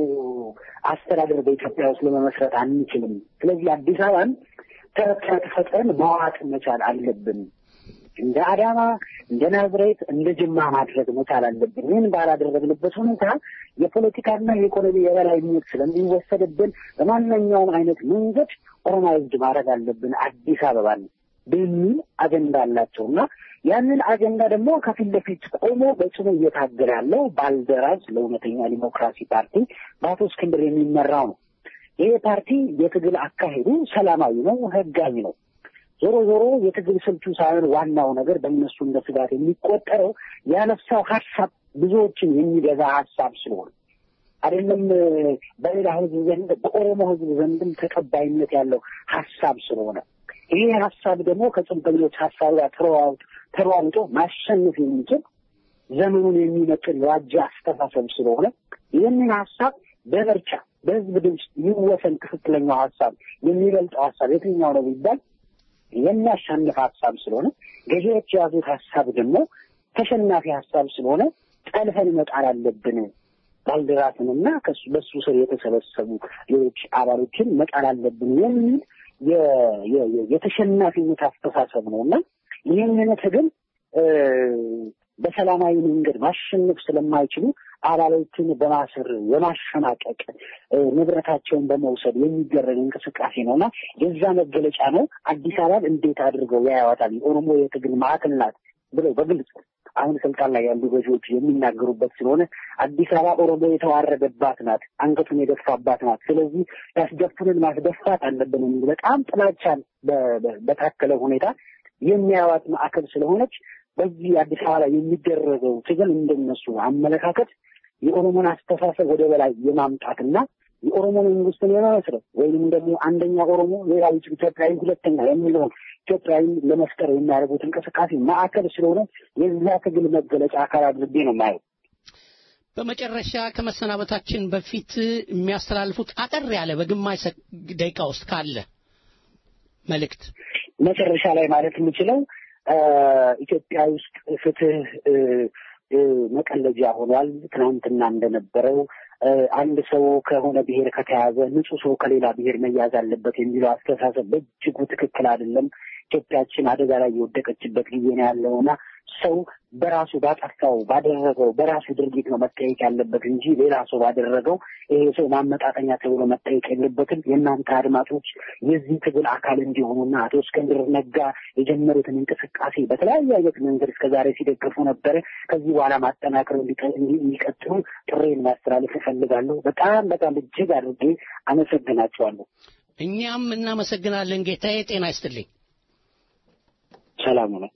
አስተዳደር በኢትዮጵያ ውስጥ ለመመስረት አንችልም። ስለዚህ አዲስ አበባን ተረት ፈጥረን መዋጥ መቻል አለብን። እንደ አዳማ፣ እንደ ናዝሬት፣ እንደ ጅማ ማድረግ መቻል አለብን። ይህን ባላደረግንበት ሁኔታ የፖለቲካና የኢኮኖሚ የበላይነት ስለሚወሰድብን በማንኛውም አይነት መንገድ ኦሮማይዝድ ማድረግ አለብን አዲስ አበባን በሚል አጀንዳ አላቸው እና ያንን አጀንዳ ደግሞ ከፊት ለፊት ቆሞ በጽኑ እየታገለ ያለው ባልደራስ ለእውነተኛ ዲሞክራሲ ፓርቲ በአቶ እስክንድር የሚመራው ነው። ይሄ ፓርቲ የትግል አካሄዱ ሰላማዊ ነው፣ ህጋዊ ነው። ዞሮ ዞሮ የትግል ስልቱ ሳይሆን ዋናው ነገር በእነሱ እንደ ስጋት የሚቆጠረው ያነሳው ሀሳብ ብዙዎችን የሚገዛ ሀሳብ ስለሆነ አይደለም በሌላ ህዝብ ዘንድ በኦሮሞ ህዝብ ዘንድም ተቀባይነት ያለው ሀሳብ ስለሆነ ይህ ሀሳብ ደግሞ ከጽንፈኞች ሀሳብ ጋር ተሯሩጦ ማሸነፍ የሚችል ዘመኑን የሚመጥን የዋጀ አስተሳሰብ ስለሆነ ይህንን ሀሳብ በምርጫ በህዝብ ድምፅ ይወሰን ትክክለኛው ሀሳብ የሚበልጠው ሀሳብ የትኛው ነው ቢባል የሚያሸንፍ ሀሳብ ስለሆነ ገዢዎች የያዙት ሀሳብ ደግሞ ተሸናፊ ሀሳብ ስለሆነ ጠልፈን መጣል አለብን። ባልደራስንና ከሱ በሱ ስር የተሰበሰቡ ሌሎች አባሎችን መጣል አለብን የሚል የ- የ- የ- የተሸናፊነት አስተሳሰብ ነው እና ይህንን ትግል እ፣ በሰላማዊ መንገድ ማሸነፍ ስለማይችሉ አባሎችን በማሰር የማሸማቀቅ እ፣ ንብረታቸውን በመውሰድ የሚደረግ እንቅስቃሴ ነው እና የዛ መገለጫ ነው። አዲስ አበባን እንዴት አድርገው ያያዋታል? የኦሮሞ የትግል ማዕከል ናት ብለው በግልጽ አሁን ስልጣን ላይ ያሉ ገዢዎች የሚናገሩበት ስለሆነ አዲስ አበባ ኦሮሞ የተዋረደባት ናት፣ አንገቱን የደፋባት ናት። ስለዚህ ያስደፉንን ማስደፋት አለብን የሚል በጣም ጥላቻን በ- በ- በታከለ ሁኔታ የሚያዋት ማዕከል ስለሆነች በዚህ አዲስ አበባ ላይ የሚደረገው ትግል እንደነሱ አመለካከት የኦሮሞን አስተሳሰብ ወደ በላይ የማምጣትና የኦሮሞ መንግስትን የመመስረት ወይም ደግሞ አንደኛ ኦሮሞ ሌላው ኢትዮጵያዊ ሁለተኛ የሚለውን ኢትዮጵያዊ ለመፍጠር የሚያደርጉት እንቅስቃሴ ማዕከል ስለሆነ የዛ ትግል መገለጫ አካል አድርጌ ነው የማየው። በመጨረሻ ከመሰናበታችን በፊት የሚያስተላልፉት አጠር ያለ በግማሽ ሰ- ደቂቃ ውስጥ ካለ መልእክት መጨረሻ ላይ ማለት የምችለው አ፣ ኢትዮጵያ ውስጥ ፍትህ እ፣ እ፣ መቀለጃ ሆኗል። ትናንትና እንደነበረው እ፣ አንድ ሰው ከሆነ ብሔር ከተያዘ ንጹህ ሰው ከሌላ ብሔር መያዝ አለበት የሚለው አስተሳሰብ በእጅጉ ትክክል አይደለም። ኢትዮጵያችን አደጋ ላይ የወደቀችበት ጊዜ ነው ያለውና ሰው በራሱ ባጠፋው ባደረገው በራሱ ድርጊት ነው መጠየቅ ያለበት እንጂ ሌላ ሰው ባደረገው ይሄ ሰው ማመጣጠኛ ተብሎ መጠየቅ የለበትም። የእናንተ አድማጮች የዚህ ትግል አካል እንዲሆኑና አቶ እስክንድር ነጋ የጀመሩትን እንቅስቃሴ በተለያየ አይነት መንገድ እስከዛሬ ሲደግፉ ነበረ። ከዚህ በኋላ ማጠናክረው እንዲቀ- እንዲ- እንዲቀጥሉ ጥሬን ማስተላለፍ እፈልጋለሁ። በጣም በጣም እጅግ አድርጌ አመሰግናቸዋለሁ። እኛም እናመሰግናለን ጌታዬ ጤና ይስጥልኝ ሰላም ነው።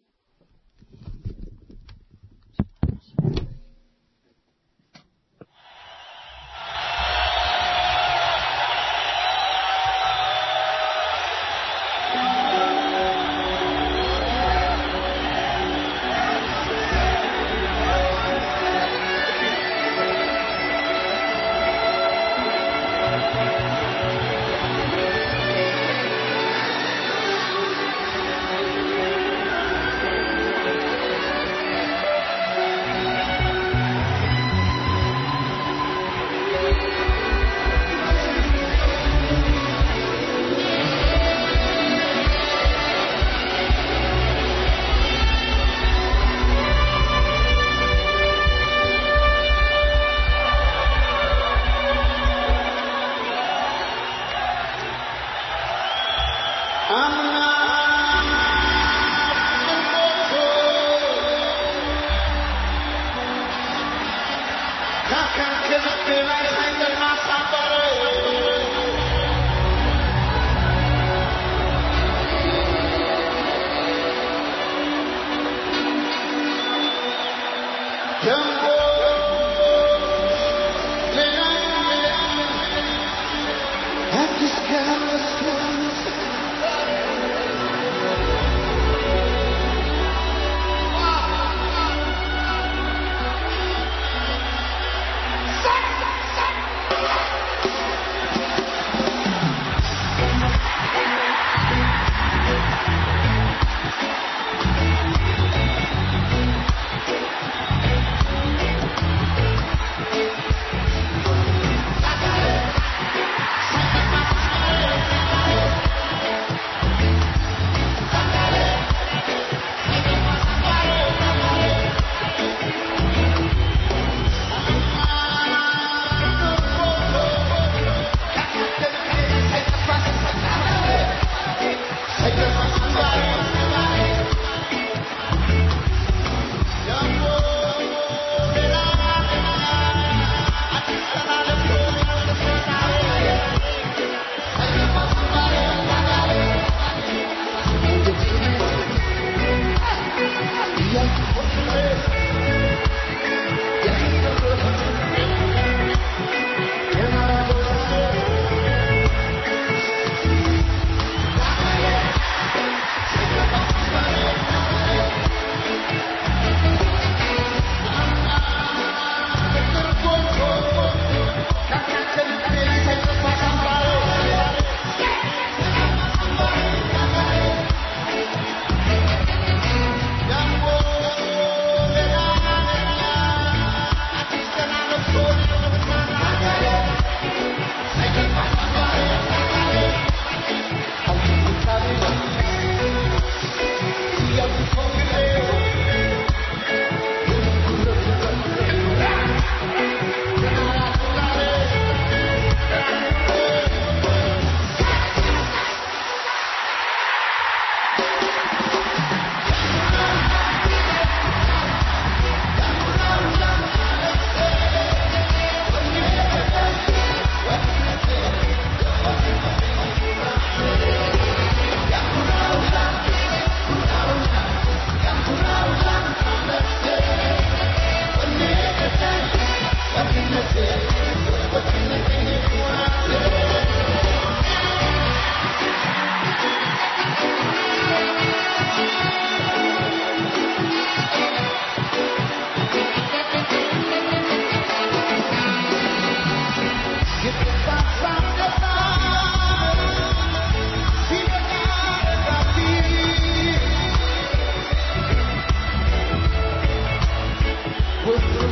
Thank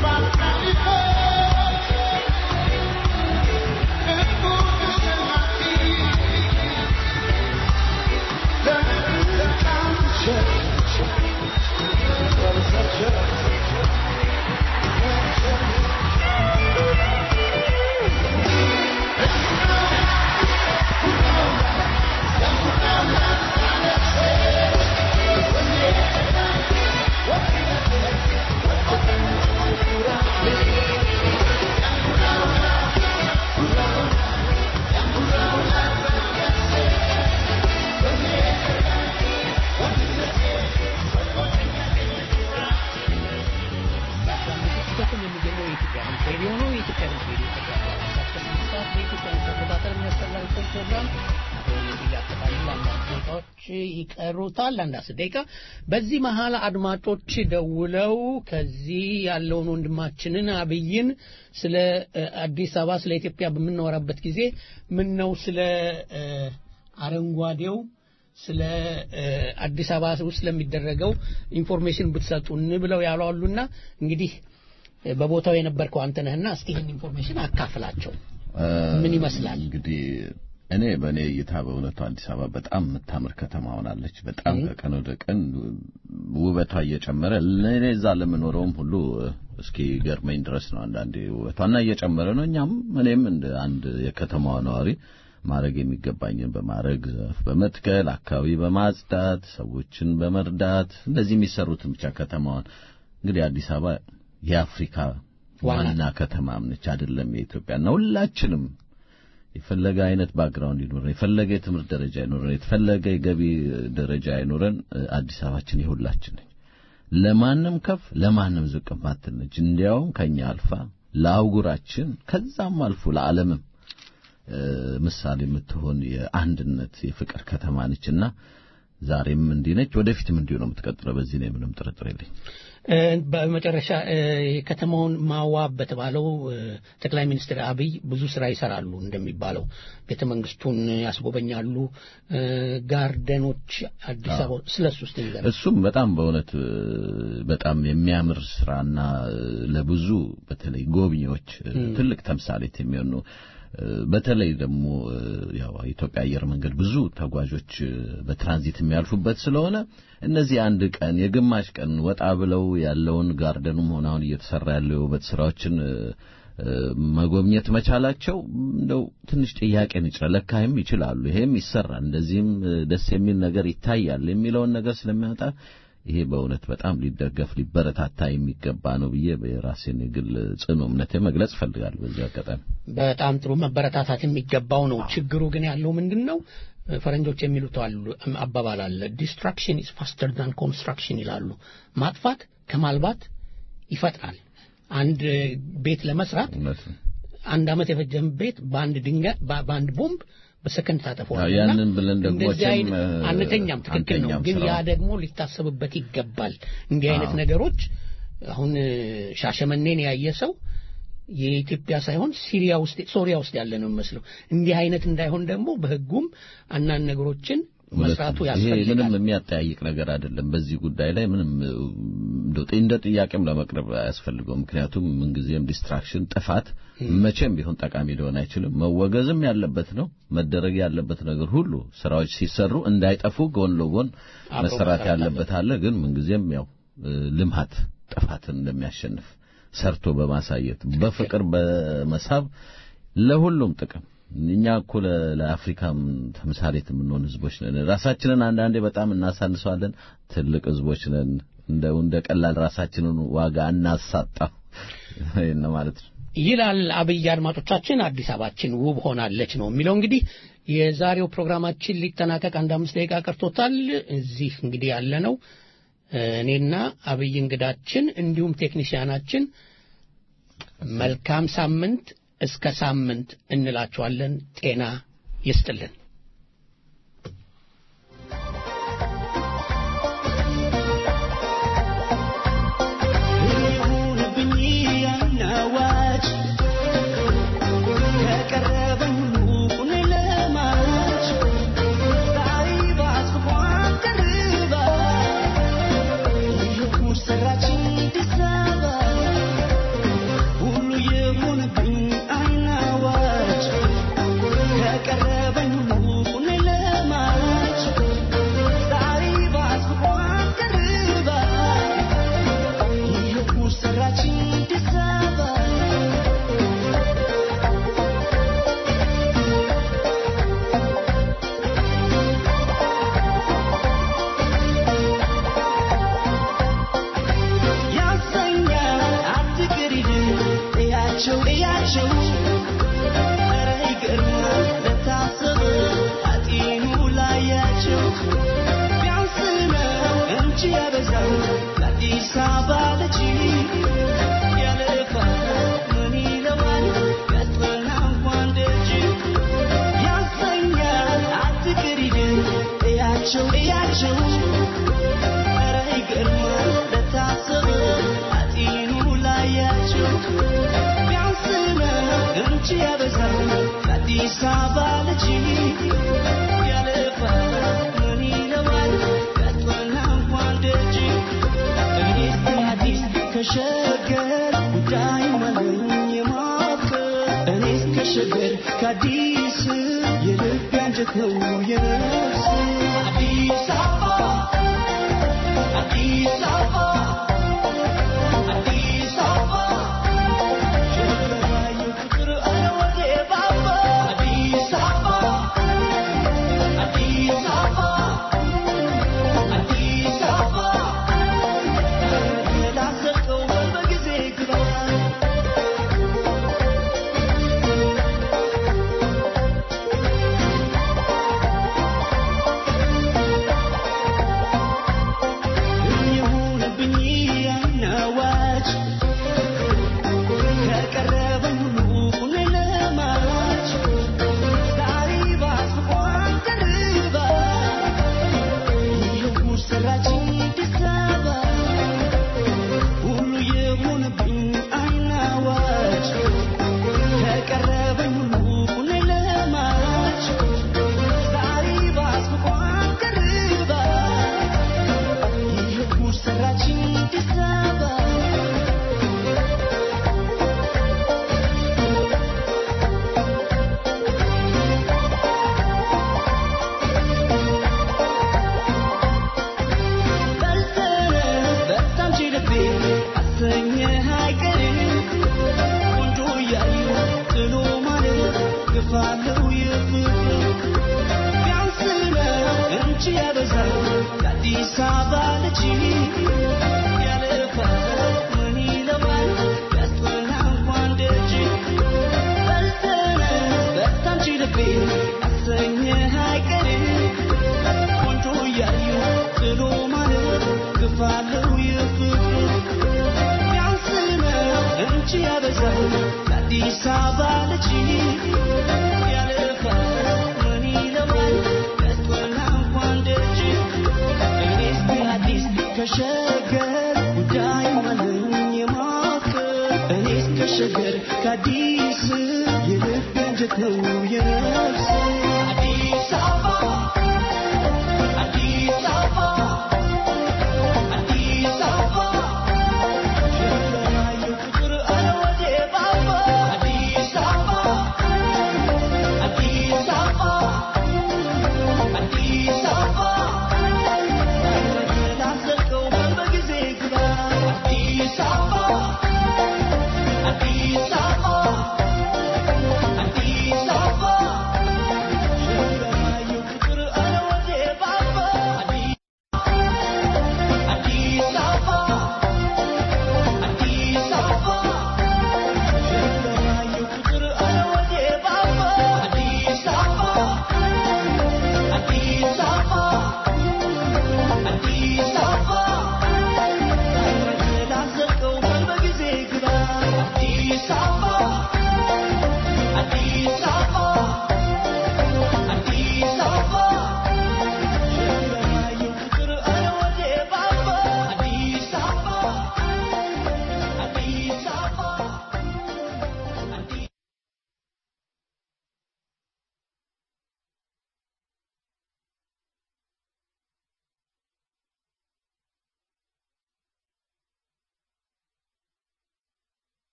በስም የሚገኘው የኢትዮጵያ ድምፅ ሬዲዮ ነው። የኢትዮጵያ ድምፅ ሬዲዮ ተከታታይ ሰዓት በኢትዮጵያ ድምፅ አቆጣጠር የሚያስተላልፈው ፕሮግራም እያጠቃልል አንዳንድ ደቂቃዎች ይቀሩታል፣ አንድ አስር ደቂቃ። በዚህ መሀል አድማጮች ደውለው ከዚህ ያለውን ወንድማችንን አብይን ስለ እ፣ አዲስ አበባ ስለ ኢትዮጵያ በምናወራበት ጊዜ ምን ነው ስለ እ፣ አረንጓዴው ስለ እ፣ አዲስ አበባ ውስጥ ስለሚደረገው ኢንፎርሜሽን ብትሰጡን ብለው ያሉ አሉና እንግዲህ እ፣ በቦታው የነበርከው አንተ ነህና እስቲ ይህን ኢንፎርሜሽን አካፍላቸው። ምን ይመስላል? እንግዲህ እኔ በእኔ እይታ በእውነቱ አዲስ አበባ በጣም የምታምር ከተማ ሆናለች። በጣም ከቀን ወደ ቀን ውበቷ እየጨመረ ለእኔ እዛ ለምኖረውም ሁሉ እስኪ ገርመኝ ድረስ ነው አንዳንዴ ውበቷና እየጨመረ ነው። እኛም እኔም እንደ አንድ የከተማዋ ነዋሪ ማድረግ የሚገባኝን በማድረግ ዛፍ በመትከል አካባቢ በማጽዳት ሰዎችን በመርዳት እንደዚህ የሚሰሩትን ብቻ ከተማዋን እንግዲህ አዲስ አበባ የአፍሪካ ዋና ከተማም ነች አይደለም የኢትዮጵያና ሁላችንም የፈለገ አይነት ባክግራውንድ ይኖረን የፈለገ የትምህርት ደረጃ ይኖረን የፈለገ የገቢ ደረጃ ይኖረን አዲስ አበባችን የሁላችን ነች። ለማንም ከፍ ለማንም ዝቅ ማትል ነች። እንዲያውም ከኛ አልፋ ለአህጉራችን ከዛም አልፎ ለዓለምም እ፣ ምሳሌ የምትሆን የአንድነት የፍቅር ከተማ ነችና ዛሬም እንዲህ ነች፣ ወደፊትም እንዲሁ ነው የምትቀጥለው። በዚህ ላይ ምንም ጥርጥር የለኝ። እ፣ በመጨረሻ እ፣ የከተማውን ማዋብ በተባለው እ፣ ጠቅላይ ሚኒስትር አብይ ብዙ ስራ ይሰራሉ እንደሚባለው ቤተ መንግስቱን ያስጎበኛሉ፣ እ፣ ጋርደኖች አዲስ አበባ ስለሱ ውስጥ ይዘን እሱም በጣም በእውነት እ፣ በጣም የሚያምር ስራና እ፣ ለብዙ በተለይ ጎብኚዎች እ፣ ትልቅ ተምሳሌት የሚሆን ነው። እ፣ በተለይ ደግሞ እ፣ ያው የኢትዮጵያ አየር መንገድ ብዙ ተጓዦች እ፣ በትራንዚት የሚያልፉበት ስለሆነ እነዚህ አንድ ቀን የግማሽ ቀን ወጣ ብለው ያለውን ጋርደኑም ሆነ አሁን እየተሰራ ያለው የውበት ስራዎችን እ፣ እ፣ መጎብኘት መቻላቸው እንደው ትንሽ ጥያቄን ይጭራል። ለካይም ይችላሉ፣ ይሄም ይሰራል፣ እንደዚህም እ፣ ደስ የሚል ነገር ይታያል የሚለውን ነገር ስለሚያወጣ ይሄ በእውነት በጣም ሊደገፍ ሊበረታታ የሚገባ ነው ብዬ የራሴን የግል ጽኑ እምነቴ መግለጽ እፈልጋለሁ በዚህ አጋጣሚ። በጣም ጥሩ መበረታታት የሚገባው ነው። ችግሩ ግን ያለው ምንድን ነው? ፈረንጆች የሚሉት አሉ አባባል አለ ዲስትራክሽን ኢዝ ፋስተር ዛን ኮንስትራክሽን ይላሉ። ማጥፋት ከማልባት ይፈጥናል። አንድ ቤት ለመስራት እውነት ነው። አንድ ዓመት የፈጀም ቤት በአንድ ድንጋይ በ- በአንድ ቦምብ በሰከንድ ታጠፈዋል። አዎ፣ ያንን ብለን ደግሞ እንደዚህ መቼም አይነት እ፣ አንተኛም፣ ትክክል ነው። አንተኛም ግን ያ ስራውን። ደግሞ ሊታሰብበት ይገባል። እንዲህ አይነት አዎ። ነገሮች አሁን እ፣ ሻሸመኔን ያየ ሰው የኢትዮጵያ ሳይሆን ሲሪያ ውስጥ ሶሪያ ውስጥ ያለ ነው የሚመስለው። እንዲህ አይነት እንዳይሆን ደግሞ በሕጉም አንዳንድ ነገሮችን መስራቱ ይሄ ያስፈልጋል። ምንም የሚያጠያይቅ ነገር አይደለም። በዚህ ጉዳይ ላይ ምንም እ፣ እንደው እንደ ጥያቄም ለመቅረብ አያስፈልገውም። ምክንያቱም ምንጊዜም ዲስትራክሽን፣ ጥፋት መቼም ቢሆን ጠቃሚ ሊሆን አይችልም። መወገዝም ያለበት ነው። መደረግ ያለበት ነገር ሁሉ ስራዎች ሲሰሩ እንዳይጠፉ ጎን ለጎን አብሮ መሰራት መሰራት ያለበት አለ። ግን ምንጊዜም ያው እ፣ ልምሃት ጥፋትን እንደሚያሸንፍ ሰርቶ በማሳየት በፍቅር በመሳብ ለሁሉም ጥቅም እኛ እኮ ለ- ለአፍሪካም ተምሳሌት የምንሆን ህዝቦች ነን። ራሳችንን አንዳንዴ በጣም እናሳንሰዋለን። ትልቅ ህዝቦች ነን። እንደው እንደ ቀላል ራሳችንን ዋጋ እናሳጣው ይሄን ነው ማለት ነው። ይላል አብይ። አድማጮቻችን አዲስ አበባችን ውብ ሆናለች ነው የሚለው። እንግዲህ የዛሬው ፕሮግራማችን ሊጠናቀቅ አንድ አምስት ደቂቃ ቀርቶታል። እዚህ እንግዲህ ያለ ነው እኔና አብይ እንግዳችን እንዲሁም ቴክኒሽያናችን መልካም ሳምንት እስከ ሳምንት እንላችኋለን። ጤና ይስጥልን። ይሁንብኝ ያናዋጭ ከቀረበኝ ሁሉ ለማጭ ሳይባስ ክፏን ደርባ የጉድ ሰራችን አዲስ አበባ ሰራችኝ አዲስ አበባ ያሰኛል አትቅሪድ እያቸው እያቸው ኧረ ይገርማል ለታሰበ አጢኑ ላያቸው ቢያንስ ነው እንጂ ያበዛው ለአዲስ አበባ ልጅ ያለፋል ምን ይለዋል ያስጠና እንኳን ደጅ ያሰኛል አትቅሪድ እያቸው እያቸው ኧረ ይገርማል ለታሰበ አጢኑ ላያቸው ቢያንስ ነው እንጂ ያበዛል ለአዲስ አበባ ልጅ ያለፋል ምን ይለዋል ያስጠና እንኳን ደጅ እኔስ አዲስ ከሸገር ጉዳይ ማለኝ የማፍቀር እኔስ ከሸገር ከአዲስ የልብ አንጀት ነው የነፍስ አዲስ አበባ አዲስ አበባ አዲስ አበባ ሸገራዩ ፍቅር አለ ወዴ ባባ አዲስ አበባ አዲስ አበባ አዲስ አበባ ላዘቀው በጊዜ ግባ ይሁንብኝ ያናዋጭ ከቀረበኝ ሁሉ ሁሌ ለማጭ ዛሬ ባስቧን ደርባ ይኸው ሰራችኝ አዲስ አበባ ሁሉ የሆነብኝ አይናዋጭ ከቀረበኝ ሁሉ ሁሌ ለማጭ ዛሬ ባስቧን ደርባ ይኸው ሰራችኝ አዲስ አበባ በልተህ በጣም ችልቤ አሰኘህ አይቀርም ቆንጆ እያዩ ጥሎ ማለት ግፋለው የፍቅር ቢያንስ ነው እንጂ ያበዛል የአዲስ አበባ ልጅ ያለፋል ምን ይለዋል ያስጠና እንኳን ደጅ በልተህ በጣም ችልቤ አሰኘህ አይቀርም ቆንጆ እያዩ ጥሎ ማለት ግፋለው የፍቅር ቢያንስ ነው እንጂ ያበዛል ለአዲስ አበባ ልጅ ያለፋል ምን ይለዋል ያስጠና እንኳን ደጅ እኔስ አዲስ ከሸገር ጉዳይ ማለኝ የማፍቀር እኔስ ከሸገር ከአዲስ የልብ አንጀት ነው